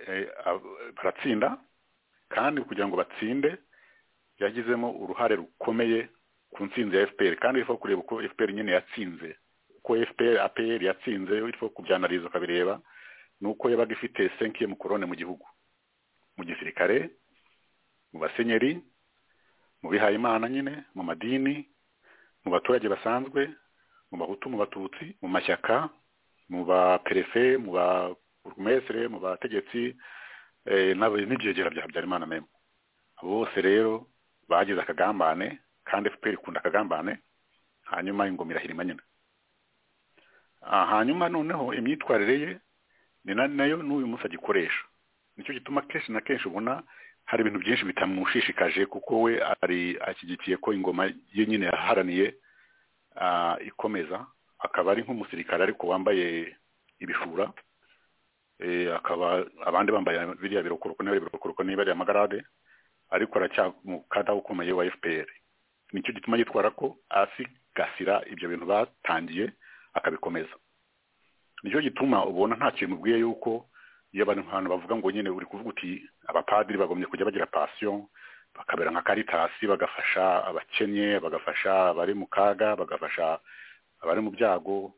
eh, ab- baratsinda kandi kugira ngo batsinde yagizemo uruhare rukomeye ku ntsinzi ya fpr kandi bifo kureba uko fpr nyine yatsinze uko fpr apr yatsinze bifo kubyanariza ukabireba nuko yabaga ifite senkiye mu korone mu gihugu mu gisirikare mu basenyeri mu bihayimana nyine mu madini mu baturage basanzwe mu bahutu mu batutsi mu mashyaka mu baperefe mu baburugumesire mu bategetsi eh, n'aba- n'ibyegera bya habyarimana memo abo bose rero bagize akagambane kandi fpr ikunda akagambane hanyuma ingoma irahirima nyina Ah, hanyuma noneho imyitwarire ye ni na- nayo n'uyu munsi agikoresha nicyo gituma kenshi na kenshi ubona hari ibintu byinshi bitamushishikaje kuko we ari ashyigikiye ko ingoma ye nyine yaharaniye ah, ikomeza akaba ari nk'umusirikare ariko wambaye ibishura eh, akaba abandi bambaye biriya birokoroko niba birokoroko niba ari amagarade ariko aracyamukada ukomeye wa fpr nicyo gituma yitwara ko asigasira ibyo bintu batangiye akabikomeza nicyo gituma ubona nta kintu ubwiye yuko iyo abantu ahantu bavuga ngo nyine uri kuvuga uti abapadiri bagombye kujya bagira pasiyo bakabera nka karitasi bagafasha abakennye bagafasha abari mu kaga bagafasha abari mu byago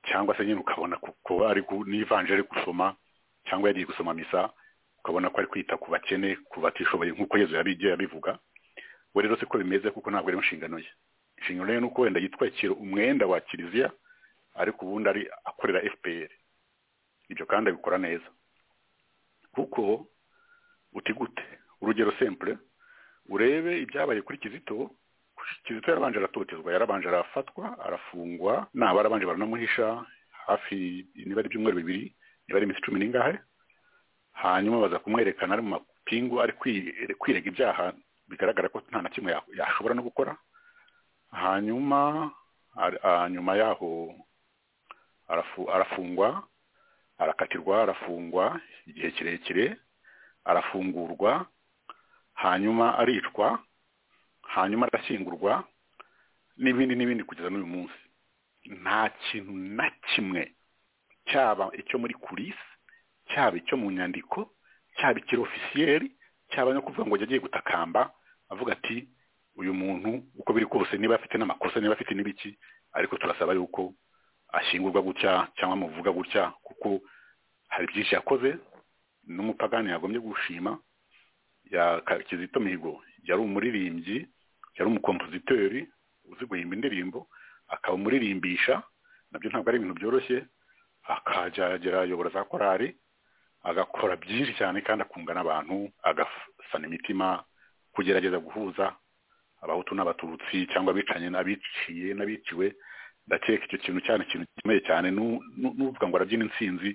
cyangwa se nyine ukabona kuko ari ku- n'ivanjiri ari gusoma cyangwa yagiye gusoma misa ukabona ko ari kwita ku bakene ku batishoboye nk'uko yezu yabigiye yabivuga we rero siko bimeze kuko ntabwo ari inshingano ye inshingano ye ni uko wenda yitwikira umwenda wa kiliziya ariko ubundi ari akorera fpr ibyo kandi abikora neza kuko uti gute urugero sempure urebe ibyabaye kuri kizito kizito yarabanje aratotezwa yarabanje arafatwa arafungwa naba arabanje baranamuhisha hafi niba ari ibyumweru bibiri niba ari iminsi cumi n'ingahe hanyuma baza kumwerekana ari mu mapingu ari kwirega ibyaha bigaragara ko nta na kimwe yashobora no gukora hanyuma nyuma yaho arafungwa arakatirwa arafungwa igihe kirekire arafungurwa hanyuma aricwa hanyuma arashyingurwa n'ibindi n'ibindi kugeza n'uyu munsi nta kintu na kimwe cyaba icyo muri kurisi cyaba icyo mu nyandiko cyaba ikirofisiyeri cyaba no kuvuga ngo yagiye gutakamba avuga ati uyu muntu uko biri kose niba afite n'amakosa niba afite n'ibiki ariko turasaba yuko ashyingurwa gutya cyangwa muvuga gutya kuko hari byinshi yakoze n'umupagani yagombye gushima kizito mihigo yari umuririmbyi yari umukompositori uzi guhimba indirimbo akaba umuririmbisha nabyo ntabwo ari ibintu byoroshye akajya ayobora za korari agakora byinshi cyane kandi akunga n'abantu agasana imitima kugerageza guhuza abahutu n'abatutsi cyangwa abicanye n'abiciye n'abiciwe ndakeka icyo kintu cyane ikintu gikomeye cyane n'uvuga ngo arabyina insinzi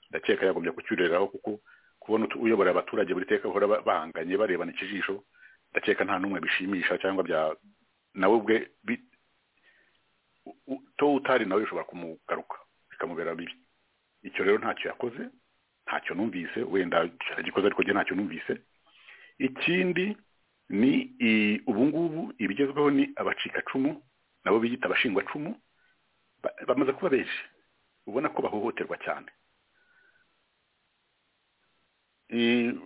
ndakeka yagombye kucyuriraho kuko kubona uyobora abaturage buri teka bahora bahanganye barebana ikijisho ndakeka nta n'umwe bishimisha cyangwa bya nawe ubwe to utari nawe bishobora kumugaruka bikamubera bibi icyo rero ntacyo yakoze ntacyo numvise wenda agikoze ariko njye ntacyo numvise ikindi ni ubu ngubu ibigezweho ni abacikacumu nabo biyita abashingwacumu bamaze kuba benshi ubona ko bahohoterwa cyane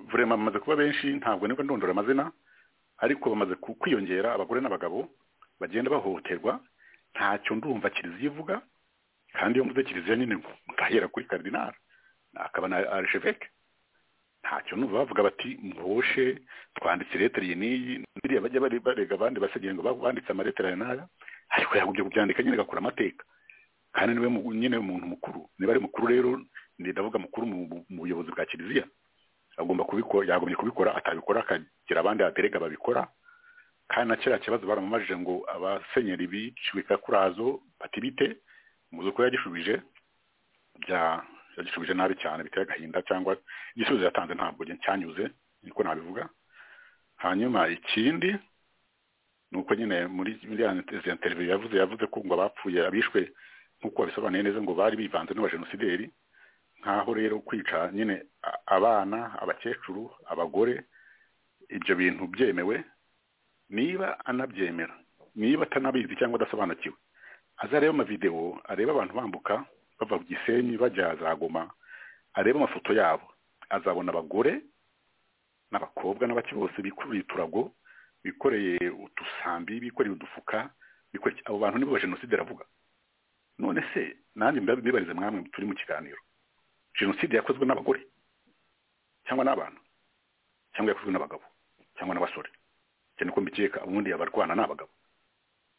vurema bamaze kuba benshi ntabwo nibwo ndondora amazina ariko bamaze kwiyongera abagore n'abagabo bagenda bahohoterwa ntacyo ndumva kiliziya ivuga kandi iyo mvuze kiliziya nyine mutahera kuri karidinari akaba na arisheveke ntacyo numva bavuga bati muhoshe twanditse ireteri iyi n'iyi biriya bajya barega abandi basigaye ngo banditse amaretera aya n'aya ariko yagumye kubyandika nyine agakora amateka kandi niwe nyine umuntu mukuru niba ari mukuru rero ndavuga mukuru mu buyobozi bwa kiliziya agomba kubikora yagombye kubikora atabikora akagira abandi baterega babikora kandi na kiriya kibazo baramumajije ngo abasenyeri biciwe kakurazo batibite muzi uko yagishubije bya yagishubije nabi cyane biteye agahinda cyangwa igisubizo yatanze ntabwo cyanyuze niko nabivuga hanyuma ikindi ni uko nyine muri izi televiziyo yavuze yavuze ko ngo abapfuye abishwe nk'uko babisobanuye neza ngo bari bivanze n'abajenosideri nkaho rero kwica nyine abana abakecuru abagore ibyo bintu byemewe niba anabyemera niba atanabizi cyangwa adasobanukiwe azareba amavidewo areba abantu bambuka bava ku gisenyi bajya za goma areba amafoto yabo azabona abagore n'abakobwa n'abake bose bikoreye uturago bikoreye udusambi bikoreye udufuka abo bantu nibo jenoside iravuga none se nanjye mbibarize mwamwe turi mu kiganiro jenoside yakozwe n'abagore cyangwa n'abana cyangwa yakozwe n'abagabo cyangwa n'abasore cyane ko mbikeka ubundi abarwana ni abagabo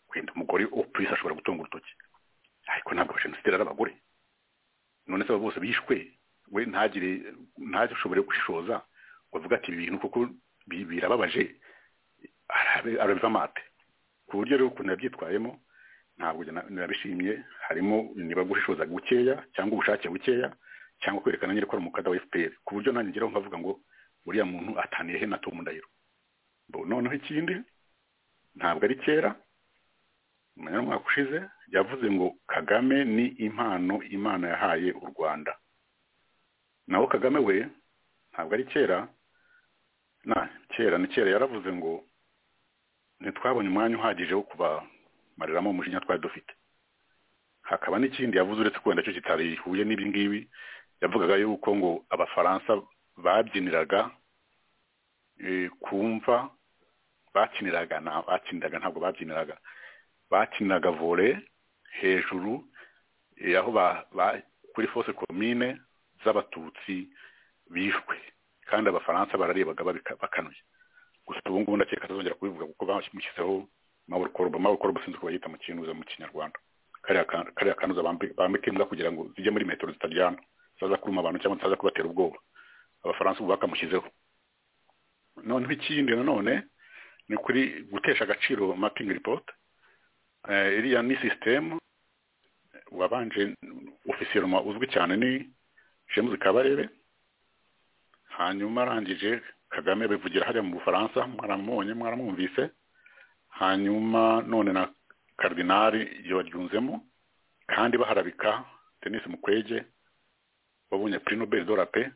wenda umugore upurisi ashobora gutunga urutoki ariko ntabwo jenoside ari abagore none se abo bose bishwe we ntagire ntashobore gushishoza ngo avuge ati ibi bintu kuko birababaje arabiva amate ku buryo rero ukuntu yabyitwayemo ntabwo nabishimye harimo niba gushishoza gukeya cyangwa ubushake bukeya cyangwa kwerekana nyine ko ari umukada wa fpr ku buryo nanjye ngeraho nkavuga ngo uriya muntu ataniye he na tomu ndahiro noneho ikindi ntabwo ari kera umenya umwaka ushize yavuze ngo kagame ni impano imana yahaye u rwanda naho kagame we ntabwo ari kera na kera ni kera yaravuze ngo ntitwabonye umwanya uhagije wo kubamareramo umujinya twari dufite hakaba n'ikindi yavuze uretse ko wenda cyo kitarihuye n'ibingibi yavugaga yuko ngo abafaransa babyiniraga kumva bakiniraga bakiniraga ntabwo babyiniraga bakiniraga vore hejuru aho kuri fose komine z'abatutsi bishwe kandi abafaransa bararibaga babika- bakanuye gusa ubu ngubu ndakeka tuzongera kubivuga kuko bamushyizeho maburo koroba maburo koroba sinzi uko bayita mu kinuza mu kinyarwanda kariya ka- kariya kanuza bambi- bambika imbwa kugira ngo zijye muri metero zitaryana zitaza kuruma abantu cyangwa zitaza kubatera ubwoba abafaransa ubu bakamushyizeho noneho ikindi nanone ni kuri gutesha agaciro mapping report Eh, iriya ni sisitemu wabanje ofisiyeroma uzwi cyane ni james kabarebe hanyuma arangije kagame bivugira hariya mu bufaransa mwaramubonye mwaramwumvise hanyuma none na karidinari yabaryunzemo kandi baharabika denise mukwege wabonye prix nobel de la paix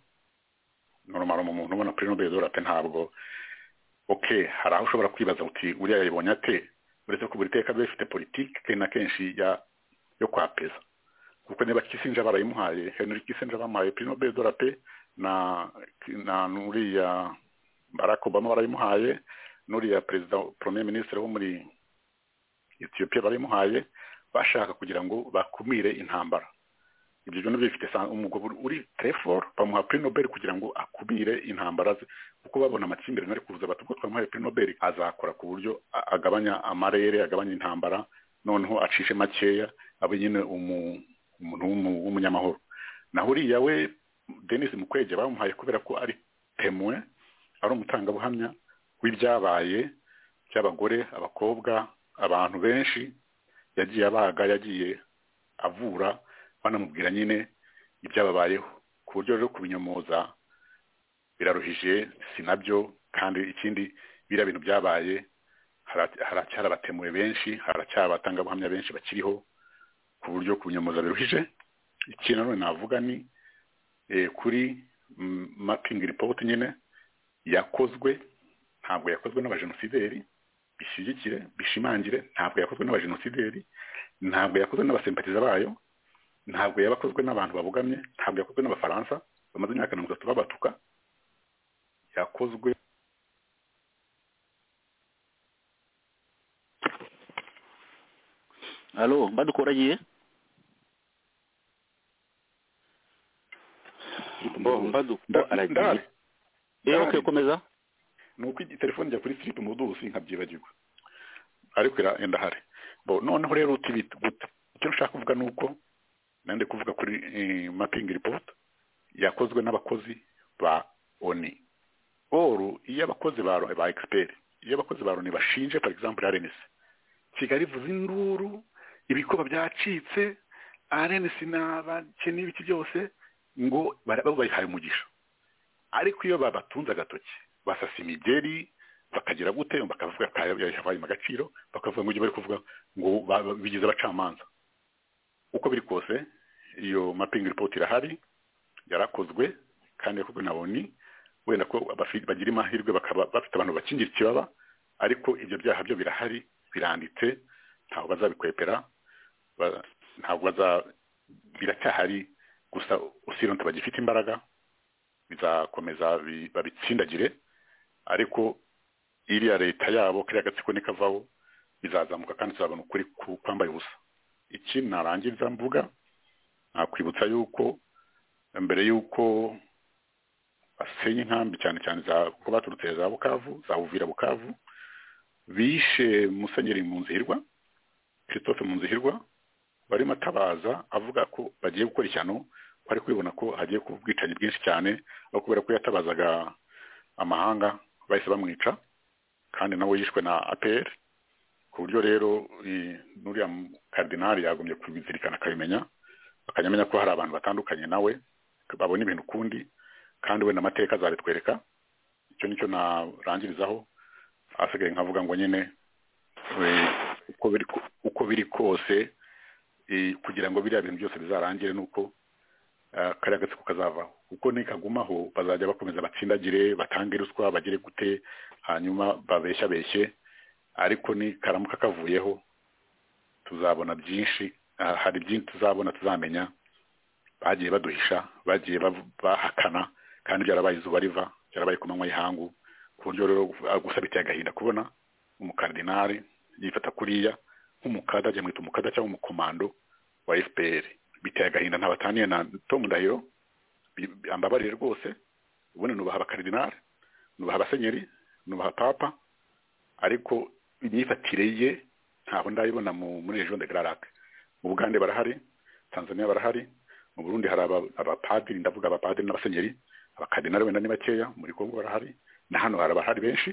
normal mu muntu ubona prix nobel de la paix ntabwo okay hari aho ushobora kwibaza uti uriya yayibonye ate uretse ko buri teka biba bifite politiki kenshi na kenshi ya yo kwapeza kuko niba kisinja barayimuhaye henry kisinja bamuhaye prix nobel de la paix na na nuriya barack obama barayimuhaye nuriya perezida premier ministre wo muri ethiopia barayimuhaye bashaka kugira ngo bakumire intambara ibyo byose bifite sa- umugabo uri trefor bamuha prix nobel kugira ngo akumire intambara ze kuko babona amakimbirane ari kuza bati ubwo twamuhaye prix nobel azakora ku buryo a- agabanya amarere agabanya intambara noneho acishe makeya abe nyine umu- umuntu w'umu- w'umunyamahoro naho uriya we denise mukwege bamuhaye kubera ko ari temwe ari umutangabuhamya w'ibyabaye by'abagore abakobwa abantu benshi yagiye abaga yagiye avura banamubwira nyine ibyababayeho ku buryo rero kubinyomoza biraruhije si nabyo kandi ikindi biriya bintu byabaye hara- haracyari abatemuwe benshi haracyari abatangabuhamya benshi bakiriho ku buryo kubinyomoza biruhije ikindi nanone navuga ni eh, kuri mapingi ripoti nyine yakozwe ntabwo yakozwe n'abajenosideri bishyigikire bishimangire ntabwo yakozwe n'abajenosideri ntabwo yakozwe n'abasempatiza bayo ntabwo yabakozwe n'abantu babogamye ntabwo yakozwe n'abafaransa bamaze imyaka mirongo itatu babatuka yakozwe alo mbadukuragiye Bo, Nda- mbadukuragiye ndahari Eh, okay komeza ni uko igi- telefone njya kuri siripu mudusi nkabyibagirwa ariko ira- ndahari bo noneho rero uti bit- guta icyo nshaka kuvuga ni uko nandi kuvuga kuri eh, mapping report yakozwe n'abakozi ba oni oru iyo abakozi ba ba expert iyo abakozi ba oni bashinje for example RNC Kigali ivuza induru ibikoba byacitse RNC n'abakene ibiki byose ngo bara- bo bayihaye umugisha ariko iyo babatunze agatoki basasa imigeri bakagira gute bakavuga ko yahaye agaciro bakavuga ngo ibyo bari kuvuga ngo ba- ba- bigize abacamanza uko biri kose iyo mapping report irahari yarakozwe kandi yakozwe na oni wenda ko abafi- bagira amahirwe bakaba bafite abantu bakingira ikibaba ariko ibyo byaha byo birahari biranditse ntabwo bazabikwepera ba- ntabwo baza biracyahari gusa usironte bagifite imbaraga bizakomeza bi- babitsindagire ariko iriya leta yabo kariya gatsiko nikavaho bizazamuka kandi tuzabona ukuri ku- kwambaye ubusa iki narangiza mvuga nakwibutsa yuko mbere yuko basenya inkambi cyane cyane za ko baturutse za bukavu za buvira bukavu bishe musenyeri munzihirwa christophe munzihirwa barimo atabaza avuga ko bagiye gukora ishyano ko ari kwibona ko hagiye kuba ubwicanyi bwinshi cyane aho kubera ko yatabazaga amahanga bahise bamwica kandi nawe yishwe na APR ku buryo rero eh, n'uriya karidinari yagombye kubizirikana akabimenya akajya amenya ko hari abantu batandukanye nawe babona ibintu ukundi kandi wenda amateka azabitwereka icyo nicyo narangirizaho asigaye nkavuga ngo nyine eh, uko biri ko- uko biri kose eh, kugira ngo biriya bintu byose bizarangire nuko eh, kariya gatsiko kazavaho kuko nikagumaho bazajya bakomeza batsindagire batange ruswa bagire gute hanyuma babeshyabeshye ariko nikaramuka kavuyeho tuzabona byinshi ah, hari byinshi tuzabona tuzamenya bagiye baduhisha bagiye bav- bahakana kandi byarabaye izuba riva byarabaye ku manywa y'ihangu ku buryo rero ah, gusa biteye agahinda kubona umukardinari yifata kuriya nk'umukada ajya mwita umukada cyangwa umukomando wa fpr biteye agahinda ntabataniye na tom ndahiro bi- bi- ambabarire rwose ubundi nubaha abakaridinari nubaha abasenyeri nubaha papa ariko imyifatire ye ntabwo ndayibona mu- muri region de gararac mu bugande barahari tanzania barahari mu burundi hari aba- abapadiri ndavuga abapadiri n'abasenyeri abakadinari wenda ni bakeya muri kongo barahari na hano hari abahari benshi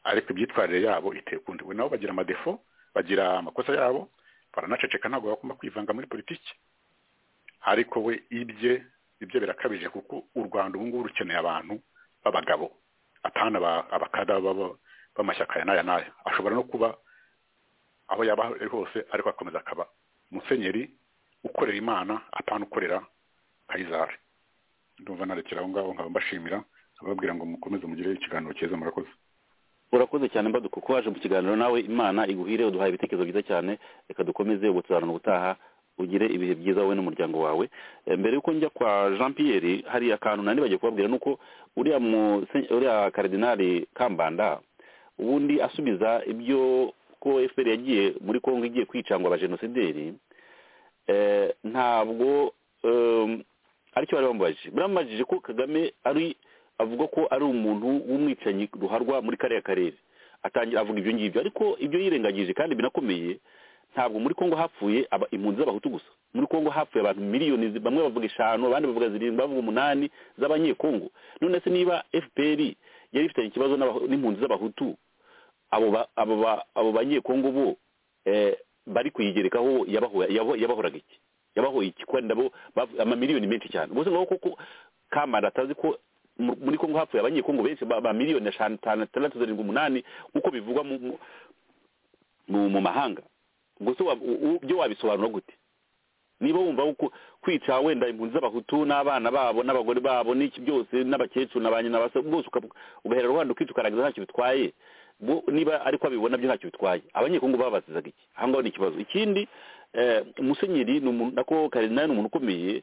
ariko imyitwarire yabo iteye ukundi we nabo bagira amadefo bagira amakosa yabo baranaceceka ntabwo bagomba kwivanga muri politiki ariko we ibye ibyo birakabije kuko u rwanda ubu ngubu rukeneye abantu b'abagabo atana aba- abakada b'aba- b'amashyaka aya n'aya n'aya ashobora no kuba aho yaba ari hose ariko akomeza akaba musenyeri ukorera imana atana ukorera kayizari ndumva narekera aho ngaho nkaba mbashimira ababwira ngo mukomeze mugire ikiganiro cyiza murakoze urakoze cyane mbaduko ko waje mu kiganiro nawe imana iguhire uduhaye ibitekerezo byiza cyane reka dukomeze ubutuzarana ubutaha ugire ibihe byiza wowe n'umuryango wawe Eh, mbere yuko njya kwa jean pierre hari akantu nari bagiye kubabwira ni uko uriya muse- uriya karidinari kambanda ubundi asubiza ibyo ko fpr yagiye muri kongo igiye kwica ngo abajenosideri eh, ntabwo em, aricyo bari bamubajije bamubajije ko kagame ari avuga ko ari umuntu w'umwicanyi ruharwa muri kariya karere atangira avuga ibyo ngibyo ariko ibyo yirengagije kandi binakomeye ntabwo muri kongo hapfuye aba impunzi z'abahutu gusa muri kongo hapfuye abantu miliyoni zi- bamwe bavuga eshanu abandi bavuga zirindwi bavuga umunani z'abanyekongo none se niba fpr yari ifitanye ikibazo n'abahu- n'impunzi z'abahutu abo ba- abo ba- abo banyekongo bo eh, bari kuyigerekaho yabaho- yabo- yabahoraga iki yabahoye iki kandi nabo bavu- amamiliyoni menshi cyane bose ngaho koko kamara atazi ko mu- muri kongo hapfuye abanyekongo benshi ba ba miliyoni eshanu tanu tandatu zirindwi umunani nk'uko bivugwa mu- mu- mu mu mahanga ubwo se wa- u- u- byo wabisobanura gute niba wumva ko kwica wenda impunzi z'abahutu n'abana babo n'abagore babo n'iki byose n'abakecuru na ba nyina basa bwose uka- ugahera rubanda ukica ukarangiza ntacyo bitwaye bo- niba ariko abibona byo ntacyo bitwaye abanyekongo babazizaga iki aha ngaho ni ikibazo ikindi eh, musenyeri ni umuntu nako karinari ni umuntu ukomeye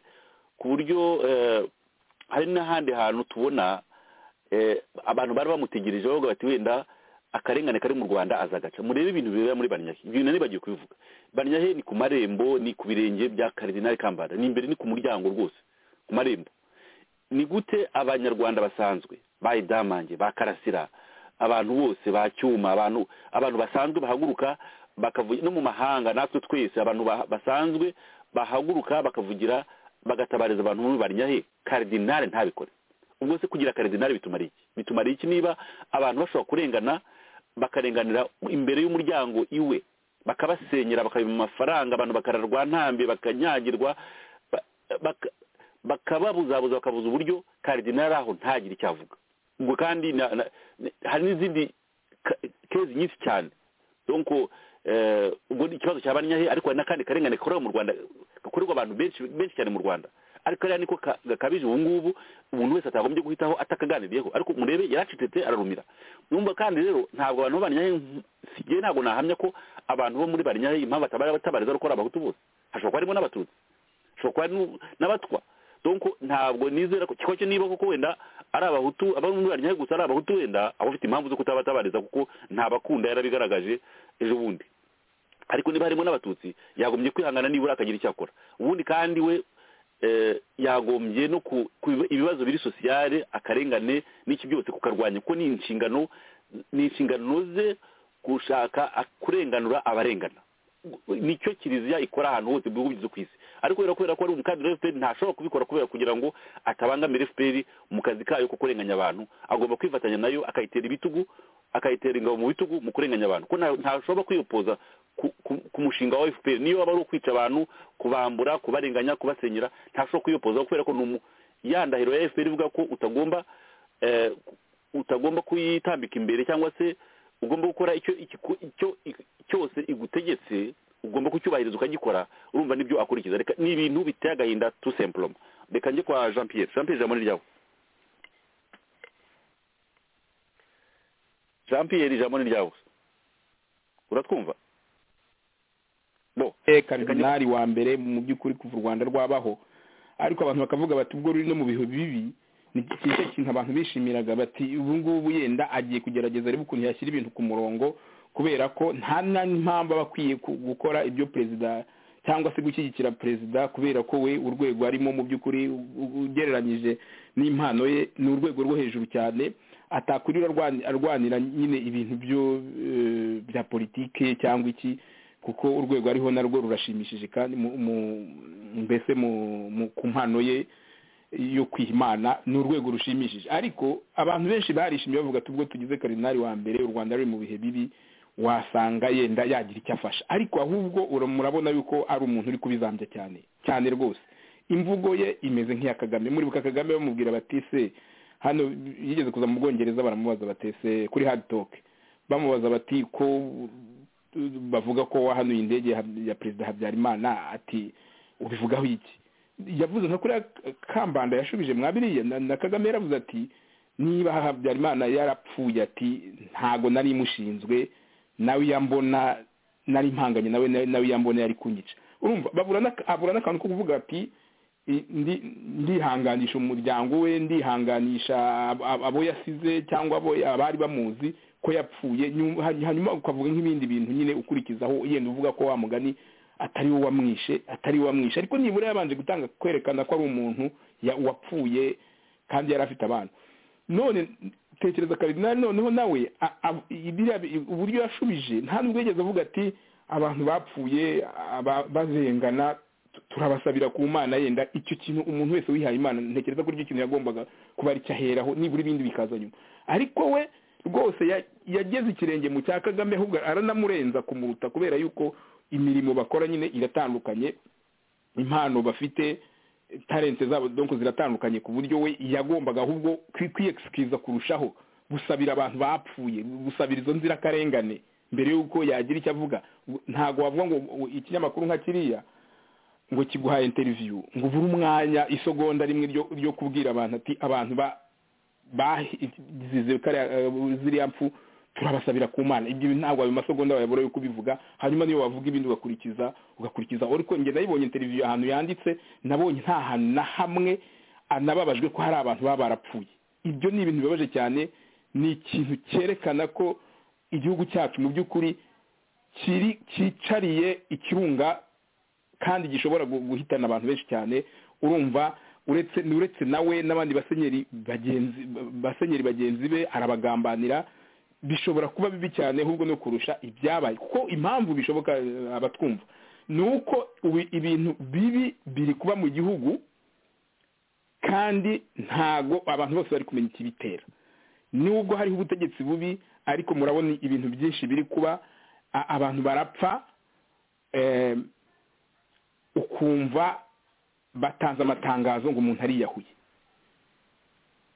ku buryo eh, hari n'ahandi hantu tubona eh, abantu bari bamutegereje bavuga bati wenda akarengane kari mu rwanda azagaca murebe ibintu bibera muri banyahe ibyo nari bagiye kubivuga banyahe ni ku marembo ni ku birenge bya karidinali kambanda ni imbere ni ku muryango rwose ku marembo ni gute abanyarwanda basanzwe ba idamange ba karasira abantu bose ba cyuma abantu abantu basanzwe bahaguruka bakavuga no mu mahanga natwe twese abantu ba- basanzwe bahaguruka bakavugira bagatabariza abantu muri banyahe karidinali ntabikore ubwo se kugira karidinari bitumara iki bitumara iki niba abantu bashobora kurengana bakarenganira imbere y'umuryango iwe bakabasenyera bakabiba amafaranga abantu bakararwa ntambe bakanyagirwa ba- baka- bakababuzabuza bakabuza uburyo karidinari aho ntagire icyo avuga ubwo kandi na- na- hari n'izindi ka- kezi nyinshi cyane donc eh, ubwo ni ikibazo cya banyahe ariko hari n'akandi karengane gakorerwa mu rwanda gakorerwa abantu benshi benshi cyane mu rwanda ariko hariya niko ka- gakabije ubu ngubu umuntu wese atagombye guhitaho atakaganiriyeho ariko murebe yaracecetse ararumira numva kandi rero ntabwo abantu bo banyahe sigiye ntabwo nahamya ko abantu bo muri banyahe impamvu batabara batabariza ari uko ari abahutu bose hashobora kuba harimo n'abatutsi hashobora kuba harimo n'abatwa donc ntabwo nizera ko kiko cyo niba koko wenda ari abahutu abo muri banyahe gusa ari abahutu wenda aba afite impamvu zo kutabatabariza kuko ntabakunda yarabigaragaje ejo bundi ariko niba harimo n'abatutsi yagombye kwihangana nibura akagira icyo akora ubundi kandi we eh, yagombye no ku ku- ibibazo biri sosiyale akarengane n'iki byose kukarwanya kuko ni inshingano ni inshingano ze gushaka a- kurenganura abarengana nicyo kiliziya ikora ahantu hose mu bihugu byose ku isi ariko kubera kubera ko ari umukandida wa fpr ntashobora kubikora kubera kugira ngo atabangamire fpr mu kazi kayo ko kurenganya abantu agomba kwifatanya nayo akayitera ibitugu akayitera ingabo mu bitugu mu kurenganya abantu ko nta- ntashobora kwiyopoza ku- ku- ku mushinga wa fpr niyo waba ari ukwica abantu kubambura kubarenganya kubasenyera ntashobora kwiyopoza kubera ko ni umu- ya ndahiro ya fpr ivuga ko utagomba eh, utagomba kuyitambika imbere cyangwa se ugomba gukora icyo ikiku- icyo cyose igutegetse ugomba kucyubahiriza ukagikora urumva nibyo akurikiza reka ni ibintu biteye agahinda tu semploma reka njye kwa jean pierre jean pierre ijambo ni ryawe jean pierre ijambo ni ryawe uratwumva bo e karidinari wa mbere mu by'ukuri kuva u rwanda rwabaho ariko abantu bakavuga bati ubwo ruri no mu bihe bibi ni cyiza kintu abantu bishimiraga bati ubu ngubu yenda agiye kugerageza arebe ukuntu yashyira ibintu ku murongo kubera ko nta n'impamvu aba akwiye ku- gukora ibyo perezida cyangwa se gushyigikira perezida kubera ko we urwego arimo mu by'ukuri ugereranyije n'impano ye ni urwego rwo hejuru cyane atakurira arwanira nyine ibintu byo bya politike cyangwa iki kuko urwego ariho narwo rurashimishije kandi mbese ku mpano ye yo kwihimana ni urwego rushimishije ariko abantu benshi barishimye bavuga tubwo tugize karinari wa mbere u rwanda ruri mu bihe bibi wasanga yenda yagira icyo afasha ariko ahubwo murabona yuko ari umuntu uri kubizambya cyane cyane rwose imvugo ye imeze nk'iya kagame muribuka kagame bamubwira batise hano yigeze kuza mu bwongereza baramubaza batese kuri hadi toke bamubaza bati ko bavuga ko wahanuye indege ya perezida habyarimana ati ubivugaho iki yavuze nka kuriya kambanda yashubije mwabiriye na kagame yaravuze ati niba habyarimana yarapfuye ati ntago nari imushinzwe nawe yambona nari impanganye nawe nawe yambona yari kunyica urumva abura n'akantu ko kuvuga ati ndihanganisha umuryango we ndihanganisha abo yasize cyangwa abo abari bamuzi ko yapfuye hanyuma ukavuga nk'ibindi bintu nyine ukurikizaho yenda uvuga ko wa mugani atari we wamwishe atari we wamwishe ariko nibura yabanje gutanga kwerekana ko ari umuntu wapfuye kandi yari afite abana none tekereza karidinari noneho nawe uburyo yashubije nta nubwo yigeze avuga ati abantu bapfuye bazengana turabasabira ku mana yenda icyo kintu umuntu wese wihaye imana ntekereza ko icyo kintu yagombaga kuba ari cyaheraho nibura ibindi bikaza nyuma ariko we rwose yageze ikirenge mu cya kagame ahubwo aranamurenza kumuruta kubera yuko imirimo bakora nyine iratandukanye impano bafite talente zabo donko ziratandukanye ku buryo we yagombaga ahubwo kwiyegisikiza kurushaho gusabira abantu bapfuye gusabira izo nzirakarengane mbere y'uko yagira icyo avuga ntabwo wavuga ngo ikinyamakuru nka kiriya ngo kiguha interiviyu ngo ubure umwanya isogonda rimwe ryo kubwira abantu ati abantu bazize ziriya mfu turabasabira ku mana ibyo ntabwo ayo masogonda wayabura yo kubivuga hanyuma niyo wavuga ibindi ugakurikiza ugakurikiza ariko njye nayibonye interiviyu ahantu yanditse nabonye nta hantu na hamwe anababajwe ko hari abantu baba barapfuye ibyo ni ibintu bibabaje cyane ni ikintu cyerekana ko igihugu cyacu mu by'ukuri kiri cyicariye ikirunga kandi gishobora guhitana abantu benshi cyane urumva uretse ni uretse nawe n'abandi basenyeri bagenzi basenyeri bagenzi be arabagambanira bishobora kuba bibi cyane ahubwo no kurusha ibyabaye kuko impamvu bishoboka abatwumva ni uko ibintu bibi biri kuba mu gihugu kandi ntago abantu bose bari kumenya ikibitera nubwo hariho ubutegetsi bubi ariko murabona ibintu byinshi biri kuba abantu barapfa ukumva batanze amatangazo ngo umuntu ariyahuye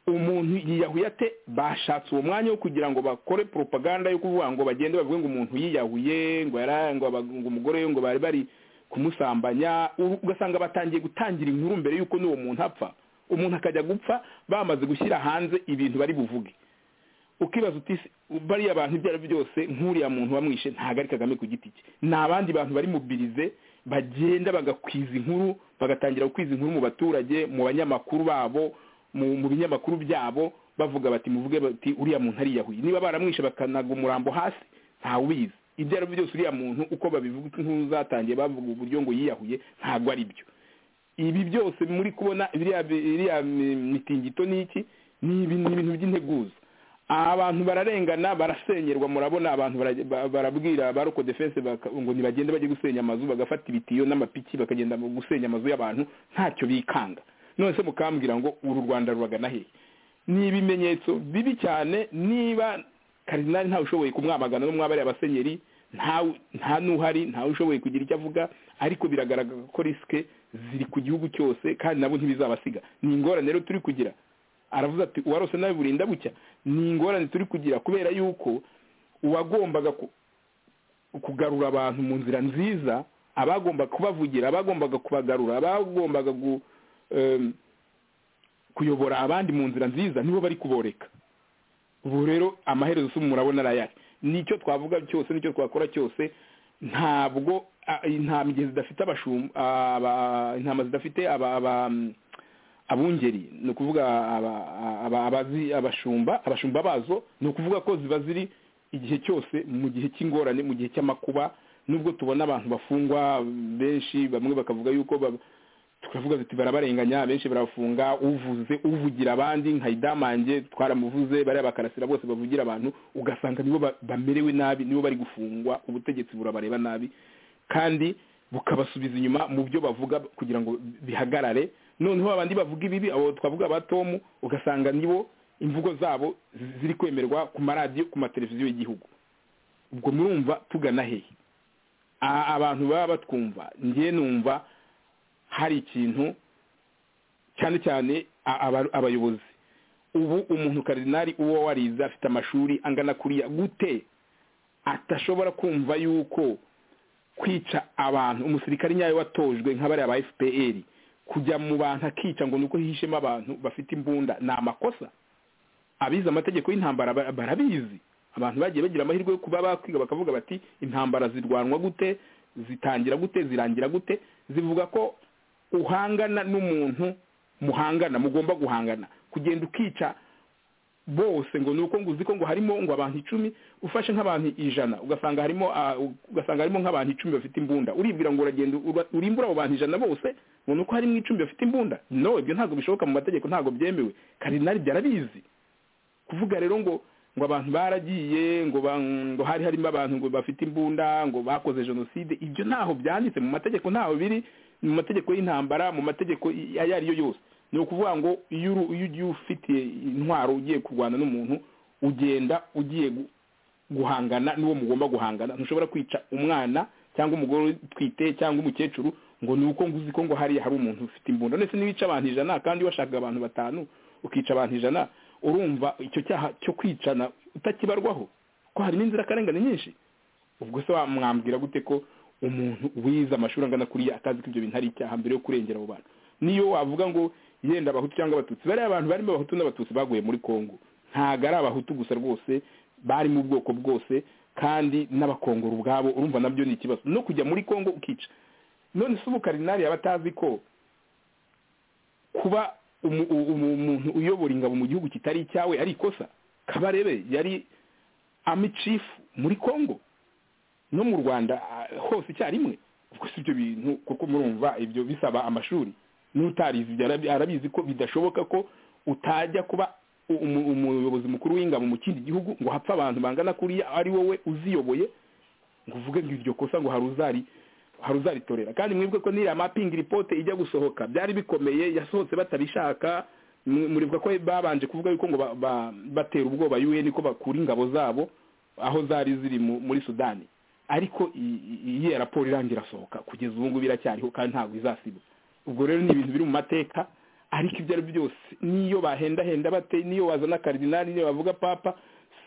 umuntu yiyahuye ate bashatse uwo mwanya wo kugira ngo bakore propaganda yo kuvuga ngo bagende bavuge ngo umuntu yiyahuye ngo ngo umugore we ngo bari bari kumusambanya ugasanga batangiye gutangira inkuru mbere y'uko n'uwo muntu apfa umuntu akajya gupfa bamaze gushyira hanze ibintu bari buvuge ukibaza uti bariya bantu ibyo ari byose nk'uriya muntu wamwishe ntabwo ari kagame ku giti cye ni abandi bantu bari mubirize bagenda bagakwiza inkuru bagatangira gukwiza inkuru mu baturage mu banyamakuru babo mu binyamakuru byabo bavuga bati muvuge bati uriya muntu ariyahuye niba baramwishe bakanaga umurambo hasi ntawubizi ibyo ari byo byose uriya muntu uko babivuga inkuru zatangiye bavuga uburyo ngo yiyahuye ntabwo ari byo ibi byose muri kubona iriya mitingito n'iki ni ibintu by'integuza abantu bararengana barasenyerwa murabona abantu barabwira ba ruko defense ngo ntibagende bajye gusenya amazu bagafata ibitiyo n'amapiki bakagenda gusenya amazu y'abantu ntacyo bikanga none se mukambwira ngo uru rwanda ruragana hehe ni ibimenyetso bibi cyane niba karinari ntawe ushoboye kumwamagana no mwabariye abasenyeri nta n'uhari ntawe ushoboye kugira icyo avuga ariko biragaragara ko risike ziri ku gihugu cyose kandi nabo ntibizabasiga ni ingorane rero turi kugira aravuze ati uwarose nawe burinda bucya ni ingorane turi kugira kubera yuko uwagombaga kugarura abantu mu nzira nziza abagomba kubavugira abagombaga kubagarura abagombaga kuyobora abandi mu nzira nziza nibo bari kuboreka ubu rero amaherezo si murabona ari ayari nicyo twavuga cyose nicyo twakora cyose ntabwo intama igihe zidafite intama zidafite abungeri ni ukuvuga abashumba abashumba bazo ni ukuvuga ko ziba ziri igihe cyose mu gihe cy'ingorane mu gihe cy'amakuba nubwo tubona abantu bafungwa benshi bamwe bakavuga yuko tukavuga tuti barabarenganya benshi barafunga uvuze uvugira abandi nka idamange twaramuvuze bariya bakarasira bose bavugira abantu ugasanga nibo bamerewe nabi nibo bari gufungwa ubutegetsi burabareba nabi kandi bukabasubiza inyuma mu byo bavuga kugira ngo bihagarare noneho abandi bavuga ibibi abo twavuga ba tomu ugasanga nibo imvugo zabo ziri kwemerwa ku maradiyo ku mateleviziyo y'igihugu ubwo murumva tugana hehe abantu baba batwumva ngiye numva hari ikintu cyane cyane abayobozi ubu umuntu karinari uwo warize afite amashuri angana kuriya gute atashobora kumva yuko kwica abantu umusirikare nyayo watojwe nk'abariya ba fpr kujya mu bantu akica ngo nuko hihishemo abantu bafite imbunda ni amakosa abize amategeko y'intambara barabizi abantu bagiye bagira amahirwe yo kuba bakwiga bakavuga bati intambara zirwanwa gute zitangira gute zirangira gute zivuga ko uhangana n'umuntu muhangana mugomba guhangana kugenda ukica bose ngo ni uko ngo uzi ko ngo harimo ngo abantu icumi ufashe nk'abantu ijana ugasanga harimo ugasanga harimo nk'abantu icumi bafite imbunda uribwira ngo uragenda urimbura abo bantu ijana bose ngo ni uko harimo icumi bafite imbunda no ibyo ntabwo bishoboka mu mategeko ntabwo byemewe karinari byarabizi kuvuga rero ngo ngo abantu baragiye ngo ngo hari harimo abantu ngo bafite imbunda ngo bakoze jenoside ibyo ntaho byanditse mu mategeko ntaho biri mu mategeko y'intambara mu mategeko ayo ari yo yose ni ukuvuga ngo iyo ugiye ufite intwaro ugiye kurwana n'umuntu ugenda ugiye guhangana n'uwo mugomba guhangana ntushobora kwica umwana cyangwa umugore utwite cyangwa umukecuru ngo ni uko nguzi ko ngo hariya hari umuntu ufite imbunda ndetse n'ibice abantu ijana kandi washaka abantu batanu ukica abantu ijana urumva icyo cyaha cyo kwicana utakibarwaho ko hari n'inzirakarengane nyinshi ubwo se wamwambwira gute ko umuntu wize amashuri angana kuriya atazi ko ibyo bintu ari icyaha mbere yo kurengera abo bantu niyo wavuga ngo yenda abahutu cyangwa abatutsi bariya abantu barimo abahutu n'abatutsi baguye muri congo ntabwo ari abahutu gusa rwose bari mu bwoko bwose kandi n'abakongoro ubwabo urumva nabyo ni ikibazo no kujya muri congo ukica none se ubu karinari yaba atazi ko kuba umuntu uyobora ingabo mu gihugu kitari icyawe ari ikosa kabarebe yari ami cifu muri congo no mu rwanda hose icyarimwe ubwo si ibyo bintu kuko murumva ibyo bisaba amashuri n'utarizi arabizi ko bidashoboka ko utajya kuba umuyobozi mukuru w'ingabo mu kindi gihugu ngo hapfe abantu bangana kuriya ari wowe uziyoboye ngo uvuge ngo iryo kosa ngo hari uzari haruzaritorera kandi mwebwe ko niriya mapingi ripote ijya gusohoka byari bikomeye yasohotse batabishaka muribuka ko babanje kuvuga yuko ngo batera ubwoba un ko bakura ingabo zabo aho zari ziri muri sudani ariko iyi raporo irangira asohoka kugeza ubu ngubu iracyariho kandi ntabwo izasiba ubwo rero ni ibintu biri mu mateka ariko ibyo ari byo byose n'iyo bahendahenda bate n'iyo wazana karidinari n'iyo bavuga papa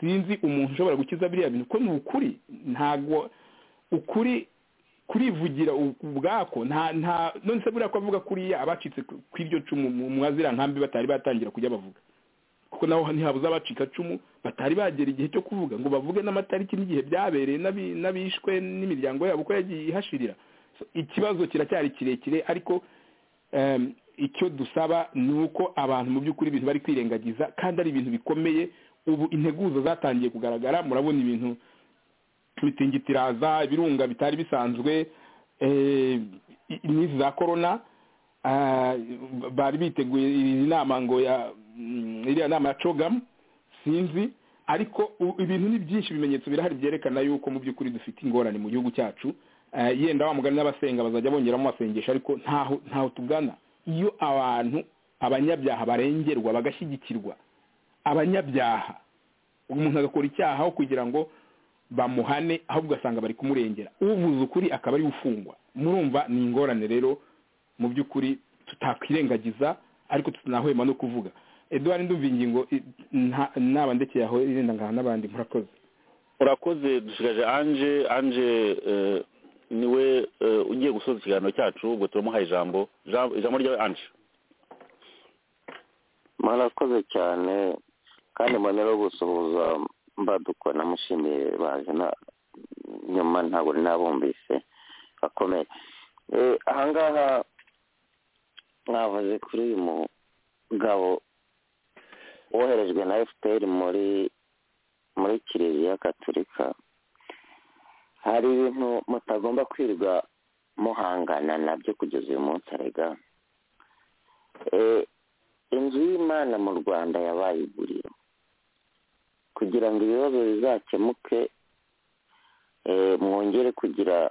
sinzi umuntu ushobora gukiza biriya bintu ko ni ukuri ntabwo ukuri kurivugira ubwako nta nta none se buriya ko avuga kuriya abacitse ku iryo cumu mu azira nkambi batari batangira kujya bavuga kuko naho ntihabuze abacika cumu batari bagera igihe cyo kuvuga ngo bavuge n'amatariki n'igihe byabereye n'abishwe n'imiryango yabo uko yagiye ihashirira ikibazo kiracyari kirekire ariko icyo dusaba ni uko abantu mu by'ukuri ibintu bari kwirengagiza kandi ari ibintu bikomeye ubu integuza zatangiye kugaragara murabona ibintu mitingitiraza ibirunga bitari bisanzwe n'izi za korona bari biteguye iyi nama ngo iriya nama ya cogamu sinzi ariko ibintu ni byinshi ibimenyetso birahari byerekana yuko mu by'ukuri dufite ingorane mu gihugu cyacu yenda wamugana n'abasenga bazajya bongeramo basengesha ariko ntaho ntaho tugana iyo abantu abanyabyaha barengerwa bagashyigikirwa abanyabyaha umuntu agakora icyaha aho kugira ngo bamuhane aho ugasanga bari kumurengera uvuze ukuri akaba ariwe ufungwa murumva ni ingorane rero mu by'ukuri tutakwirengagiza ariko tutanahwema no kuvuga eduwari ndumva ingingo naba ndekeye aho irenda ngaha n'abandi murakoze urakoze dusigaje anje anje niwe ugiye gusoza ikiganiro cyacu ubwo turamuhaye ijambo ijambo ryawe anje murakoze cyane kandi mbonera gusuhuza mbaduko namushimiye baje nyuma ntabwo nabumvise bakomeye ahangaha mwavuze kuri uyu mugabo woherejwe na fpr muri muri kiliziya gaturika hari ibintu mutagomba kwirirwa muhangana nabyo kugeza uyu munsi arega inzu y'imana mu rwanda yabaye iguriro kugira ngo ibibazo bizakemuke mwongere kugira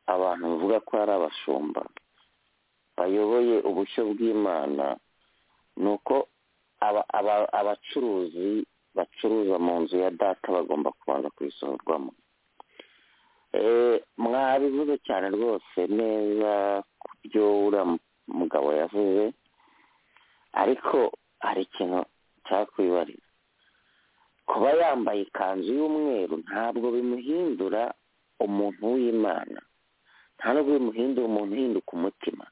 abantu bavuga ko ari abashumba bayoboye ubushyo bw'imana ni uko abacuruzi bacuruza mu nzu ya data bagomba kubanza kuyisohorwamo mwabivuze cyane rwose neza ku byo uriya mugabo yavuze ariko hari ikintu cyakwibarira kuba yambaye ikanzu y'umweru ntabwo bimuhindura umuntu w'imana nta nubwo bimuhindura umuntu uhinduka umutima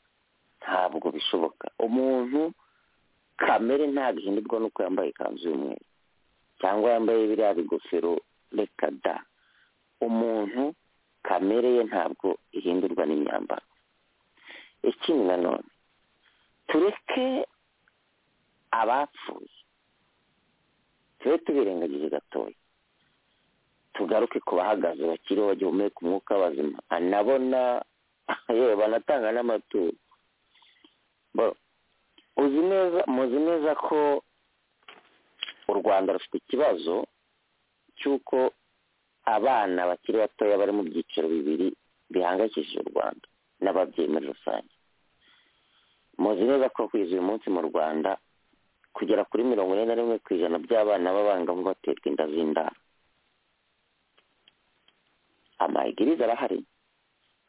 ntabwo bishoboka umuntu kamere ntabwo ihindurwa nuko yambaye ikanzu y'umweru cyangwa yambaye biriya bigofero reka da umuntu kamere ye ntabwo ihindurwa n'imyambaro ikindi nanone tureke abapfuye tube tubirengagize gatoya tugaruke ku bahagaze bakiriho bagihumeka umwuka w'abazima anabona yewe banatanga n'amaturo uzi neza muzi neza ko u rwanda rufite ikibazo cy'uko abana bakiri batoya bari mu byiciro bibiri bihangayikishije u rwanda n'ababyeyi muri rusange muzi neza ko kwiza uyu munsi mu rwanda kugera kuri mirongo ine na rimwe ku ijana by'abana b'abangavu baterwa inda z'indaro amayigiriza arahari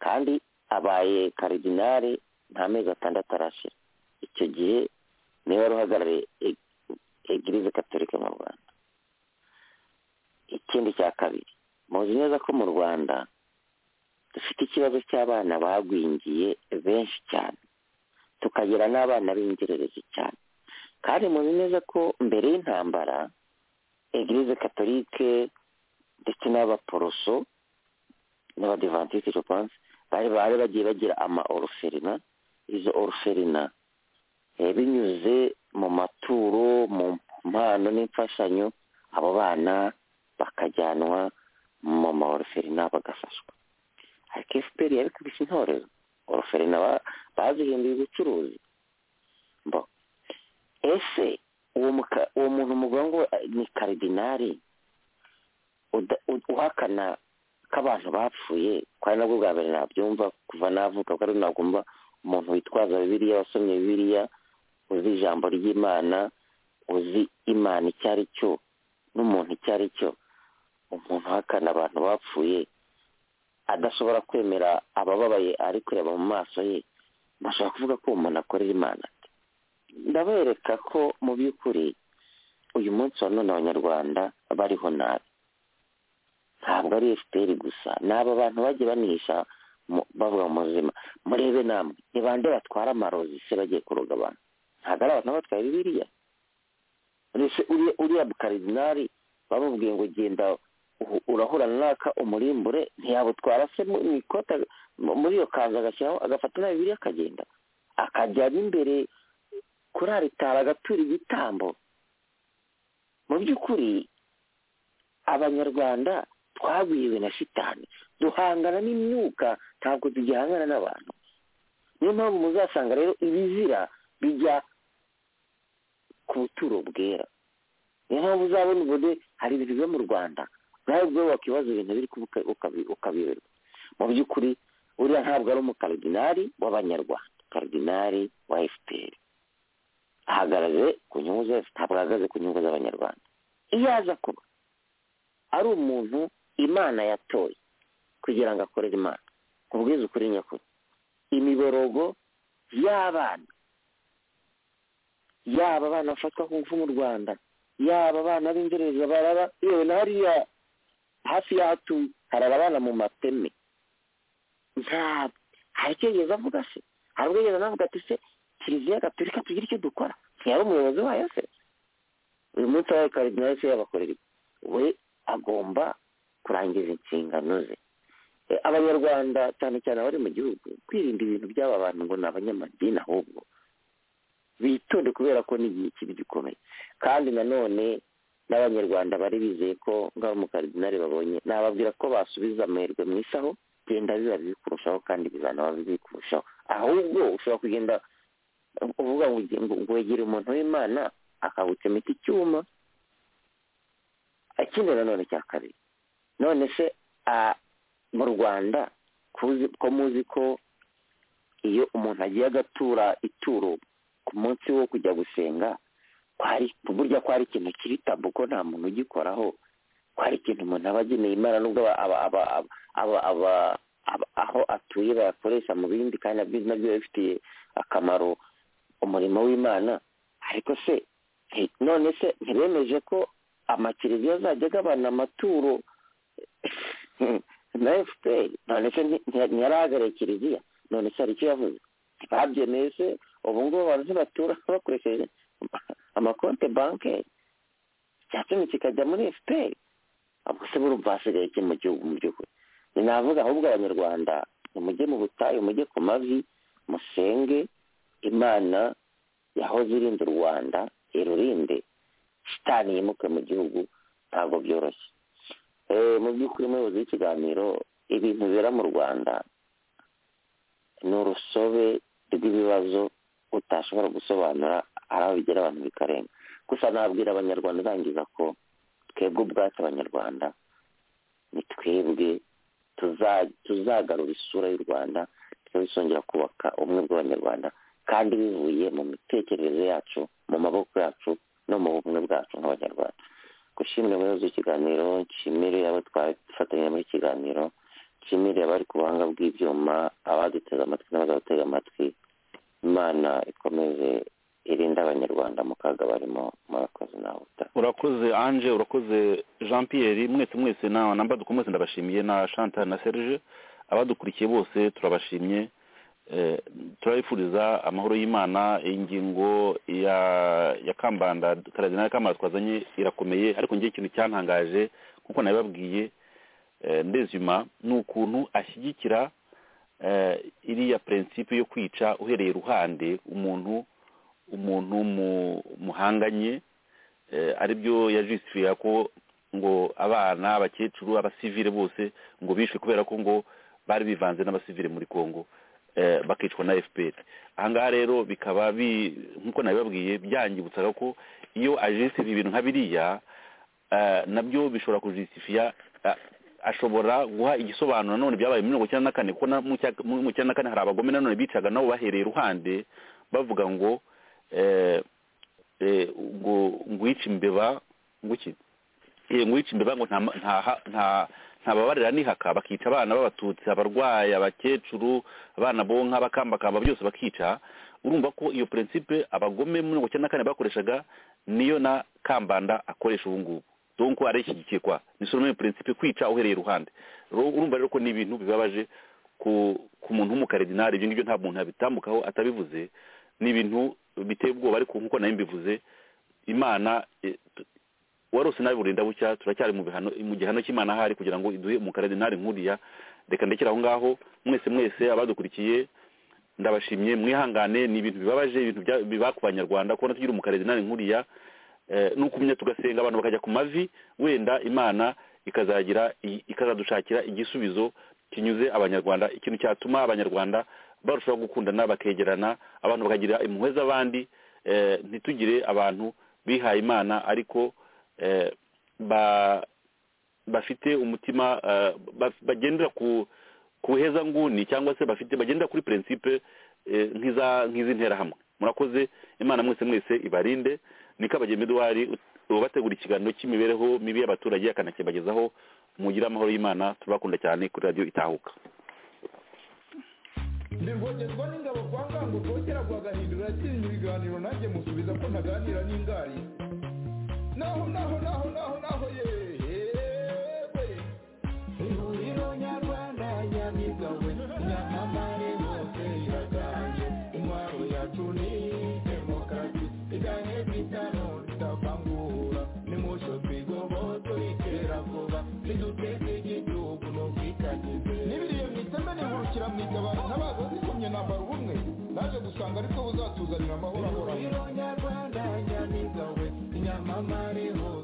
kandi abaye karidinari nta mezi atandatu arashira icyo gihe niwe wari uhagarariye egirize katolika mu rwanda ikindi cya kabiri muzi neza ko mu rwanda dufite ikibazo cy'abana bagwingiye benshi cyane tukagira n'abana b'ingererezi cyane kandi muzi neza ko mbere y'intambara egirize katolike ndetse n'abaporoso n'abadivantisite jopanse bari bari bagiye bagira ama oruferina izo oruferina binyuze mu maturo mu mpano n'imfashanyo abo bana bakajyanwa mu ma oruferina bagafashwa ariko efuperi yabikubise intorezo oruferina bazihinduye ubucuruzi ese uwo muntu muvuga ngo ni karidinari uhakana ko abantu bapfuye ko ari nabwo bwa mbere nabyumva kuva navuka ko ari nagomba umuntu witwaza bibiliya wasomye bibiliya uzi ijambo ry'imana uzi imana icyo ari cyo n'umuntu icyo ari cyo umuntu uhakana abantu bapfuye adashobora kwemera abababaye ari kureba mu maso ye bashobora kuvuga ko umuntu akorera imana ndabereka ko mu by'ukuri uyu munsi wa none abanyarwanda bariho nabi ntabwo ari efuperi gusa ni aba bantu bagiye banisha bavuga mu buzima murebe namwe ni bande batwara amarozi se bagiye kuroga abantu ntabwo ari abantu batwaye bibiriya uriya bukaridinari bamubwiye ngo genda urahura naka umurimbure ntiyabutwara se mu ikota muri iyo kanzu agashyiraho agafata na bibiriya akagenda akajya n'imbere kuri aritari agatura igitambo mu by'ukuri abanyarwanda twagwiriwe na shitani duhangana n'imyuka ntabwo tugihangana n'abantu niyo mpamvu muzasanga rero ibizira bijya ku buturo bwera niyo mpamvu uzabona ubude hari ibintu biba mu rwanda nawe ubwo wakibaza ibintu biri ukabiberwa mu by'ukuri uriya ntabwo ari umukaridinari w'abanyarwanda karidinari wa efuperi ahagaze ku nyungu ze ntabwo ahagaze ku nyungu z'abanyarwanda iyo aza kuba ari umuntu imana yatoye kugira ngo akorere imana kubwiza ukuri nyakuri imiborogo y'abana yaba abana bafatwa ku ngufu mu rwanda yaba abana b'ingereza baraba yewe na hariya hafi y'ahatuye harara abana mu mateme ntabwo hari icyo yigeze avuga se hari ubwo yigeze anavuga ati se kiliziya gatolika tugire icyo dukora ntiyari umuyobozi wayo se uyu munsi wabaye karidinari se yabakorera we agomba kurangiza inshingano ze abanyarwanda cyane cyane abari mu gihugu kwirinda ibintu by'aba bantu ngo ni abanyamadini ahubwo bitonde kubera ko ni igihe kibi gikomeye kandi nanone n'abanyarwanda bari bizeye ko ngaho umukaridinari babonye nababwira ko basubiza amahirwe mu isaho genda biba biri kurushaho kandi bizanaba biri kurushaho ahubwo ushobora kugenda uvuga ngo wegere umuntu w'imana akawucomeka icyuma akindi nanone cya kabiri none se mu rwanda ko muzi ko iyo umuntu agiye agatura ituro ku munsi wo kujya gusenga burya ko hari ikintu kiri tabu ko nta muntu ugikoraho ko hari ikintu umuntu aba ageneye imana nubwo aho atuye bayakoresha mu bindi kandi nabyo bifitiye akamaro umurimo w'imana ariko se none se ntibemeje ko amakiriziya azajya agabana amaturo na efuperi none se ntiyarahagarariye kiriziya none se hari icyo yavuze ntibabyemeye se ubu ngubu abantu ntibatura bakoresheje amakonte banke cya kimwe kikajya muri efuperi ubwo se burumva hasigaye iki mu gihugu mu by'ukuri ni navuga ahubwo abanyarwanda mujye mu butayu mujye ku mavi musenge imana yahoze irinda u rwanda irurinde shitani yimuke mu gihugu ntabwo byoroshye mu by'ukuri umuyobozi w'ikiganiro ibintu bibera mu rwanda ni urusobe rw'ibibazo utashobora gusobanura hari aho bigera abantu bikarenga gusa nabwira abanyarwanda urangiza ko twebwe ubwacu abanyarwanda ni twebwe tuzagarura isura y'u rwanda tukabisongera kubaka ubumwe bw'abanyarwanda kandi bivuye mu mitekerereze yacu mu maboko yacu no mu bumwe bwacu nk'abanyarwanda gushimira umuyobozi w'ikiganiro nshimire abo twafatanyije muri ikiganiro nshimire abari ku buhanga bw'ibyuma abaduteze amatwi n'abazadutega amatwi imana ikomeze irinda abanyarwanda mu kaga barimo murakoze nawe urakoze anje urakoze jean pierre mwese mwese na mbaduko mwese ndabashimiye na chantal na serge abadukurikiye bose turabashimye turabifuriza amahoro y'imana ingingo ya kambanda karadinari kambanda twazanye irakomeye ariko ngewe ikintu cyantangaje kuko nabibabwiye ndezima ni ukuntu ashyigikira iriya prinsipe yo kwica uhereye iruhande umuntu umuntu muhanganye aribyo yajisifira ko ngo abana abakecuru abasivire bose ngo bishwe kubera ko ngo bari bivanze n'abasivire muri congo bakicwa na fpr ahangaha rero bikaba nk'uko nabibabwiye byangibutsaga ko iyo ajisifira ibintu nka biriya nabyo bishobora kujisifiya ashobora guha igisobanuro nanone byabaye mirongo icyenda na kane kuko mu cyenda na kane hari abagome nanone bicaga nabo bahereye iruhande bavuga ngo ngo ngwice imbeba nguki ngwice imbeba ngo ntababarira nihaka bakica abana b'abatutsi abarwayi abakecuru abana bonka bakambakamba byose bakica urumva ko iyo prinsipe abagome mirongo icyenda na kane bakoreshaga niyo na kambanda akoresha ubu ngubu donko arayishyigikiye kwa ni solomoni prinsipe kwica uhereye iruhande urumva rero ko ni ibintu bibabaje ku muntu w'umukaridinari ibyo ngibyo nta muntu yabitambukaho atabivuze ni ibintu biteye ubwoba ariko nk'uko nayo mbivuze imana warose nabi burinda bucya turacyari mu gihano cy'imana ahari kugira ngo iduhe umukaridinari nkuriya reka ndekere aho ngaho mwese mwese abadukurikiye ndabashimye mwihangane ni ibintu bibabaje ibintu biba ku banyarwanda kubona tugira umukaridinari nkuriya ni ukumenya tugasenga abantu bakajya ku mavi wenda imana ikazagira ikazadushakira igisubizo kinyuze abanyarwanda ikintu cyatuma abanyarwanda barushaho gukundana bakegerana abantu bakagira impuhwe z'abandi ntitugire abantu bihaye imana ariko bafite umutima bagendera ku heza nguni cyangwa se bafite bagendera kuri prinsipe nk'izi nterahamwe murakoze imana mwese mwese ibarinde niko abagemeduwari ubategura ikiganiro cy'imibereho mibi y'abaturage akanakibagezaho mugire amahoro y'imana turabakunda cyane kuri radiyo itahuka ndirwogezwa n'ingabo kwa ngango rwogera rwagahindura yakinnye ibiganiro nanjye musubiza ko ntaganira n'ingari naho naho naho naho naho yewe ihuriro nyarwanda nyamigawe nyamamare hose iraganje intwaro yacu ni demokarasi iganye bitano tutavangura nimusho twigoboto iterabwoba riduteze igihugu n'ubwitangize n'ibiriye mwiteme nihurukira mwitabaza n'abagozi kumye nambara ubumwe naje gusanga ariko buzatuzanira amahoro ahoraho nyamamare hose